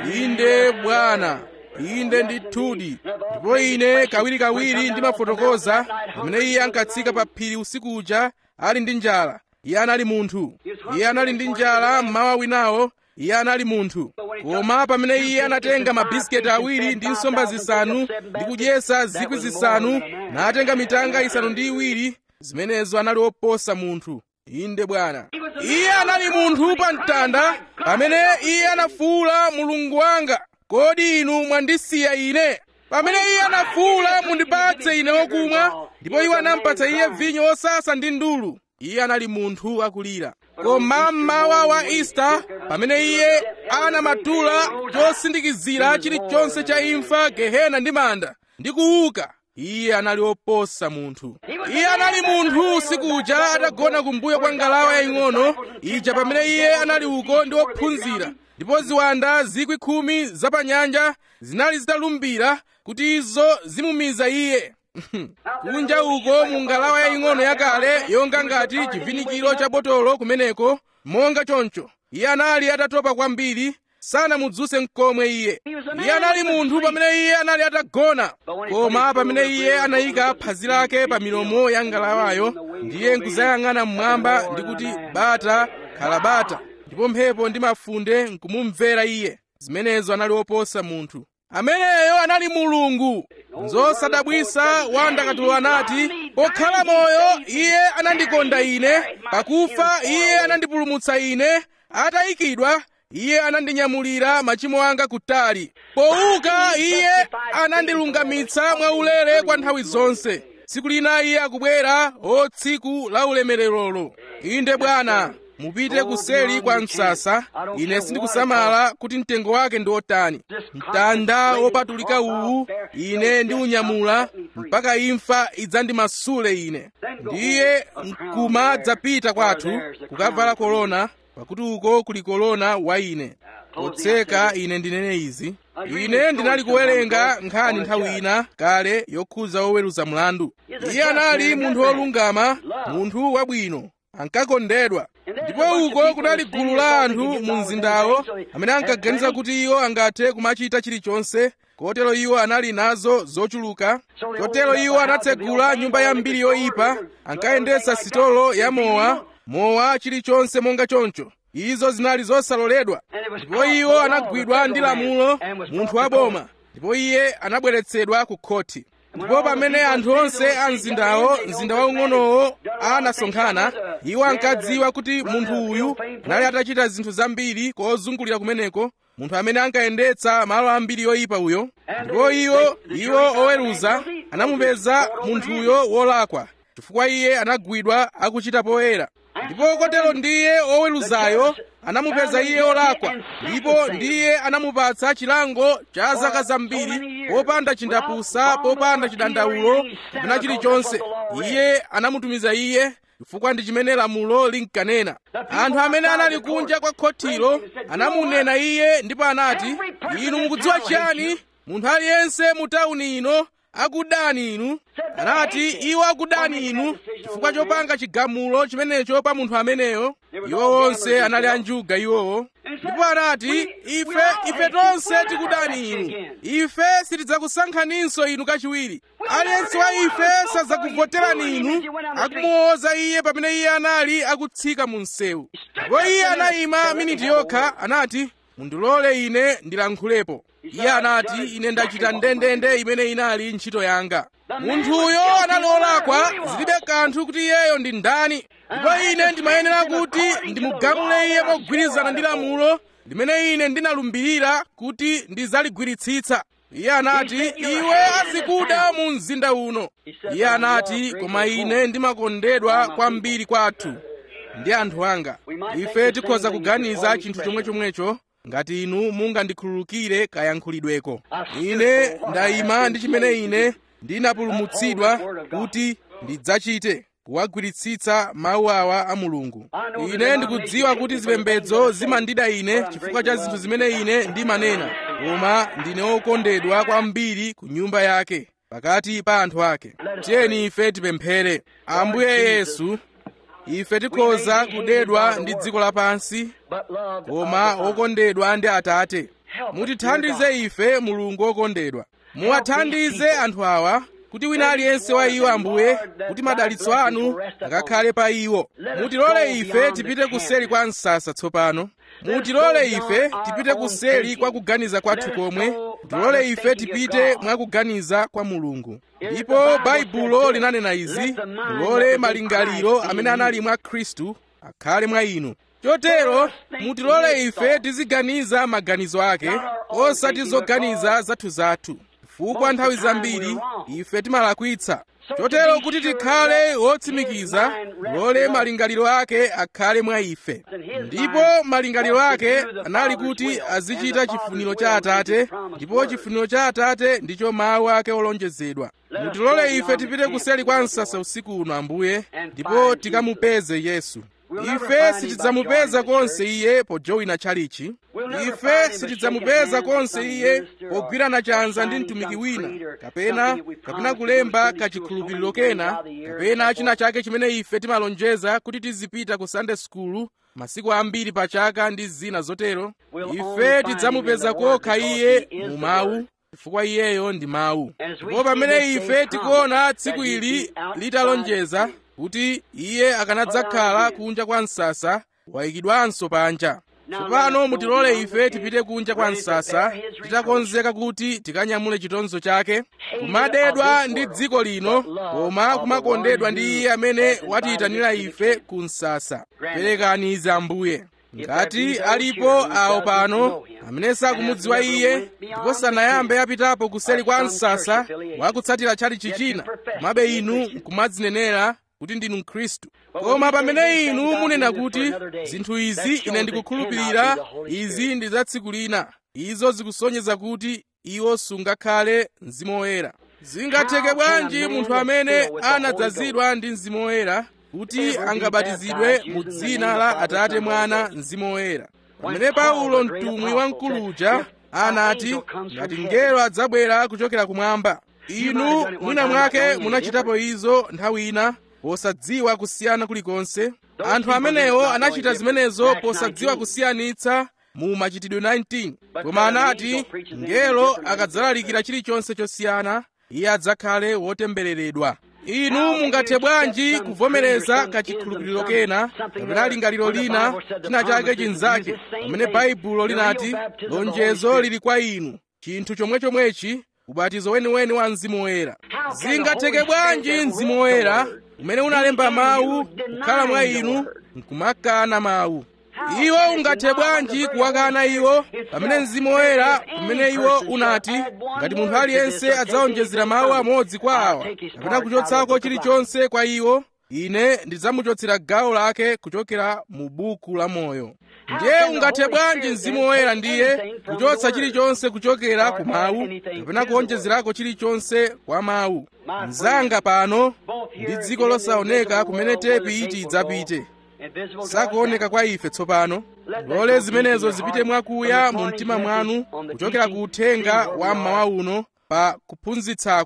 inde bwana inde ndithudi ndipo ine kawirikawiri ndimafotokoza pamene iye ankatsika pa phiri usiku uja ali ndi njala iye anali munthu iye anali ndi njala mmawa winawo iye anali munthu koma pamene iye anatenga mabisiketi awiri ndi nsomba zisanu ndi kudyesa zikwi zisanu natenga mitanga isanu ndi iwiri zimenezo anali oposa munthu inde bwana iye anali munthu pa mtanda pamene iye anafuwula mulungu wanga kodi inu mwandisiya ine pamene iye anafuwula mundipatse ine wokumwa ndipo iwo anampatsa iye vinyo wosasa ndi ndulu iye anali munthu akulira koma mmawa wa ista pamene iye anamatula chosindikizira chilichonse cha imfa gehena ndi manda ndi kuuka iye anali oposa munthu iye anali munthu usiku uja atagona kumbuyo kwa ngalawa yaying'ono ija pamene iye anali uko ndi ophunzira ndipo ziwanda zikwi khumi zapanyanja zinali zitalumbira kuti izo zimumiza iye kunja uko mu ngalawa yaying'ono yakale yonga ngati chivinikiro cha botolo kumeneko monga choncho iye anali atatopa kwambiri sanamudzuse mkomwe iye iye anali munthu pamene iye anali atagona koma pamene iye anayika phazi lake pa milomo ya ngalawayo ndiye nkuzayang'ana mmwamba ndi kuti bata khala bata ndipo mphepo ndi mafunde nkumumvera iye zimenezo anali oposa munthu ameneyo anali mulungu zosadabwisa wandakatulo anati pokhala moyo iye anandikonda ine pakufa iye anandipulumutsa ine atayikidwa iye anandinyamulira machimo anga kutali pouka iye anandilungamitsa mwaulere kwa nthawi zonse tsiku lina iye akubwera o tsiku la ulemererolo inde bwana mupite kuseli kwa msasa ine sindikusamala kuti mtengo wake ndi otani mtanda wopatulika uwu ine ndiunyamula mpaka imfa idzandimasule ine ndiye nkumadzapita kwathu kukavala kolona pakuti uko kuli kolona wa ine potseka ine ndinene izi ine ndinali kuwerenga nkhani nthawi ina kale yokhuza woweruza mlandu iye anali munthu wolungama munthu wabwino ankakondedwa ndipo uko kunali gulu la anthu mu mzindawo amene ankaganiza kuti iwo angathe kumachita chilichonse kotero iwo anali nazo zochuluka kotero iwo anatsegula nyumba ya mbiri yoyipa ankayendetsa sitolo ya mowa mowa chilichonse monga choncho izo zinali zosaloledwa ndipo iwo anagwidwa ndi lamulo munthu waboma ndipo iye anabweretsedwa ku khoti ndipo pamene anthu onse a mzindawo mzinda waung'onowo anasonkhana iwo ankadziwa kuti munthu uyu anali atachita zinthu zambiri kozungulira kumeneko munthu amene ankayendetsa malo ambiri yoyipa uyo ndipo iwo iwo oweruza anamupeza munthuyo wolakwa chifukwa iye anagwidwa akuchita poyera ndipo kotero ndiye oweruzayo anamupeza iye olakwa ndipo ndiye anamupatsa chilango cha zaka zambiri popanda chindapusa popanda chidandaulo kapena chilichonse iye anamutumiza iye chifukwa ndi chimene lamulo linkanena anthu amene anali kunja kwa khotilo anamunena iye ndipo anati inu mukudziwa chiyani munthu aliyense mu tawuni ino akudani inu anati iwo akudani inu chifukwa chopanga chigamulo chimenecho pa munthu ameneyo iwo onse anali anjuga iwowo ndipo anati ife ife tonse tikudani inu ife sitidzakusankhaninso inu kachiwiri aliyense wa ife sadzakuvoterani inu akumuwoza iye pamene iye anali akutsika mu msewu ndipo iye anayima miniti yokha anati mundilole ine ndilankhulepo iye anati ine ndachita ndendende imene inali ntchito yanga munthuyo analolakwa zilibe kanthu kuti iyeyo ndi ndani ndipo ine ndimayenera kuti ndimugamule iye mogwirizana ndi lamulo limene ine ndinalumbirira kuti ndidzaligwiritsitsa iye anati iwe azikuda mu mzinda uno iye anati koma ine ndimakondedwa kwambiri kwathu ndi anthu anga ife tikhoza kuganiza chinthu chomwechomwecho ngati inu mungandikhululukire kayankhulidweko ine ndayima ndi chimene ine ndinapulumutsidwa kuti ndidzachite kuwagwiritsitsa mawu awa a mulungu ine ndikudziwa kuti zipembedzo zimandida ine chifukwa cha zinthu zimene ine ndimanena koma ndine wokondedwa kwambiri ku nyumba yake pakati pa anthu ake tiyeni ife tipemphere ambuye yesu ife tikhoza kudedwa ndi dziko lapansi koma wokondedwa ndi atate mutithandize ife mulungu wokondedwa muwathandize anthu awa kuti wina aliyense wa iwo ambuye kuti madalitso anu akakhale pa iwo mutilole ife tipite kuseri kwa msasa tsopano mutilole ife tipite kuseri kwa kuganiza kwathu komwe mutilole ife tipite mwa kuganiza kwa mulungu ndipo baibulo linanena izi mulole malingaliro amene anali mwa khristu akhale mwa inu chotero mutilole ife tiziganiza maganizo ake osati zoganiza zathuzathu chifukwa nthawi zambiri ife timalakwitsa chotero kuti tikhale wotsimikiza lole malingaliro ake akhale mwa ife ndipo malingaliro ake anali kuti azichita chifuniro cha atate ndipo chifuniro cha atate ndicho mawu ake olonjezedwa mutilole ife tipite kuseli kwa msasa usiku uno ambuye ndipo tikamupeze yesu ife sitidzamupeza konse iye pojowina tchalichi ife sitidzamupeza konse iye pogwirana chanza ndi mtumiki wina kapena kapena kulemba kachikhulupiriro kena kapena china chake chimene ife timalonjeza kuti tizipita ku sunday school masiku ambiri pa chaka ndi zina zotero ife tidzamupeza kokha iye mu mawu chifukwa iyeyo ndi mawu ndipo pamene ife tikuona tsiku ili litalonjeza kuti iye akanadzakhala kunja kwa msasa wayikidwanso panja tsopano mutilole ife tipite kunja kwa msasa titakonzeka kuti tikanyamule chitonzo chake kumadedwa ndi dziko lino koma kumakondedwa ndi iye amene watiyitanira ife ku msasa perekani izi ambuye ngati alipo awo pano amene sakumudziwa iye ndipo sanayambe apitapo kuseli kwa msasa wakutsatira tchalichi china komabe inu nkumadzinenera kuti ndinu mkhristu koma pamene inu munena kuti zinthu izi ine ndikukhulupirira izi ndi za tsiku lina izo zikusonyeza kuti iwo sungakhale mzimu woyera zingatheke bwanji munthu amene anadzazidwa ndi mzimu woyera kuti angabatizidwe mu dzina la atate mwana mzimu woyera pamene paulo mtumwi wamkuluja anati ngati mngelo adzabwera kuchokera kumwamba inu mwina mwake munachitapo izo nthawi ina posadziwa kusiyana kulikonse anthu amenewo anachita zimenezo posadziwa kusiyanitsa mu machitidwe 19 koma anati mngelo akadzalalikira chilichonse chosiyana iye adzakhale wotembereredwa inu mungathe bwanji kuvomereza kachikhulupiriro kena kapena lingaliro lina china chake chinzake pamene baibulo linati lonjezo lili kwa inu chinthu chomwechomwechi ubatizo weniweni wa mzimu woyera zingatheke bwanji mzimu woyera umene unalemba mawu kukhala mwa inu nkumakana mawu iwo ungathe bwanji kuwakana iwo pamene mzimu woyera umene iwo unati ngati munthu aliyense adzawonjezera mawu amodzi kwa awa kapena kuchotsako chilichonse kwa iwo ine ndidzamuchotsera gawo lake kuchokera mu buku la moyo ndiye ungathe bwanji mzimu woyera ndiye kuchotsa chilichonse kuchokera ku mawu kapena kuwonjezerako chilichonse kwa mawu mzanga pano ndi dziko losaoneka kumene tepi iti idzapite sakuoneka kwa ife tsopano lole zimenezo zipite mwakuya mu mtima mwanu kuchokera ku uthenga wa mmawa uno pa kuphunzitsaku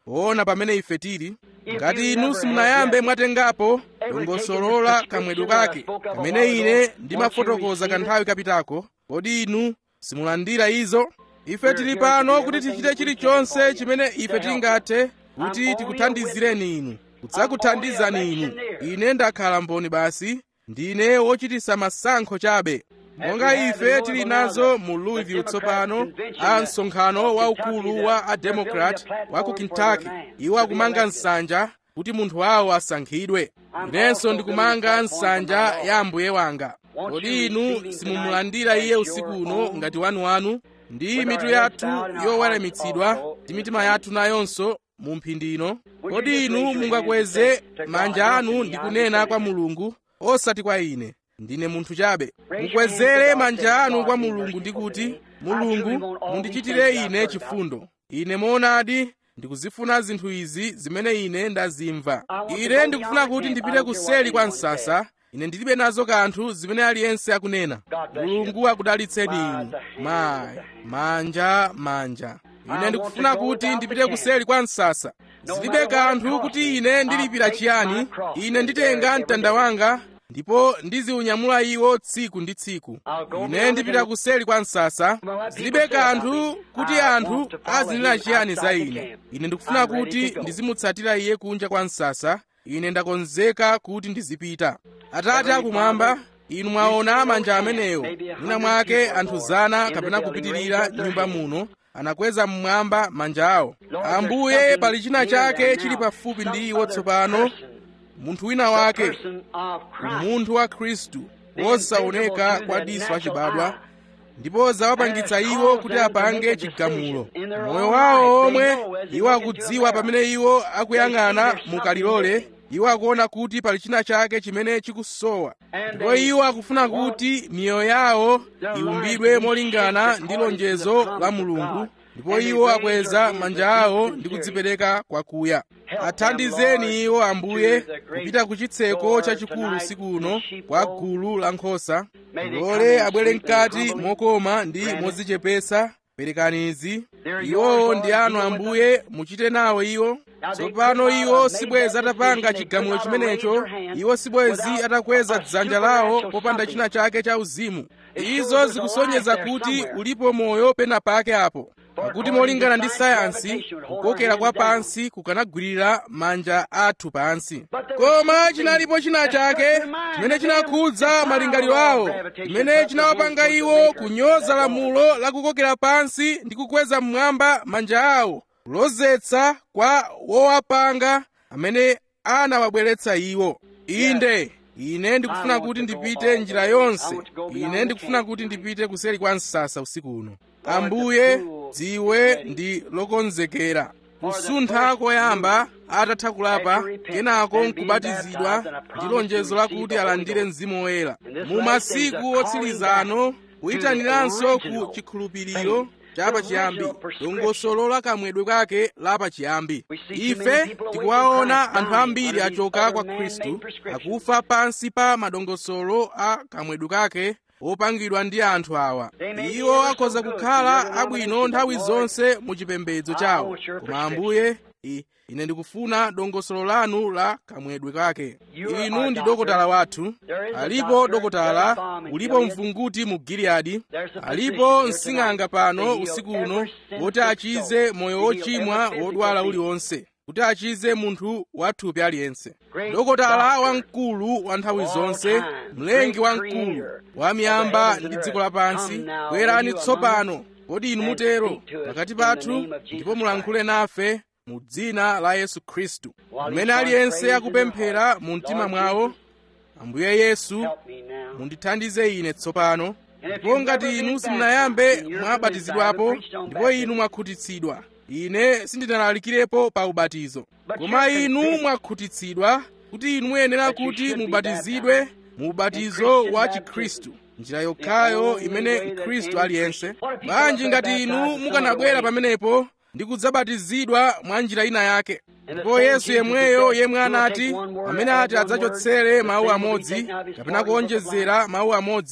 poona pamene ife tili ngati inu simunayambe mwatengapo dongosolola kamwedwe kake kamene ine ndimafotokoza kanthawi kapitako kodi inu simulandira izo ife tili pano kuti tichite chilichonse chimene ife tingathe kuti tikuthandizireni inu kudzakuthandizani inu ine ndakhala mboni basi ndine wochitisa masankho chabe monga ife tili nazo mu louisville tsopano a msonkhano waukulu wa ademokrat wa ku kentucky iwo akumanga nsanja kuti munthu wawo asankhidwe inenso ndikumanga nsanja ya ambuye wanga kodi inu simumulandira iye usiku uno ngati wanuwanu ndi mitu yathu yoweramitsidwa ndi mitima yathu nayonso mu mphindi ino kodi inu mungakweze manja anu ndi kunena kwa mulungu osati kwa ine ndine munthu chabe mukwezere manja anu kwa mulungu ndi kuti mulungu mundichitire ine chifundo ine moonadi ndikuzifuna zinthu izi zimene ine ndazimva ine ndikufuna kuti ndipite kuseli kwa msasa ine ndilibe nazo kanthu zimene aliyense akunena mulungu akudalitseni inu mayi manja manja ine ndikufuna kuti ndipite kuseli kwa msasa zilibe kanthu kuti ine ndilipira chiyani ine nditenga mtanda wanga ndipo ndiziunyamula iwo tsiku ndi tsiku ine ndipita kuseli kwa msasa zilibe kanthu kuti anthu azinena chiyani za ine ine ndikufuna kuti ndizimutsatira iye kunja kwa msasa ine ndakonzeka kuti ndizipita atate akumwamba inu mwaona manja amenewo mwina mwake anthu zana kapena kupitirira nyumba muno anakweza mmwamba manja awo ambuye pali china chake chili pafupi ndi iwo tsopano munthu wina wake umunthu wa khristu wosaoneka kwa diso achibadwa ndipo zawapangitsa iwo kuti apange chigamulo moyo wawo omwe iwo akudziwa pamene iwo akuyang'ana mukalilole iwo akuona kuti pali china chake chimene chikusowa ndipo iwo akufuna kuti miyoyo yawo iumbidwe molingana ndi lonjezo la mulungu ndipo iwo akweza manja awo ndi kudzipereka kwakuya athandizeni iwo ambuye kupita ku chitseko chachikulu usiku uno kwa gulu la nkhosa lole abwere mkati mokoma ndi modzichepesa perekani izi iwowo ndi anu ambuye muchite nawo iwo tsopano iwo sibwezi atapanga chigamulo chimenecho iwo sibwezi atakweza dzanja lawo popanda china chake cha uzimu izo zikusonyeza kuti ulipo moyo pena pake apo pakuti molingana ndi sayansi kukokera kwa pansi kukanagwirira manja athu pansi koma chinalipo china chake chimene chinakhudza malingaliro awo chimene chinawapanga iwo kunyoza lamulo la kukokera pansi ndi kukweza mmwamba manja awo kulozetsa kwa wowapanga amene anawabweretsa iwo inde ine ndikufuna kuti ndipite njira yonse ine ndikufuna kuti ndipite kuseli kwa msasa usiku uno ambuye dziwe ndi lokonzekera kusuntha koyamba atatha kulapa kenako nkubatizidwa ndi lonjezo lakuti alandire mzimu woyera mu masiku otsirizano kuyitaniranso ku chikhulupiriro chapachiyambi dongosolo la kamwedwe kake lapachiyambi ife tikuwaona anthu ambiri achoka kwa khristu akufa pansi pa madongosolo a kamwedwe kake opangidwa ndi anthu awa iwo akhoza kukhala abwino nthawi zonse mu chipembedzo chawo koma ambuye ine ndikufuna dongosolo lanu la kamwedwe kake inu ndi dokotala wathu alipo dokotala ulipo mvunguti mu giliyadi alipo msing'anga pano usiku uno woti achize moyo wochimwa wodwala uliwonse kuti achize munthu wathupi aliyense dokotala wamkulu wa nthawi zonse mlengi wamkulu wa miyamba ndi dziko lapansi bwerani tsopano kodi inu mutero pakati pathu ndipo mulankhule nafe mu dzina la yesu khristu mmene aliyense akupemphera mu mtima mwawo ambuye yesu mundithandize ine tsopano ndipo ngati inu simunayambe mwabatizidwapo ndipo inu mwakhutitsidwa ine sindinalalikirepo pa ubatizo koma inu mwakhutitsidwa kuti inu muyenera kuti mubatizidwe mu ubatizo wa chikhristu njira yokhayo imene mkhristu aliyense bwanji ngati inu mukanabwera pamenepo ndi kudzabatizidwa mwa njira ina yake ndipo yesu yemweyo yemwe anati amene ati adzachotsere mawu amodzi kapena kuonjezera mawu amodzi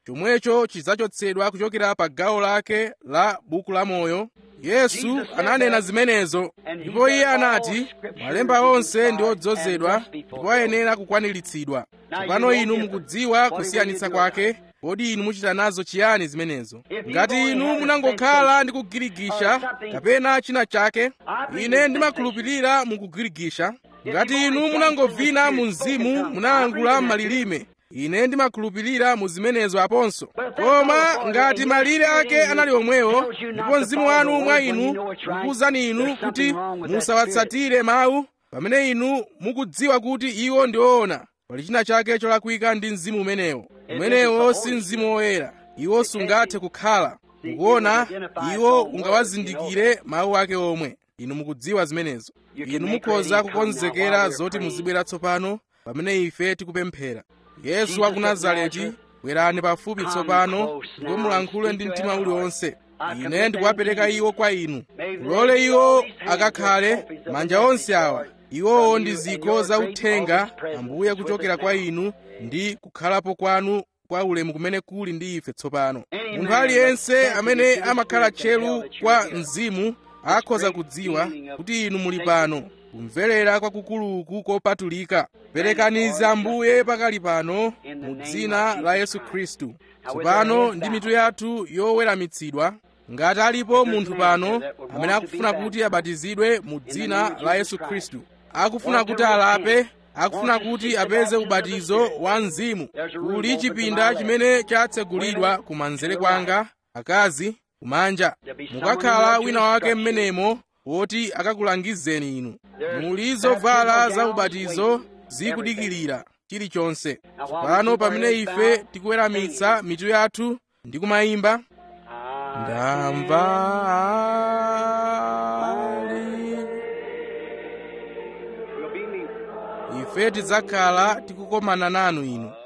chomwecho chidzachotsedwa kuchokera pa gawo lake la buku la moyo yesu ananena zimenezo ndipo iye anati malemba onse ndi odzozedwa ndipo ayenera kukwaniritsidwa tsopano inu mukudziwa kusiyanitsa kwake kodi inu muchita nazo chiyani zimenezo ngati inu munangokhala ndi kugirigisha kapena china chake ine ndimakhulupirira mukugirigisha ngati inu munangovina mu mzimu munayankhula m'malilime ine ndimakhulupirira mu zimenezo aponso koma ngati malire ake anali omwewo ndipo mzimu wanu mwa inu ukuwuzani inu kuti musawatsatire mawu pamene inu mukudziwa kuti iwo ndi oona pali china chake cholakwika ndi mzimu umenewo umenewo si mzimu woyera iwo sungathe kukhala mukuona iwo ungawazindikire mawu ake omwe inu mukudziwa zimenezo inu mukhoza kukonzekera zoti muzibwera tsopano pamene ife tikupemphera yesu wa ku nazareti bwerani pafupi tsopano ndipo mulankhule ndi mtima uliwonse ine ndikuwapereka iwo kwa inu mulole iwo akakhale manja onse awa iwowo ndi zikho za uthenga ambuye kuchokera kwa inu ndi kukhalapo kwanu kwa ulemu kumene kuli ndi ife tsopano munthu aliyense amene amakhala tcheru kwa mzimu akhoza kudziwa kuti inu muli pano kumverera kwakukuluku kopatulika perekanizi ambuye pakali pano mu dzina la yesu khristu tsopano ndi mitu yathu yoweramitsidwa ngati alipo munthu pano amene akufuna kuti abatizidwe mu dzina la yesu khristu akufuna kuti alape akufuna kuti apeze ubatizo wa mzimu kuli chipinda chimene chatsegulidwa kumanzere kwanga akazi kumanja mukakhala wina wake mmenemo woti akakulangizeni inu muli zovala za ubatizo zikudikirira chilichonse pano pamene ife tikuweramitsa mitu yathu ndi kumayimba ndamva ali ife tidzakhala tikukomana nanu inu